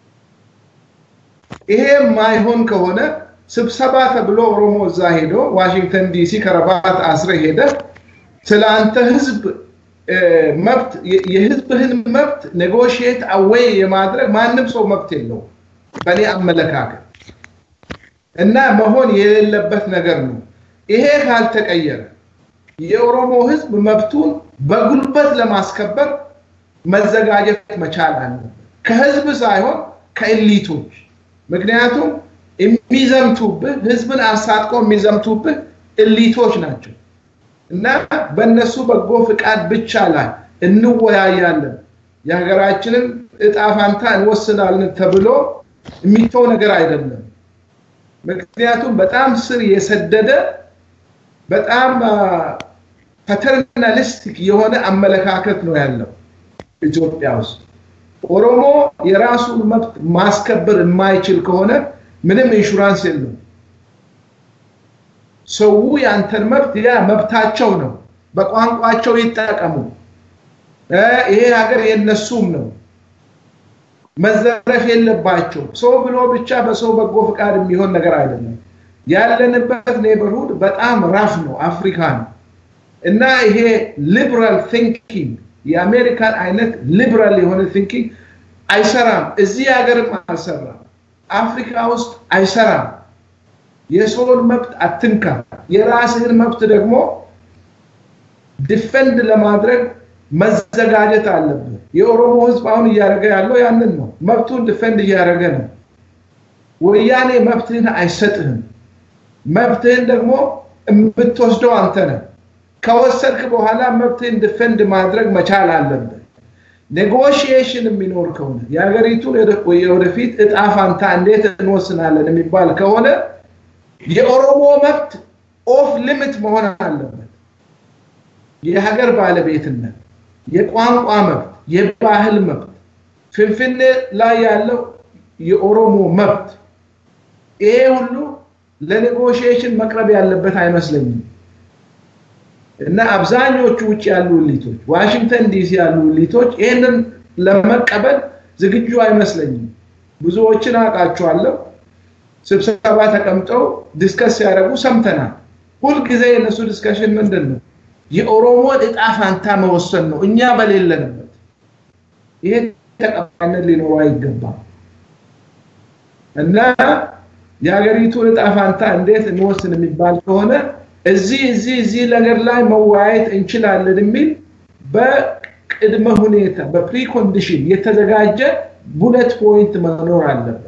Speaker 3: ይሄ ማይሆን ከሆነ ስብሰባ ተብሎ ኦሮሞ እዛ ሄዶ ዋሽንግተን ዲሲ ከረባት አስረ ሄደ ስለ አንተ ህዝብ መብት የህዝብህን መብት ኔጎሽየት አዌይ የማድረግ ማንም ሰው መብት የለው በእኔ አመለካከት እና መሆን የሌለበት ነገር ነው ይሄ ካልተቀየረ የኦሮሞ ህዝብ መብቱን በጉልበት ለማስከበር መዘጋጀት መቻል አለበት ከህዝብ ሳይሆን ከኤሊቶች ምክንያቱም የሚዘምቱብህ ህዝብን አሳጥቆ የሚዘምቱብህ እሊቶች ናቸው እና በእነሱ በጎ ፍቃድ ብቻ ላይ እንወያያለን የሀገራችንን እጣ ፋንታ እንወስናለን ተብሎ የሚተው ነገር አይደለም ምክንያቱም በጣም ስር የሰደደ በጣም ፓተርናሊስቲክ የሆነ አመለካከት ነው ያለው ኢትዮጵያ ውስጥ ኦሮሞ የራሱን መብት ማስከበር የማይችል ከሆነ ምንም ኢንሹራንስ የለም ሰው ያንተን መብት ያ መብታቸው ነው በቋንቋቸው ይጠቀሙ ይሄ ሀገር የነሱም ነው መዘረፍ የለባቸው ሰው ብሎ ብቻ በሰው በጎ ፍቃድ የሚሆን ነገር አይደለም ያለንበት ኔበርሁድ በጣም ራፍ ነው አፍሪካ ነው እና ይሄ ሊበራል ቲንኪንግ የአሜሪካን አይነት ሊበራል የሆነ ቲንኪንግ አይሰራም እዚህ ሀገርም አልሰራም አፍሪካ ውስጥ አይሰራም የሰውን መብት አትንካ የራስህን መብት ደግሞ ዲፈንድ ለማድረግ መዘጋጀት አለብህ የኦሮሞ ህዝብ አሁን እያደረገ ያለው ያንን ነው መብቱን ዲፈንድ እያደረገ ነው ወያኔ መብትህን አይሰጥህም መብትህን ደግሞ የምትወስደው አንተ ነህ ከወሰድክ በኋላ መብትህን ዲፈንድ ማድረግ መቻል አለብህ ኔጎሽዬሽን የሚኖር ከሆነ የሀገሪቱን የወደፊት እጣ ፋንታ እንዴት እንወስናለን የሚባል ከሆነ የኦሮሞ መብት ኦፍ ሊሚት መሆን አለበት የሀገር ባለቤትነት የቋንቋ መብት የባህል መብት ፍንፍኔ ላይ ያለው የኦሮሞ መብት ይሄ ሁሉ ለኔጎሽዬሽን መቅረብ ያለበት አይመስለኝም እና አብዛኞቹ ውጭ ያሉ ሊቶች ዋሽንግተን ዲሲ ያሉ ሊቶች ይህንን ለመቀበል ዝግጁ አይመስለኝም ብዙዎችን አውቃቸዋለሁ ስብሰባ ተቀምጠው ዲስከስ ሲያደርጉ ሰምተናል ሁልጊዜ የነሱ ዲስከሽን ምንድን ነው የኦሮሞን እጣ ፋንታ መወሰን ነው እኛ በሌለንበት ይሄ ተቀባይነት ሊኖረው አይገባም እና የሀገሪቱን እጣ ፋንታ እንዴት እንወስን የሚባል ከሆነ እዚህ እዚህ እዚህ ነገር ላይ መወያየት እንችላለን የሚል በቅድመ ሁኔታ በፕሪኮንዲሽን የተዘጋጀ ቡለት ፖይንት መኖር አለበት።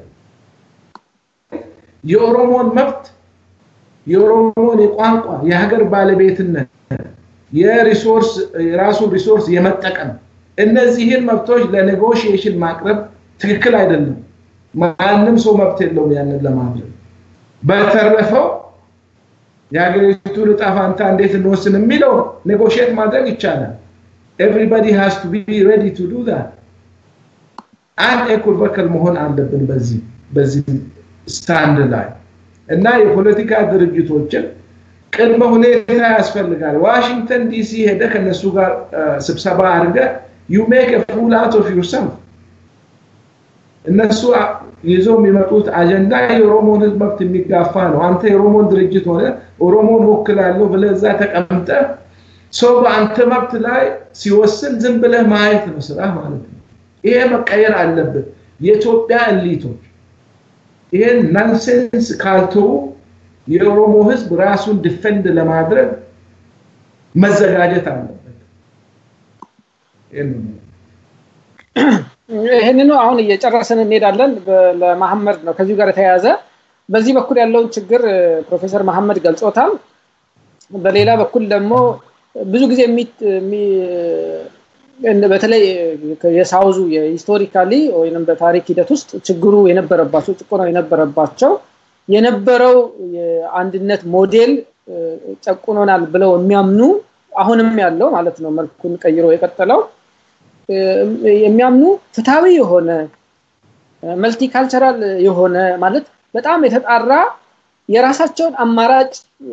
Speaker 3: የኦሮሞን መብት የኦሮሞን የቋንቋ የሀገር ባለቤትነት የሪሶርስ የራሱን ሪሶርስ የመጠቀም እነዚህን መብቶች ለኔጎሽዬሽን ማቅረብ ትክክል አይደለም። ማንም ሰው መብት የለውም ያንን ለማድረግ። በተረፈው የሀገሪቱን ዕጣ ፈንታ እንዴት እንወስን የሚለው ኔጎሽየት ማድረግ ይቻላል። ኤቭሪባዲ ሃዝ ቱ ቢ ሬዲ ቱ ዱ ዛት። አንድ ኤኩርበከል መሆን አለብን በዚህ በዚህ ስታንድ ላይ እና የፖለቲካ ድርጅቶችን ቅድመ ሁኔታ ያስፈልጋል። ዋሽንግተን ዲሲ ሄደ ከነሱ ጋር ስብሰባ አድርገ ዩ ሜክ ፉል አውት ኦፍ ዩርሰልፍ እነሱ ይዘው የሚመጡት አጀንዳ የኦሮሞን ህዝብ መብት የሚጋፋ ነው። አንተ የኦሮሞን ድርጅት ሆነ ኦሮሞን ወክላለሁ ብለህ እዛ ተቀምጠ ሰው በአንተ መብት ላይ ሲወስን ዝም ብለህ ማየት ነው ስራ ማለት ነው። ይሄ መቀየር አለበት። የኢትዮጵያ እሊቶች ይሄን ናንሴንስ ካልተው የኦሮሞ ህዝብ ራሱን ዲፌንድ ለማድረግ መዘጋጀት አለበት።
Speaker 1: ይህንኑ አሁን እየጨረስን እንሄዳለን። ለመሐመድ ነው ከዚሁ ጋር የተያያዘ በዚህ በኩል ያለውን ችግር ፕሮፌሰር መሐመድ ገልጾታል። በሌላ በኩል ደግሞ ብዙ ጊዜ በተለይ የሳውዙ የሂስቶሪካሊ ወይም በታሪክ ሂደት ውስጥ ችግሩ የነበረባቸው ጭቆናው የነበረባቸው የነበረው የአንድነት ሞዴል ጨቁኖናል ብለው የሚያምኑ አሁንም ያለው ማለት ነው መልኩን ቀይሮ የቀጠለው የሚያምኑ ፍትሃዊ የሆነ መልቲካልቸራል የሆነ ማለት በጣም የተጣራ የራሳቸውን አማራጭ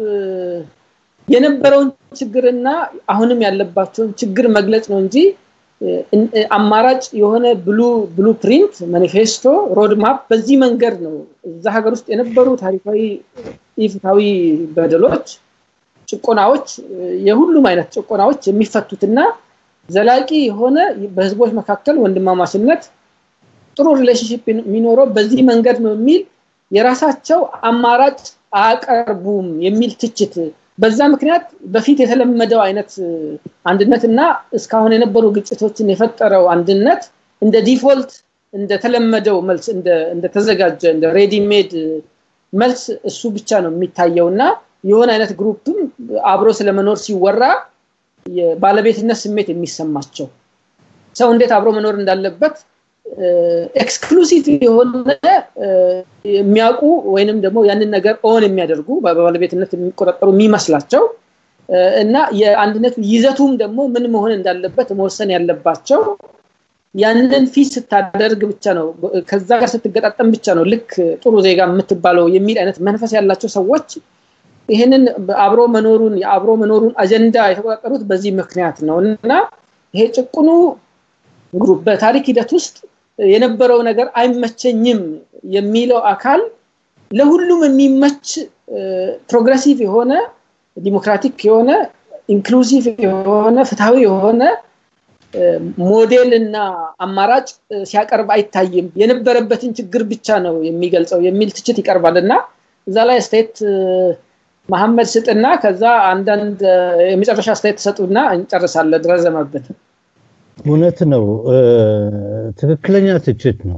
Speaker 1: የነበረውን ችግርና አሁንም ያለባቸውን ችግር መግለጽ ነው እንጂ አማራጭ የሆነ ብሉ ብሉ ፕሪንት ማኒፌስቶ ሮድማፕ በዚህ መንገድ ነው እዛ ሀገር ውስጥ የነበሩ ታሪካዊ ኢፍታዊ በደሎች ጭቆናዎች የሁሉም አይነት ጭቆናዎች የሚፈቱትና ዘላቂ የሆነ በህዝቦች መካከል ወንድማማችነት ጥሩ ሪሌሽንሽፕ የሚኖረው በዚህ መንገድ ነው የሚል የራሳቸው አማራጭ አያቀርቡም የሚል ትችት በዛ ምክንያት በፊት የተለመደው አይነት አንድነት እና እስካሁን የነበሩ ግጭቶችን የፈጠረው አንድነት እንደ ዲፎልት እንደተለመደው መልስ እንደተዘጋጀ እንደ ሬዲሜድ መልስ እሱ ብቻ ነው የሚታየው እና የሆነ አይነት ግሩፕም አብሮ ስለመኖር ሲወራ የባለቤትነት ስሜት የሚሰማቸው ሰው እንዴት አብሮ መኖር እንዳለበት ኤክስክሉሲቭ የሆነ የሚያውቁ ወይንም ደግሞ ያንን ነገር ኦን የሚያደርጉ በባለቤትነት የሚቆጣጠሩ የሚመስላቸው እና የአንድነት ይዘቱም ደግሞ ምን መሆን እንዳለበት መወሰን ያለባቸው ያንን ፊት ስታደርግ ብቻ ነው ከዛ ጋር ስትገጣጠም ብቻ ነው ልክ ጥሩ ዜጋ የምትባለው የሚል አይነት መንፈስ ያላቸው ሰዎች ይህንን አብሮ መኖሩን የአብሮ መኖሩን አጀንዳ የተቆጣጠሩት በዚህ ምክንያት ነው እና ይሄ ጭቁኑ ግሩፕ በታሪክ ሂደት ውስጥ የነበረው ነገር አይመቸኝም የሚለው አካል ለሁሉም የሚመች ፕሮግረሲቭ የሆነ ዲሞክራቲክ የሆነ ኢንክሉሲቭ የሆነ ፍትሃዊ የሆነ ሞዴል እና አማራጭ ሲያቀርብ አይታይም የነበረበትን ችግር ብቻ ነው የሚገልጸው የሚል ትችት ይቀርባል እና እዛ ላይ አስተያየት መሐመድ ስጥና ከዛ አንዳንድ የመጨረሻ አስተያየት ተሰጡና እንጨርሳለን ረዘመብን
Speaker 2: እውነት ነው ትክክለኛ ትችት ነው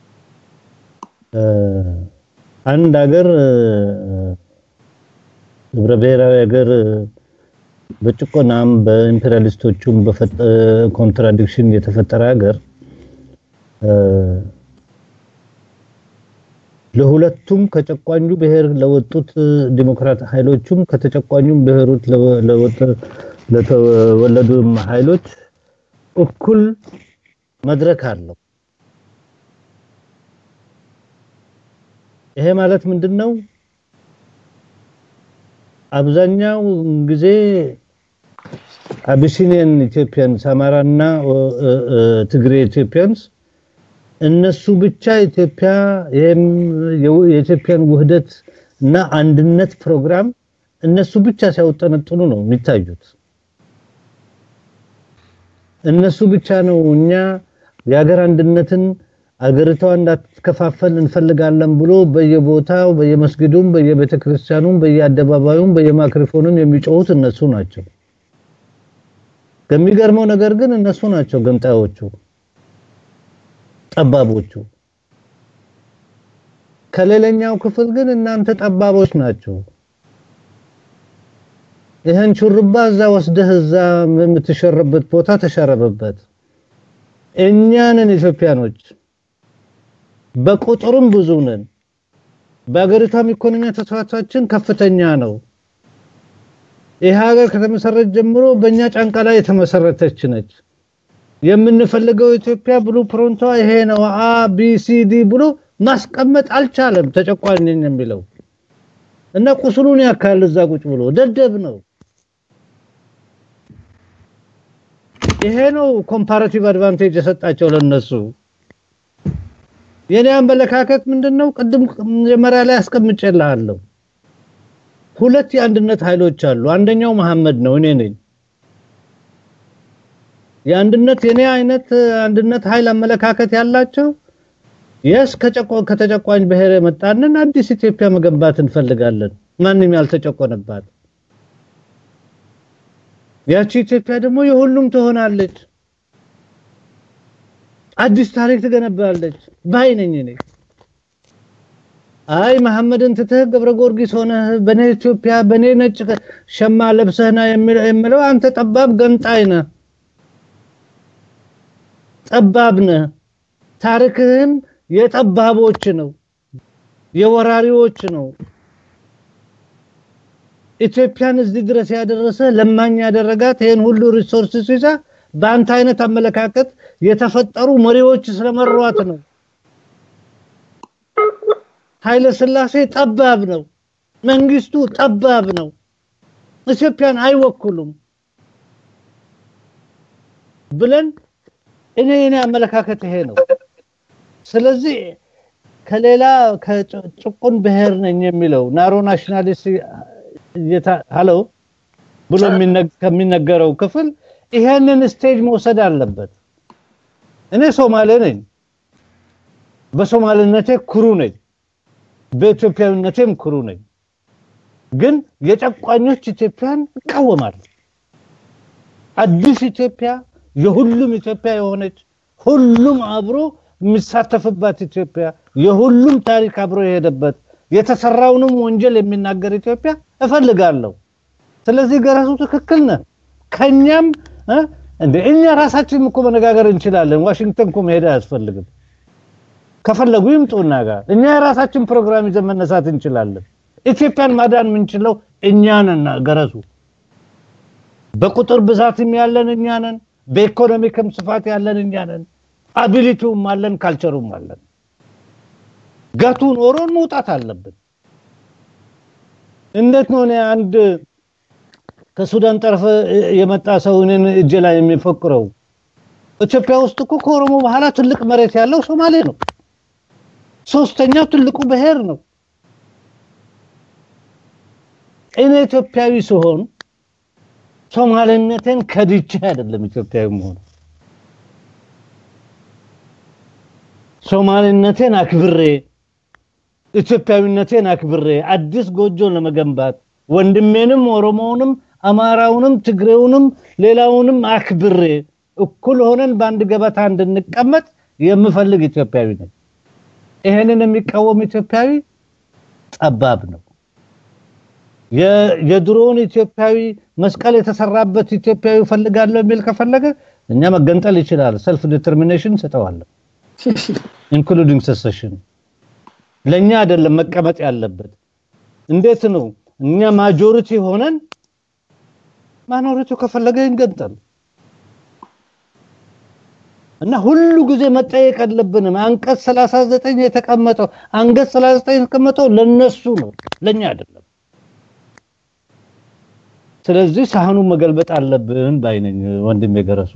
Speaker 2: አንድ ሀገር ህብረ ብሔራዊ ሀገር በጭቆናም በኢምፔሪያሊስቶቹም ኮንትራዲክሽን የተፈጠረ ሀገር ለሁለቱም ከጨቋኙ ብሔር ለወጡት ዲሞክራት ኃይሎቹም ከተጨቋኙም ብሔሮች ለተወለዱ ኃይሎች እኩል መድረክ አለው። ይሄ ማለት ምንድነው? አብዛኛው ጊዜ አቢሲኒያን ኢትዮጵያንስ አማራና ትግሬ ኢትዮጵያንስ እነሱ ብቻ ኢትዮጵያ የኢትዮጵያን ውህደት እና አንድነት ፕሮግራም እነሱ ብቻ ሲያውጠነጥኑ ነው የሚታዩት። እነሱ ብቻ ነው እኛ የሀገር አንድነትን አገሪቷ እንዳትከፋፈል እንፈልጋለን ብሎ በየቦታው በየመስጊዱም በየቤተክርስቲያኑም በየአደባባዩም በየማይክሮፎኑም የሚጮሁት እነሱ ናቸው። ከሚገርመው ነገር ግን እነሱ ናቸው ገንጣዮቹ። ጠባቦቹ። ከሌላኛው ክፍል ግን እናንተ ጠባቦች ናቸው። ይህን ሹርባ እዛ ወስደህ እዛ የምትሸረበት ቦታ ተሸረበበት። እኛንን ኢትዮጵያኖች በቁጥርም ብዙ ነን። በሀገሪቷም ኢኮኖሚ ተሳትፏችን ከፍተኛ ነው። ይህ ሀገር ከተመሰረተ ጀምሮ በእኛ ጫንቃ ላይ የተመሰረተች ነች። የምንፈልገው ኢትዮጵያ ብሉ ፕሮንቷ ይሄ ነው አ ቢ ሲ ዲ ብሎ ማስቀመጥ አልቻለም። ተጨቋኝ ነኝ የሚለው እና ቁስሉን ያካል እዛ ቁጭ ብሎ ደደብ ነው። ይሄ ነው ኮምፓራቲቭ አድቫንቴጅ የሰጣቸው ለነሱ። የኔ አመለካከት ምንድነው? ቅድም መጀመሪያ ላይ አስቀምጬልሃለሁ። ሁለት የአንድነት ኃይሎች አሉ። አንደኛው መሐመድ ነው፣ እኔ ነኝ። የአንድነት የኔ አይነት አንድነት ኃይል አመለካከት ያላቸው የስ ከተጨቋኝ ብሔር የመጣንን አዲስ ኢትዮጵያ መገንባት እንፈልጋለን፣ ማንም ያልተጨቆነባት። ያቺ ኢትዮጵያ ደግሞ የሁሉም ትሆናለች፣ አዲስ ታሪክ ትገነባለች ባይ ነኝ እኔ። አይ መሐመድን ትተህ ገብረ ጊዮርጊስ ሆነህ በኔ ኢትዮጵያ በኔ ነጭ ሸማ ለብሰህና የሚለው አንተ ጠባብ ገንጣይ ነህ፣ ጠባብ ነህ። ታሪክህም የጠባቦች ነው፣ የወራሪዎች ነው። ኢትዮጵያን እዚህ ድረስ ያደረሰ ለማኝ ያደረጋት ይሄን ሁሉ ሪሶርስስ ይዛ በአንተ አይነት አመለካከት የተፈጠሩ መሪዎች ስለመሯት ነው። ኃይለ ሥላሴ ጠባብ ነው፣ መንግስቱ ጠባብ ነው፣ ኢትዮጵያን አይወክሉም ብለን እኔ እኔ አመለካከት ይሄ ነው። ስለዚህ ከሌላ ከጭቁን ብሔር ነኝ የሚለው ናሮ ናሽናሊስት ሀሎ ብሎ ከሚነገረው ክፍል ይሄንን ስቴጅ መውሰድ አለበት። እኔ ሶማሌ ነኝ፣ በሶማሌነቴ ኩሩ ነኝ፣ በኢትዮጵያዊነቴም ኩሩ ነኝ። ግን የጨቋኞች ኢትዮጵያን እቃወማለሁ። አዲስ ኢትዮጵያ የሁሉም ኢትዮጵያ የሆነች ሁሉም አብሮ የሚሳተፍባት ኢትዮጵያ የሁሉም ታሪክ አብሮ የሄደበት የተሰራውንም ወንጀል የሚናገር ኢትዮጵያ እፈልጋለሁ። ስለዚህ ገረሱ ትክክል ነህ። ከኛም እንደ እኛ ራሳችን እኮ መነጋገር እንችላለን። ዋሽንግተን እኮ መሄድ አያስፈልግም። ከፈለጉ ይምጡና ጋር እኛ የራሳችን ፕሮግራም ይዘን መነሳት እንችላለን። ኢትዮጵያን ማዳን የምንችለው እኛ ነን። ገረሱ በቁጥር ብዛትም ያለን እኛ ነን። በኢኮኖሚክም ስፋት ያለን እኛ ነን። አቢሊቲውም አለን፣ ካልቸሩም አለን። ገቱ ኖሮን መውጣት አለብን። እንዴት ነው እኔ አንድ ከሱዳን ጠረፍ የመጣ ሰው እኔን እጄ ላይ የሚፈክረው? ኢትዮጵያ ውስጥ እኮ ከኦሮሞ በኋላ ትልቅ መሬት ያለው ሶማሌ ነው። ሶስተኛው ትልቁ ብሔር ነው። እኔ ኢትዮጵያዊ ስሆን ሶማሌነቴን ከድቼ አይደለም ኢትዮጵያዊ መሆኑ ሶማሌነቴን አክብሬ ኢትዮጵያዊነቴን አክብሬ አዲስ ጎጆን ለመገንባት ወንድሜንም ኦሮሞውንም አማራውንም ትግሬውንም ሌላውንም አክብሬ እኩል ሆነን በአንድ ገበታ እንድንቀመጥ የምፈልግ ኢትዮጵያዊ ነኝ። ይሄንን የሚቃወም ኢትዮጵያዊ ጠባብ ነው። የድሮውን ኢትዮጵያዊ መስቀል የተሰራበት ኢትዮጵያዊ ፈልጋለሁ የሚል ከፈለገ እኛ መገንጠል ይችላል። ሰልፍ ዲተርሚኔሽን ሰጠዋለሁ ኢንክሉዲንግ ሰሰሽን ለኛ አይደለም መቀመጥ ያለበት። እንዴት ነው እኛ ማጆሪቲ ሆነን ማይኖሪቲው ከፈለገ ይንገንጠል እና ሁሉ ጊዜ መጠየቅ አለብንም። አንቀጽ 39 የተቀመጠው አንቀጽ 39 የተቀመጠው ለነሱ ነው፣ ለኛ አይደለም። ስለዚህ ሳህኑን መገልበጥ አለብን ባይነኝ ወንድም የገረሱ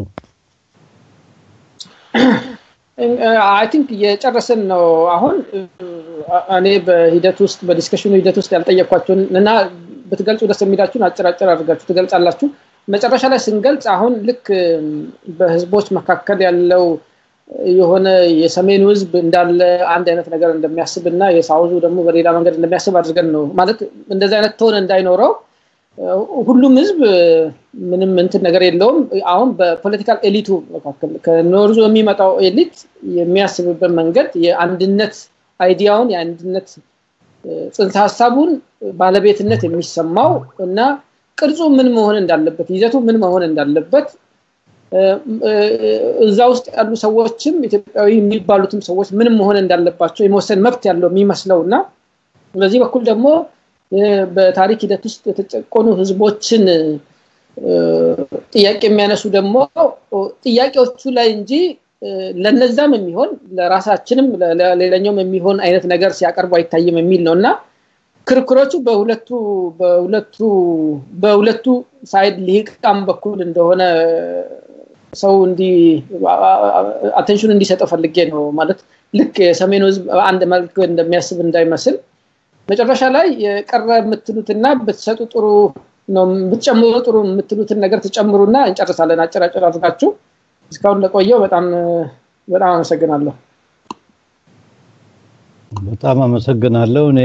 Speaker 1: አይ ቲንክ የጨረስን ነው። አሁን እኔ በሂደት ውስጥ በዲስከሽኑ ሂደት ውስጥ ያልጠየኳቸውን እና ብትገልጹ ደስ የሚላችሁን አጭር አጭር አድርጋችሁ ትገልጻላችሁ። መጨረሻ ላይ ስንገልጽ አሁን ልክ በህዝቦች መካከል ያለው የሆነ የሰሜኑ ህዝብ እንዳለ አንድ አይነት ነገር እንደሚያስብ እና የሳውዙ ደግሞ በሌላ መንገድ እንደሚያስብ አድርገን ነው ማለት እንደዚህ አይነት ትሆን እንዳይኖረው ሁሉም ህዝብ ምንም እንትን ነገር የለውም። አሁን በፖለቲካል ኤሊቱ መካከል ከኖርዞ የሚመጣው ኤሊት የሚያስብበት መንገድ የአንድነት አይዲያውን የአንድነት ጽንሰ ሀሳቡን ባለቤትነት የሚሰማው እና ቅርጹ ምን መሆን እንዳለበት ይዘቱ ምን መሆን እንዳለበት እዛ ውስጥ ያሉ ሰዎችም ኢትዮጵያዊ የሚባሉትም ሰዎች ምንም መሆን እንዳለባቸው የመወሰን መብት ያለው የሚመስለው እና በዚህ በኩል ደግሞ በታሪክ ሂደት ውስጥ የተጨቆኑ ህዝቦችን ጥያቄ የሚያነሱ ደግሞ ጥያቄዎቹ ላይ እንጂ ለነዛም የሚሆን ለራሳችንም ለሌላኛውም የሚሆን አይነት ነገር ሲያቀርቡ አይታይም የሚል ነው እና ክርክሮቹ በሁለቱ በሁለቱ በሁለቱ ሳይድ ሊቃም በኩል እንደሆነ ሰው እንዲ አቴንሽን እንዲሰጠው ፈልጌ ነው ማለት ልክ የሰሜኑ ህዝብ አንድ መልክ እንደሚያስብ እንዳይመስል መጨረሻ ላይ የቀረ የምትሉትና ብትሰጡ ጥሩ ነው ብትጨምሩ ጥሩ የምትሉትን ነገር ትጨምሩና እንጨርሳለን አጭራጭር አድርጋችሁ እስካሁን ለቆየው በጣም በጣም አመሰግናለሁ
Speaker 2: በጣም አመሰግናለሁ እኔ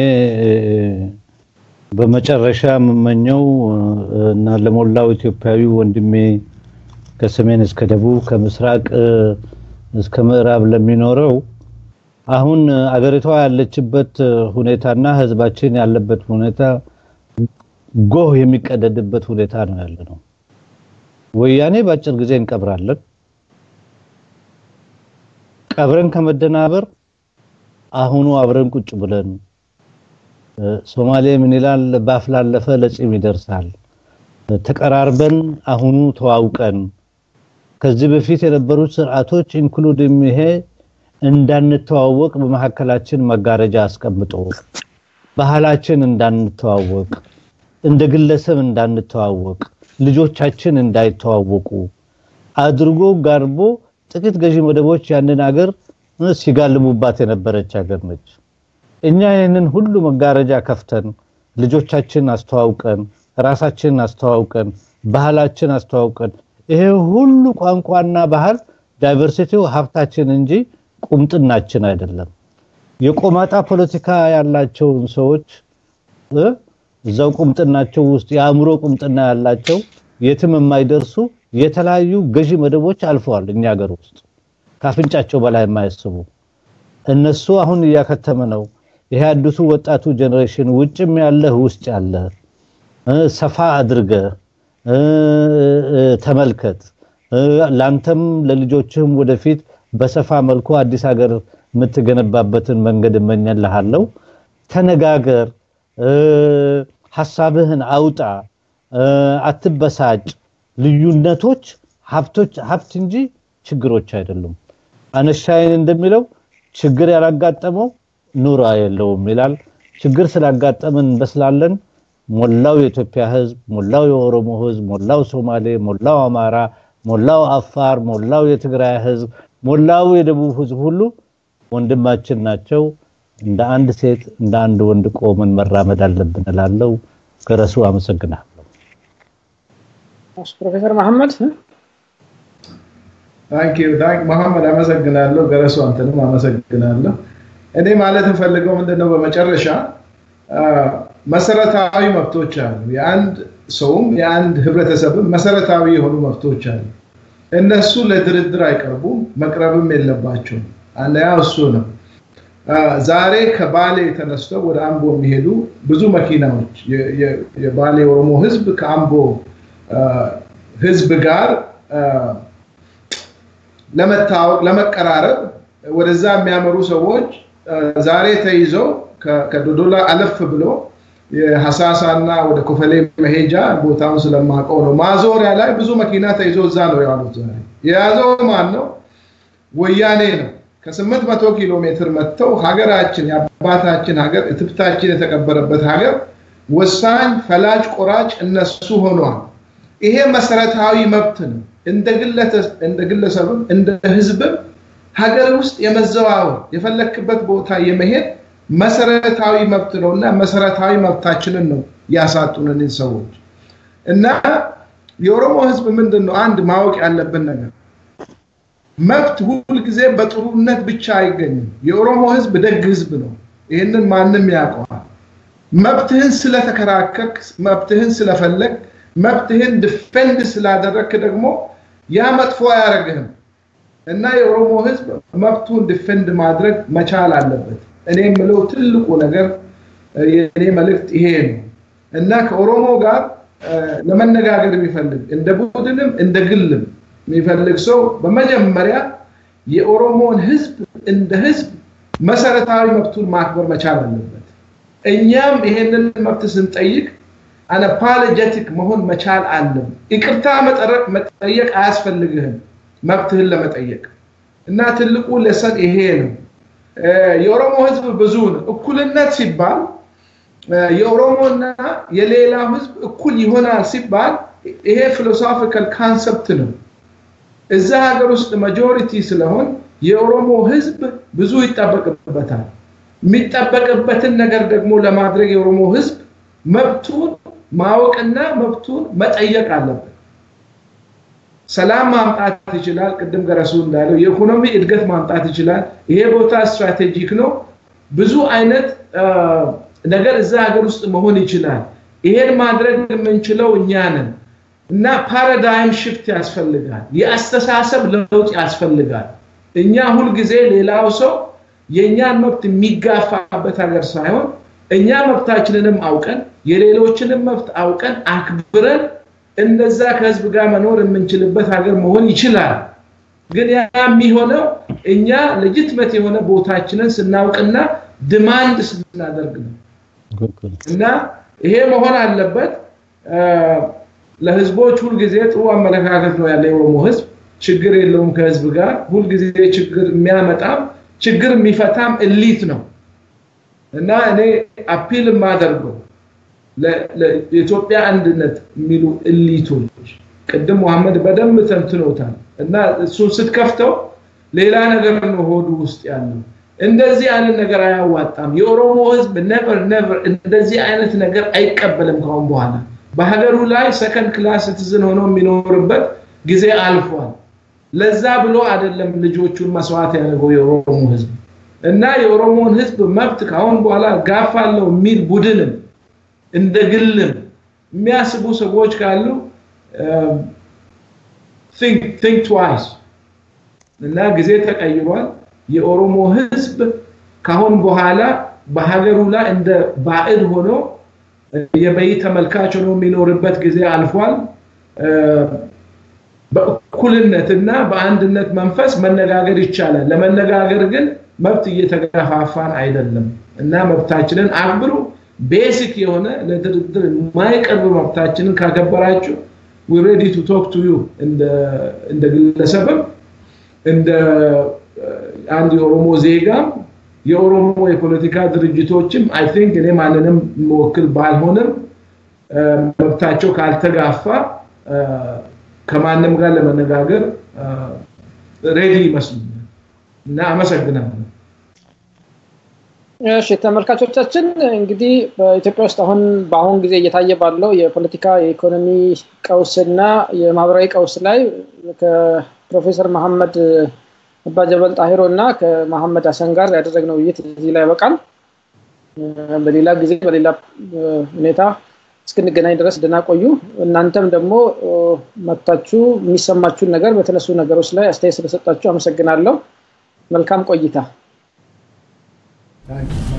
Speaker 2: በመጨረሻ የምመኘው እና ለሞላው ኢትዮጵያዊ ወንድሜ ከሰሜን እስከ ደቡብ ከምስራቅ እስከ ምዕራብ ለሚኖረው አሁን አገሪቷ ያለችበት ሁኔታና ህዝባችን ያለበት ሁኔታ ጎህ የሚቀደድበት ሁኔታ ነው ያለ ነው። ወያኔ በአጭር ጊዜ እንቀብራለን። ቀብረን ከመደናበር አሁኑ አብረን ቁጭ ብለን ሶማሌ ምን ይላል ባፍ ላለፈ ለጺም ይደርሳል። ተቀራርበን አሁኑ ተዋውቀን ከዚህ በፊት የነበሩት ስርዓቶች ኢንክሉድም ይሄ እንዳንተዋወቅ በመካከላችን መጋረጃ አስቀምጦ ባህላችን እንዳንተዋወቅ እንደ ግለሰብ እንዳንተዋወቅ ልጆቻችን እንዳይተዋወቁ አድርጎ ጋርቦ ጥቂት ገዢ መደቦች ያንን ሀገር ሲጋልቡባት የነበረች ሀገር ነች። እኛ ይህንን ሁሉ መጋረጃ ከፍተን ልጆቻችን አስተዋውቀን ራሳችንን አስተዋውቀን ባህላችን አስተዋውቀን ይሄ ሁሉ ቋንቋና ባህል ዳይቨርሲቲው ሀብታችን እንጂ ቁምጥናችን አይደለም። የቆማጣ ፖለቲካ ያላቸውን ሰዎች እዛው ቁምጥናቸው ውስጥ የአእምሮ ቁምጥና ያላቸው የትም የማይደርሱ የተለያዩ ገዢ መደቦች አልፈዋል እኛ ሀገር ውስጥ ካፍንጫቸው በላይ የማያስቡ እነሱ አሁን እያከተመ ነው። ይሄ አዲሱ ወጣቱ ጀኔሬሽን ውጭም ያለህ ውስጥ ያለ ሰፋ አድርገ ተመልከት። ላንተም ለልጆችህም ወደፊት በሰፋ መልኩ አዲስ ሀገር የምትገነባበትን መንገድ እመኘልሃለሁ። ተነጋገር፣ ሐሳብህን አውጣ፣ አትበሳጭ። ልዩነቶች ሀብቶች ሀብት እንጂ ችግሮች አይደሉም። አነሻይን እንደሚለው ችግር ያላጋጠመው ኑሮ የለውም ይላል። ችግር ስላጋጠምን እንበስላለን። ሞላው የኢትዮጵያ ህዝብ፣ ሞላው የኦሮሞ ህዝብ፣ ሞላው ሶማሌ፣ ሞላው አማራ፣ ሞላው አፋር፣ ሞላው የትግራይ ህዝብ፣ ሞላው የደቡብ ህዝብ ሁሉ ወንድማችን ናቸው። እንደ አንድ ሴት እንደ አንድ ወንድ ቆመን መራመድ አለብን እላለሁ። ገረሱ አመሰግናለሁ።
Speaker 1: ፕሮፌሰር መሐመድ
Speaker 3: ታንክ ዩ ታንክ መሐመድ አመሰግናለሁ። ገረሱ አንተንም አመሰግናለሁ። እኔ ማለት እንፈልገው ምንድነው በመጨረሻ መሰረታዊ መብቶች አሉ። የአንድ ሰውም የአንድ ህብረተሰብም መሰረታዊ የሆኑ መብቶች አሉ። እነሱ ለድርድር አይቀርቡም፣ መቅረብም የለባቸውም። አንደኛ እሱ ነው። ዛሬ ከባሌ ተነስተው ወደ አምቦ የሚሄዱ ብዙ መኪናዎች የባሌ ኦሮሞ ህዝብ ከአምቦ ህዝብ ጋር ለመታወቅ ለመቀራረብ ወደዛ የሚያመሩ ሰዎች ዛሬ ተይዘው ከዶዶላ አለፍ ብሎ የሐሳሳና ወደ ኮፈሌ መሄጃ ቦታውን ስለማውቀው ነው። ማዞሪያ ላይ ብዙ መኪና ተይዞ እዛ ነው ያሉት። ዛሬ የያዘው ማን ነው? ወያኔ ነው። ከስምንት መቶ ኪሎ ሜትር መጥተው ሀገራችን የአባታችን ሀገር እትብታችን የተቀበረበት ሀገር ወሳኝ ፈላጭ ቆራጭ እነሱ ሆኗል። ይሄ መሰረታዊ መብት ነው። እንደ ግለሰብም እንደ ህዝብም ሀገር ውስጥ የመዘዋወር የፈለክበት ቦታ የመሄድ መሰረታዊ መብት ነው እና መሰረታዊ መብታችንን ነው ያሳጡንን ሰዎች እና የኦሮሞ ህዝብ ምንድን ነው አንድ ማወቅ ያለብን ነገር መብት ሁልጊዜ በጥሩነት ብቻ አይገኝም። የኦሮሞ ህዝብ ደግ ህዝብ ነው። ይህንን ማንም ያውቀዋል። መብትህን ስለተከራከርክ፣ መብትህን ስለፈለግ፣ መብትህን ዲፌንድ ስላደረግክ ደግሞ ያ መጥፎ አያደርግህም እና የኦሮሞ ህዝብ መብቱን ዲፌንድ ማድረግ መቻል አለበት። እኔ የምለው ትልቁ ነገር የእኔ መልእክት ይሄ ነው እና ከኦሮሞ ጋር ለመነጋገር የሚፈልግ እንደ ቡድንም እንደ ግልም የሚፈልግ ሰው በመጀመሪያ የኦሮሞን ህዝብ እንደ ህዝብ መሰረታዊ መብቱን ማክበር መቻል አለበት። እኛም ይሄንን መብት ስንጠይቅ አነፓሎጀቲክ መሆን መቻል አለም። ይቅርታ መጠየቅ አያስፈልግህም መብትህን ለመጠየቅ እና ትልቁ ለሰን ይሄ ነው። የኦሮሞ ህዝብ ብዙ ነው። እኩልነት ሲባል የኦሮሞና የሌላው ህዝብ እኩል ይሆናል ሲባል ይሄ ፊሎሶፊካል ካንሰፕት ነው። እዛ ሀገር ውስጥ ማጆሪቲ ስለሆን የኦሮሞ ህዝብ ብዙ ይጠበቅበታል። የሚጠበቅበትን ነገር ደግሞ ለማድረግ የኦሮሞ ህዝብ መብቱን ማወቅና መብቱን መጠየቅ አለበት። ሰላም ማምጣት ይችላል። ቅድም ገረሱ እንዳለው የኢኮኖሚ እድገት ማምጣት ይችላል። ይሄ ቦታ ስትራቴጂክ ነው። ብዙ አይነት ነገር እዛ ሀገር ውስጥ መሆን ይችላል። ይሄን ማድረግ የምንችለው እኛ ነን እና ፓራዳይም ሽፍት ያስፈልጋል። የአስተሳሰብ ለውጥ ያስፈልጋል። እኛ ሁልጊዜ ሌላው ሰው የእኛን መብት የሚጋፋበት ሀገር ሳይሆን እኛ መብታችንንም አውቀን የሌሎችንም መብት አውቀን አክብረን እንደዛ ከህዝብ ጋር መኖር የምንችልበት ሀገር መሆን ይችላል። ግን ያ የሚሆነው እኛ ለጅትመት የሆነ ቦታችንን ስናውቅና ድማንድ ስናደርግ ነው እና ይሄ መሆን አለበት። ለህዝቦች ሁልጊዜ ጥሩ አመለካከት ነው ያለ የኦሮሞ ህዝብ ችግር የለውም ከህዝብ ጋር ሁልጊዜ ችግር የሚያመጣም ችግር የሚፈታም እሊት ነው እና እኔ አፒል የማደርገው ለኢትዮጵያ አንድነት የሚሉ እሊቶች ቅድም መሐመድ በደንብ ተንትኖታል እና እሱን ስትከፍተው ሌላ ነገር ነው ሆዱ ውስጥ ያለው። እንደዚህ አይነት ነገር አያዋጣም። የኦሮሞ ህዝብ ነቨር ነቨር እንደዚህ አይነት ነገር አይቀበልም ካሁን በኋላ በሀገሩ ላይ ሰከንድ ክላስ ሲቲዝን ሆኖ የሚኖርበት ጊዜ አልፏል። ለዛ ብሎ አይደለም ልጆቹን መስዋዕት ያደረገው የኦሮሞ ህዝብ እና የኦሮሞን ህዝብ መብት ካሁን በኋላ ጋፋለው የሚል ቡድንም እንደ ግልም የሚያስቡ ሰዎች ካሉ ቲንክ ትዋይስ እና ጊዜ ተቀይሯል። የኦሮሞ ህዝብ ካሁን በኋላ በሀገሩ ላይ እንደ ባዕድ ሆኖ የበይ ተመልካች ሆኖ የሚኖርበት ጊዜ አልፏል። በእኩልነትና በአንድነት መንፈስ መነጋገር ይቻላል። ለመነጋገር ግን መብት እየተገፋፋን አይደለም እና መብታችንን አክብሩ። ቤሲክ የሆነ ለድርድር የማይቀርብ መብታችንን ካከበራችሁ ዊ ሬዲ ቱ ቶክ ቱ ዩ እንደ ግለሰብም እንደ አንድ የኦሮሞ ዜጋም የኦሮሞ የፖለቲካ ድርጅቶችም አይ ቲንክ እኔ ማንንም መወክል ባልሆንም መብታቸው ካልተጋፋ ከማንም ጋር ለመነጋገር ሬዲ ይመስሉኛል እና አመሰግናለሁ።
Speaker 1: እሺ ተመልካቾቻችን እንግዲህ በኢትዮጵያ ውስጥ አሁን በአሁን ጊዜ እየታየ ባለው የፖለቲካ የኢኮኖሚ ቀውስና የማህበራዊ ቀውስ ላይ ከፕሮፌሰር መሐመድ አባጀበል ጣሂሮ እና ከመሐመድ ሀሰን ጋር ያደረግነው ውይይት እዚህ ላይ ያበቃል። በሌላ ጊዜ በሌላ ሁኔታ እስክንገናኝ ድረስ ደህና ቆዩ። እናንተም ደግሞ መጥታችሁ የሚሰማችሁን ነገር በተነሱ ነገሮች ላይ አስተያየት ስለሰጣችሁ አመሰግናለሁ። መልካም ቆይታ።
Speaker 3: Thank you.